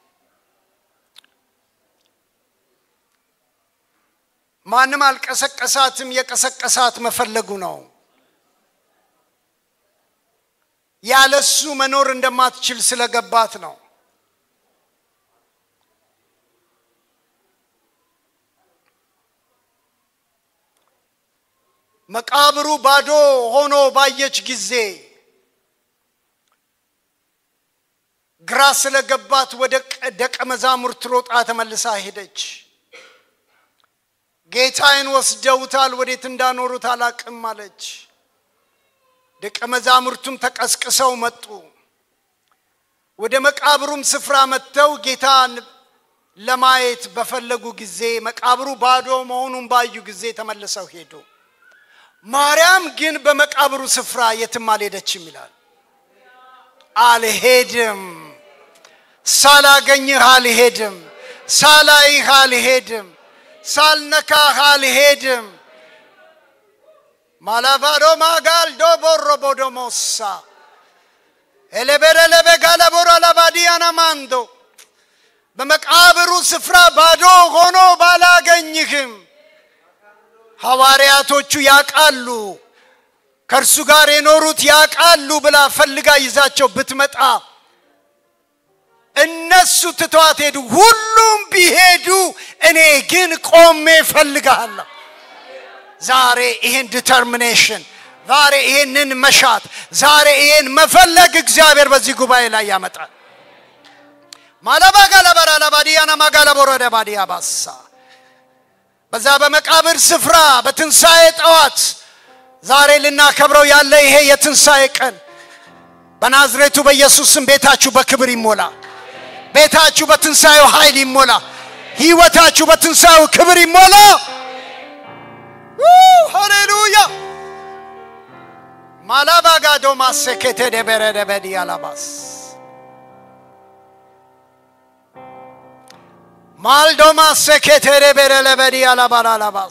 ማንም አልቀሰቀሳትም። የቀሰቀሳት መፈለጉ ነው። ያለሱ መኖር እንደማትችል ስለገባት ነው። መቃብሩ ባዶ ሆኖ ባየች ጊዜ ግራ ስለገባት ወደ ደቀ መዛሙርት ሮጣ ተመልሳ ሄደች። ጌታዬን ወስደውታል፣ ወዴት እንዳኖሩት አላቅም አለች። ደቀ መዛሙርቱም ተቀስቅሰው መጡ። ወደ መቃብሩም ስፍራ መጥተው ጌታን ለማየት በፈለጉ ጊዜ መቃብሩ ባዶ መሆኑን ባዩ ጊዜ ተመልሰው ሄዱ። ማርያም ግን በመቃብሩ ስፍራ የትም አልሄደችም ይላል። አልሄድም፣ ሳላገኝህ አልሄድም፣ ሳላይህ አልሄድም፣ ሳልነካህ አልሄድም። ማላቫዶ ማጋልዶ ቦሮ ቦዶሞሳ ኤሌቤረለቤ ጋለቦሮ አላባዲያና ማንዶ በመቃብሩ ስፍራ ባዶ ሆኖ ባላገኝህም ሐዋርያቶቹ ያቃሉ ከእርሱ ጋር የኖሩት ያቃሉ ብላ ፈልጋ ይዛቸው ብትመጣ እነሱ ትተዋት ሄዱ። ሁሉም ቢሄዱ እኔ ግን ቆሜ እፈልግሃለሁ። ዛሬ ይህን ዲተርሚኔሽን ዛሬ ይህንን መሻት ዛሬ ይህን መፈለግ እግዚአብሔር በዚህ ጉባኤ ላይ ያመጣል። ማለባጋለበራለባዲያና ማጋለቦረደ ባዲያ ባሳ በዛ በመቃብር ስፍራ በትንሣኤ ጠዋት ዛሬ ልናከብረው ያለ ይሄ የትንሣኤ ቀን በናዝሬቱ በኢየሱስ ስም ቤታችሁ በክብር ይሞላ። ቤታችሁ በትንሣኤው ኃይል ይሞላ። ህይወታችሁ በትንሣኤው ክብር ይሞላ። ሃሌሉያ ማላባጋዶ ማሴኬቴ ደበረደበዲ አላባስ ማልዶ ማሴኬቴ ደበረለበዲ አላባላላባስ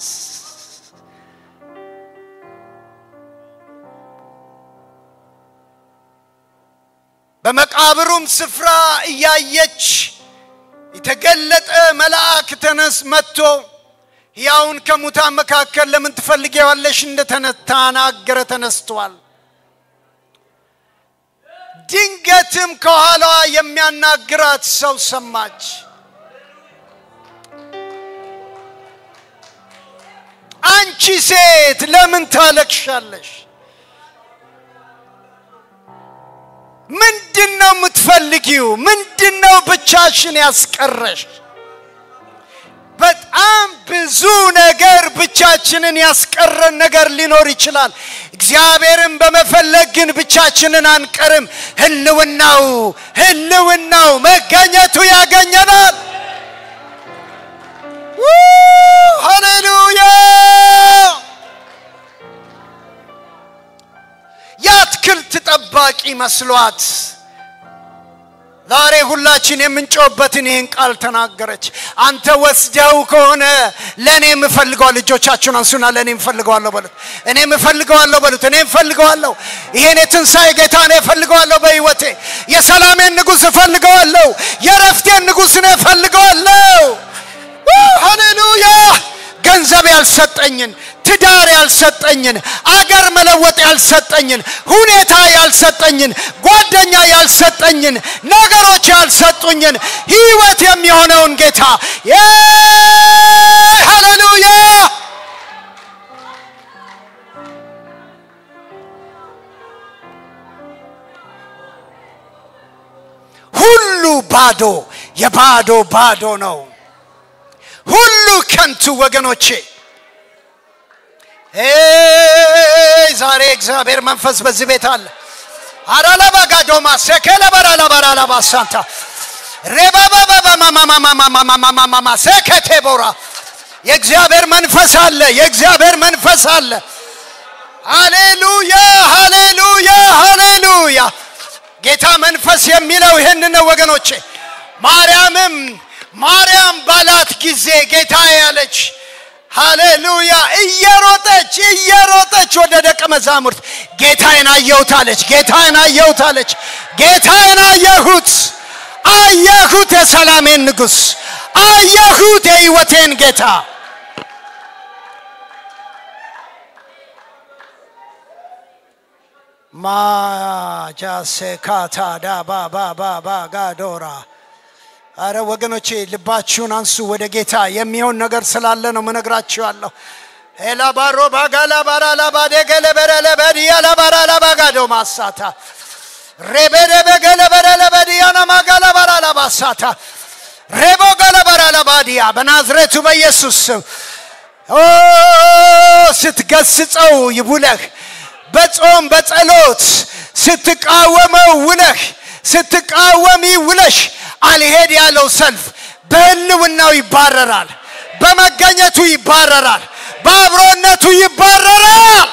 በመቃብሩም ስፍራ እያየች የተገለጠ መልአክ ተነስ መጥቶ ሕያውን ከሙታን መካከል ለምን ትፈልጌዋለሽ እንደተናገረ ተነስቷል። ድንገትም ከኋላዋ የሚያናግራት ሰው ሰማች። አንቺ ሴት ለምን ታለቅሻለሽ? ምንድን ነው የምትፈልጊው? ምንድን ነው ብቻሽን ያስቀረሽ? በጣም ብዙ ነገር ብቻችንን ያስቀረን ነገር ሊኖር ይችላል። እግዚአብሔርን በመፈለግ ግን ብቻችንን አንቀርም። ህልውናው ህልውናው መገኘቱ ያገኘናል። ሃሌሉያ! የአትክልት ጠባቂ መስሏት ዛሬ ሁላችን የምንጮህበትን ይህን ቃል ተናገረች። አንተ ወስደው ከሆነ ለእኔ የምፈልገዋል። ልጆቻችሁን አንሱና ለእኔ የምፈልገዋለሁ በሉት። እኔ የምፈልገዋለሁ በሉት። እኔ የምፈልገዋለሁ። ይሄን የትንሣኤ ጌታ እኔ እፈልገዋለሁ። በህይወቴ የሰላሜን ንጉሥ እፈልገዋለሁ። የረፍቴን ንጉሥ እኔ እፈልገዋለሁ። ሃሌሉያ! ገንዘብ ያልሰጠኝን ትዳር ያልሰጠኝን አገር መለወጥ ያልሰጠኝን ሁኔታ ያልሰጠኝን ጓደኛ ያልሰጠኝን ነገሮች ያልሰጡኝን ህይወት የሚሆነውን ጌታ ሃሌሉያ ሁሉ ባዶ የባዶ ባዶ ነው ሁሉ ከንቱ ወገኖቼ ዛሬ እግዚአብሔር መንፈስ በዚህ ቤት አለ። አራላባጋዶማ ሴኬለበራላባራላባሳንታ ሬባባባማማማማማማማማማ ሴኬቴቦራ የእግዚአብሔር መንፈስ አለ። የእግዚአብሔር መንፈስ አለ። ሃሌሉያ ሃሌሉያ ሃሌሉያ። ጌታ መንፈስ የሚለው ይህን ነው ወገኖቼ። ማርያምም ማርያም ባላት ጊዜ ጌታ ያለች ሃሌሉያ እየሮጠች እየሮጠች ወደ ደቀ መዛሙርት ጌታዬን አየሁት አለች። ጌታዬን አየሁት አለች። ጌታዬን አየሁት አየሁት፣ የሰላሜን ንጉሥ አየሁት፣ የህይወቴን ጌታ ማጃሴካታ ዳባባባባ ጋዶራ አረ ወገኖቼ ልባችሁን አንሱ ወደ ጌታ የሚሆን ነገር ስላለ ነው ምነግራችኋለሁ ኤላባሮ ባጋላ ባራላ ባደገለ በረለ በዲያ ላባራላ ባጋዶ ማሳታ ሬቤደ በገለ በረለ በዲያና ማጋላ ባራላ ባሳታ ሬቦ ገለበራ ለባዲያ በናዝሬቱ በኢየሱስ ስም ኦ ስትገስጸው ይውለህ በጾም በጸሎት ስትቃወመው ውለህ ስትቃወሚ ውለሽ አልሄድ ያለው ሰልፍ በህልውናው ይባረራል፣ በመገኘቱ ይባረራል፣ በአብሮነቱ ይባረራል።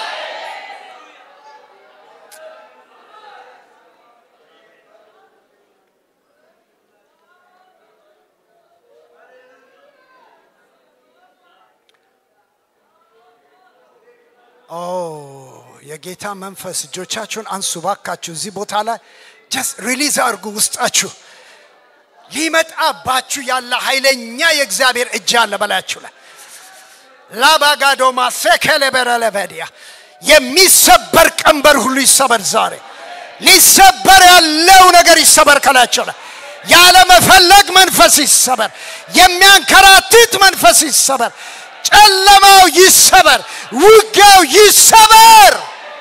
ኦ የጌታ መንፈስ እጆቻችሁን አንሱ ባካችሁ። እዚህ ቦታ ላይ ጀስት ሪሊዝ አድርጉ ውስጣችሁ ሊመጣባችሁ ያለ ኃይለኛ የእግዚአብሔር እጅ አለ በላያችሁ ላይ ላባጋዶማ ሴከለበረለበዲያ የሚሰበር ቀንበር ሁሉ ይሰበር ዛሬ ሊሰበር ያለው ነገር ይሰበር ከላያቸው ላይ ያለመፈለግ መንፈስ ይሰበር የሚያንከራትት መንፈስ ይሰበር ጨለማው ይሰበር ውጊያው ይሰበር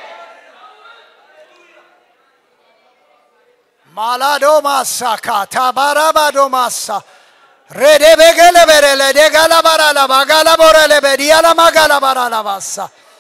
ማላዶ ማሳ ካታ ባራባዶ ማሳ ሬዴ በገለ በረለ ደጋላ ባራላ ባጋላ ቦረለ በዲያላ ማጋላ ባራላ ባሳ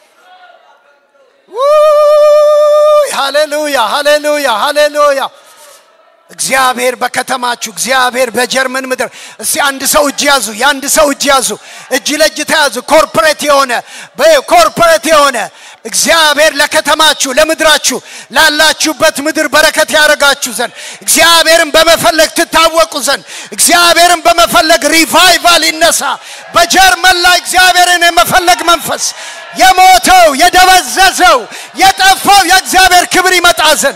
ሃሌሉያ ሃሌሉያ ሃሌሉያ እግዚአብሔር በከተማችሁ እግዚአብሔር በጀርመን ምድር እስቲ አንድ ሰው እጅ ያዙ የአንድ ሰው እጅ ያዙ እጅ ለእጅ ተያዙ ኮርፖሬት የሆነ ኮርፖሬት የሆነ እግዚአብሔር ለከተማችሁ ለምድራችሁ ላላችሁበት ምድር በረከት ያደርጋችሁ ዘንድ እግዚአብሔርን በመፈለግ ትታወቁ ዘንድ እግዚአብሔርን በመፈለግ ሪቫይቫል ይነሳ በጀርመን ላይ እግዚአብሔርን የመፈለግ መንፈስ የሞተው የደበዘዘው የጠፋው የእግዚአብሔር ክብር ይመጣ ዘንድ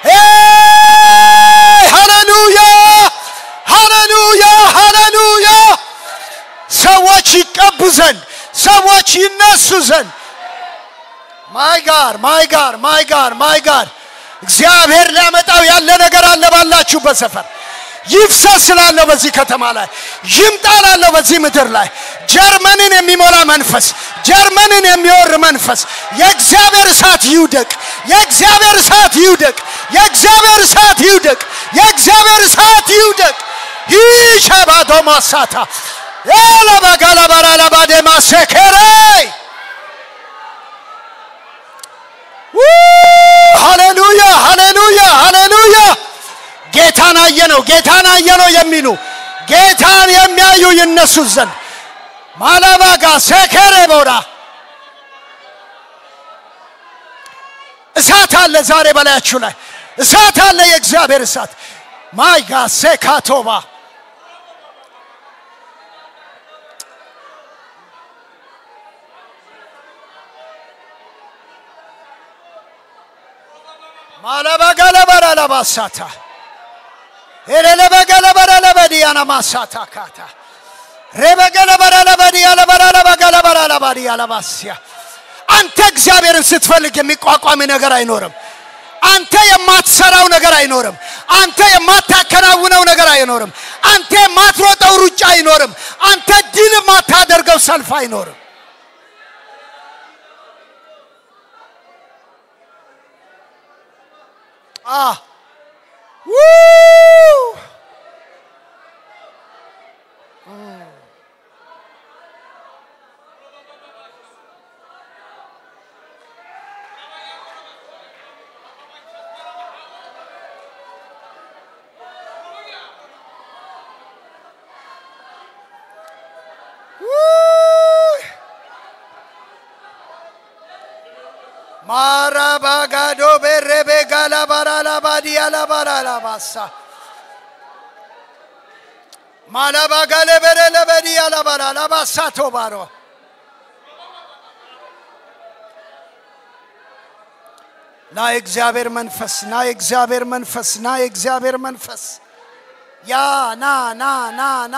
ሃሌሉያ ሃሌሉያ ሃሌሉያ ሰዎች ይቀቡ ዘንድ ሰዎች ይነሱ ዘንድ ማይ ጋር ማይ ጋር ማይ ጋር ማይ ጋር እግዚአብሔር ሊያመጣው ያለ ነገር አለ ባላችሁበት ሰፈር ይፍሰስ ስላለው በዚህ ከተማ ላይ ይምጣ ላለው በዚህ ምድር ላይ ጀርመንን የሚሞላ መንፈስ ጀርመንን የሚወር መንፈስ የእግዚአብሔር እሳት ይውደቅ የእግዚአብሔር እሳት ይውደቅ የእግዚአብሔር እሳት ይውደቅ የእግዚአብሔር እሳት ይውደቅ ይሸባዶ ማሳታ ያለበጋለበራለባዴማ ሴኬሬይ ሃሌሉያ ሃሌሉያ ሃሌሉያ ጌታን አየነው ጌታን አየነው የሚሉ ጌታን የሚያዩ ይነሱ ዘንድ ማላባጋ ሴኬሬ ቦራ እሳት አለ ዛሬ በላያችሁ ላይ እሳት አለ የእግዚአብሔር እሳት ማይጋ ሴካቶባ ማለበገለበረለባሳታ ኤሌለበገለበረለበዲያና ማሳታ ካታ ሬበገለበረለበዲያለበረለበገለበረለባዲያለባስያ አንተ እግዚአብሔርን ስትፈልግ የሚቋቋም ነገር አይኖርም አንተ የማትሰራው ነገር አይኖርም አንተ የማታከናውነው ነገር አይኖርም አንተ የማትሮጠው ሩጫ አይኖርም አንተ ድል የማታደርገው ሰልፍ አይኖርም Ah. Woo! ማራባጋዶ ቤሬቤ ጋላባራላባዲያ ላባራላባሳ ማላባጋለበረለበዲያ ላባራላባሳ ቶባሮ ና የእግዚአብሔር መንፈስ ና የእግዚአብሔር መንፈስ ና የእግዚአብሔር መንፈስ ያ ና ና ና ና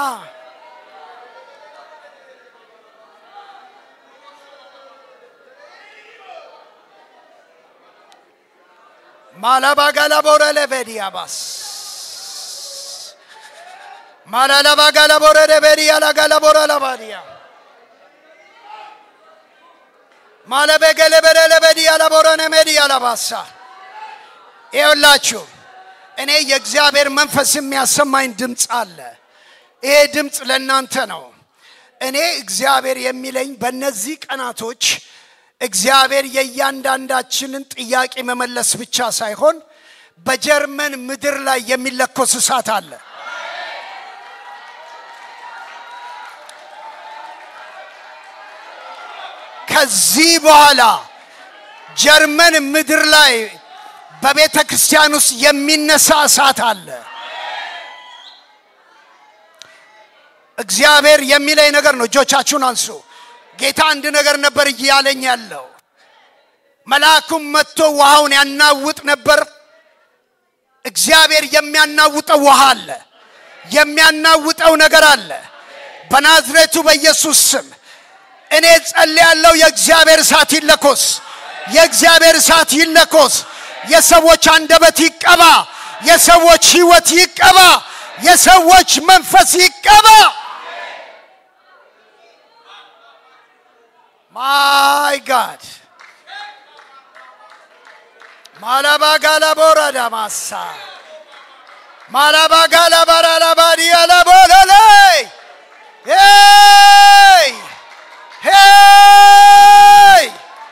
ማላባጋላቦረለቤዲያባስ ማላላባጋላቦረለቤዲያ ላጋላቦረለባዲያ ማለበገለበረለበዲያ ላቦረነሜዲያ ላባሳ ይኸውላችሁ እኔ የእግዚአብሔር መንፈስ የሚያሰማኝ ድምፅ አለ። ይሄ ድምፅ ለእናንተ ነው። እኔ እግዚአብሔር የሚለኝ በእነዚህ ቀናቶች እግዚአብሔር የእያንዳንዳችንን ጥያቄ መመለስ ብቻ ሳይሆን በጀርመን ምድር ላይ የሚለኮስ እሳት አለ። ከዚህ በኋላ ጀርመን ምድር ላይ በቤተ ክርስቲያን ውስጥ የሚነሳ እሳት አለ። እግዚአብሔር የሚለኝ ነገር ነው። እጆቻችሁን አንሱ። ጌታ አንድ ነገር ነበር እያለኝ ያለው። መልአኩም መጥቶ ውሃውን ያናውጥ ነበር። እግዚአብሔር የሚያናውጠው ውሃ አለ። የሚያናውጠው ነገር አለ። በናዝሬቱ በኢየሱስ ስም እኔ ጸልያለሁ። የእግዚአብሔር እሳት ይለኮስ። የእግዚአብሔር እሳት ይለኮስ። የሰዎች አንደበት ይቀባ። የሰዎች ህይወት ይቀባ። የሰዎች መንፈስ ይቀባ። ማይ ጋድ ማላባጋላ ቦራዳ ማሳ ማላባጋላ ባራላባዲ ያላቦለለይ ሄይ ሄይ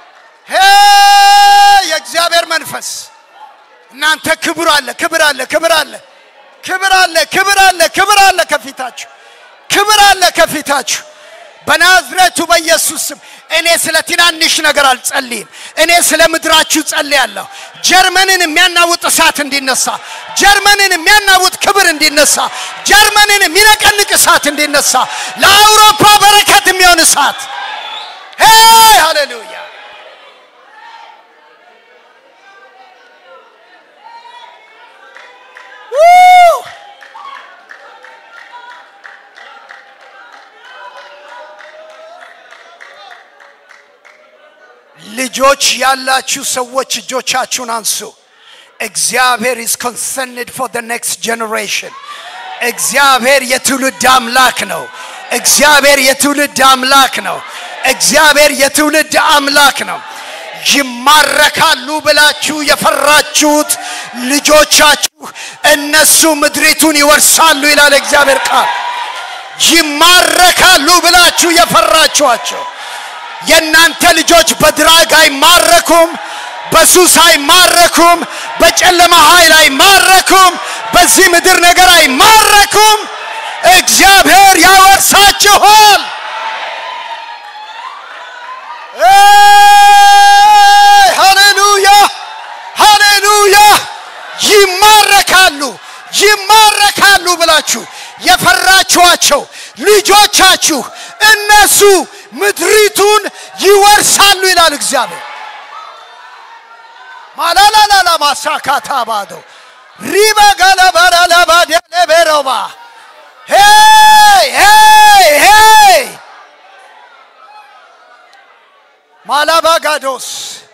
ሄይ የእግዚአብሔር መንፈስ እናንተ ክብር አለ ክብር አለ ክብር አለ ክብር አለ ክብር አለ ክብር አለ ከፊታችሁ ክብር አለ ከፊታችሁ በናዝሬቱ በኢየሱስ ስም እኔ ስለ ትናንሽ ነገር አልጸልይም። እኔ ስለ ምድራችሁ ጸልያለሁ። ጀርመንን የሚያናውጥ እሳት እንዲነሳ፣ ጀርመንን የሚያናውጥ ክብር እንዲነሳ፣ ጀርመንን የሚነቀንቅ እሳት እንዲነሳ፣ ለአውሮፓ በረከት የሚሆን እሳት ሄይ ሃሌሉያ ው ልጆች ያላችሁ ሰዎች እጆቻችሁን አንሱ። እግዚአብሔር is concerned for the next generation. እግዚአብሔር የትውልድ አምላክ ነው። እግዚአብሔር የትውልድ አምላክ ነው። እግዚአብሔር የትውልድ አምላክ ነው። ይማረካሉ ብላችሁ የፈራችሁት ልጆቻችሁ እነሱ ምድሪቱን ይወርሳሉ ይላል እግዚአብሔር ቃል። ይማረካሉ ብላችሁ የፈራችኋቸው የእናንተ ልጆች በድራግ አይማረኩም፣ በሱስ አይማረኩም፣ በጨለማ ኃይል አይማረኩም፣ በዚህ ምድር ነገር አይማረኩም። እግዚአብሔር ያወርሳችኋል። ሃሌሉያ ሃሌሉያ። ይማረካሉ ይማረካሉ ብላችሁ የፈራችኋቸው ልጆቻችሁ እነሱ ምድሪቱን ይወርሳሉ ይላል እግዚአብሔር። ማላላላላ ማሳካታ ባዶ ሪባ ጋላባራላባዴሌቤሮባ ሄይ ሄይ ሄይ ማላባጋዶስ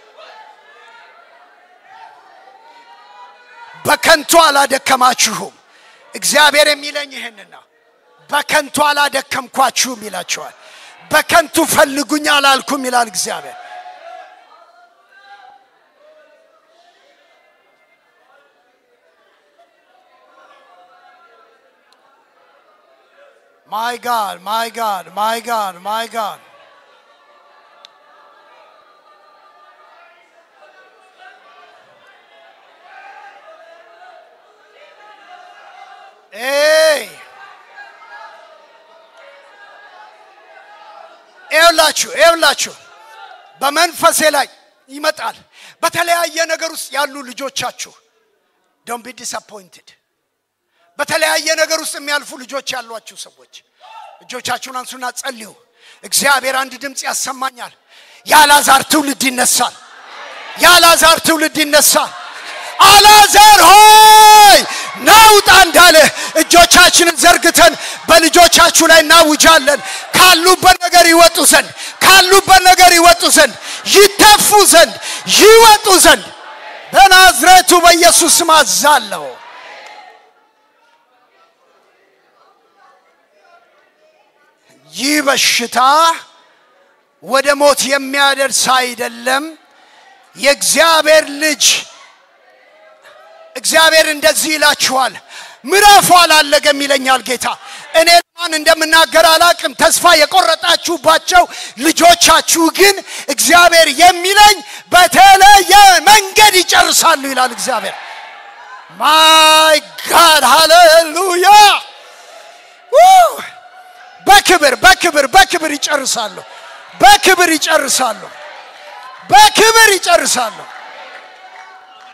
በከንቱ አላደከማችሁም። እግዚአብሔር የሚለኝ ይህንን ነው። በከንቱ አላደከምኳችሁም ይላቸዋል። በከንቱ ፈልጉኝ አላልኩም ይላል እግዚአብሔር። ማይ ጋድ ማይ ጋድ ማይ ጋድ ማይ ጋድ ኤይ ይኸውላችሁ ይኸውላችሁ በመንፈሴ ላይ ይመጣል። በተለያየ ነገር ውስጥ ያሉ ልጆቻችሁ ዶንት ቢ ዲስአፖይንትድ። በተለያየ ነገር ውስጥ የሚያልፉ ልጆች ያሏችሁ ሰዎች እጆቻችሁን አንሱና ጸልዩ። እግዚአብሔር አንድ ድምፅ ያሰማኛል። የአልዓዛር ትውልድ ይነሳል። የአልዓዛር ትውልድ ይነሳል። አልዓዛር ሆይ ናውጣ እንዳለ እጆቻችንን ዘርግተን በልጆቻችሁ ላይ እናውጃለን። ካሉበት ነገር ይወጡ ዘንድ ካሉበት ነገር ይወጡ ዘንድ ይተፉ ዘንድ ይወጡ ዘንድ በናዝሬቱ በኢየሱስ ስም አዛለሁ። ይህ በሽታ ወደ ሞት የሚያደርስ አይደለም። የእግዚአብሔር ልጅ እግዚአብሔር እንደዚህ ይላችኋል፣ ምዕራፉ አላለገም ይለኛል ጌታ። እኔ ማን እንደምናገር አላቅም። ተስፋ የቆረጣችሁባቸው ልጆቻችሁ ግን እግዚአብሔር የሚለኝ በተለየ መንገድ ይጨርሳሉ ይላል እግዚአብሔር። ማይ ጋድ ሃሌሉያ! በክብር በክብር በክብር ይጨርሳሉ። በክብር ይጨርሳሉ። በክብር ይጨርሳሉ።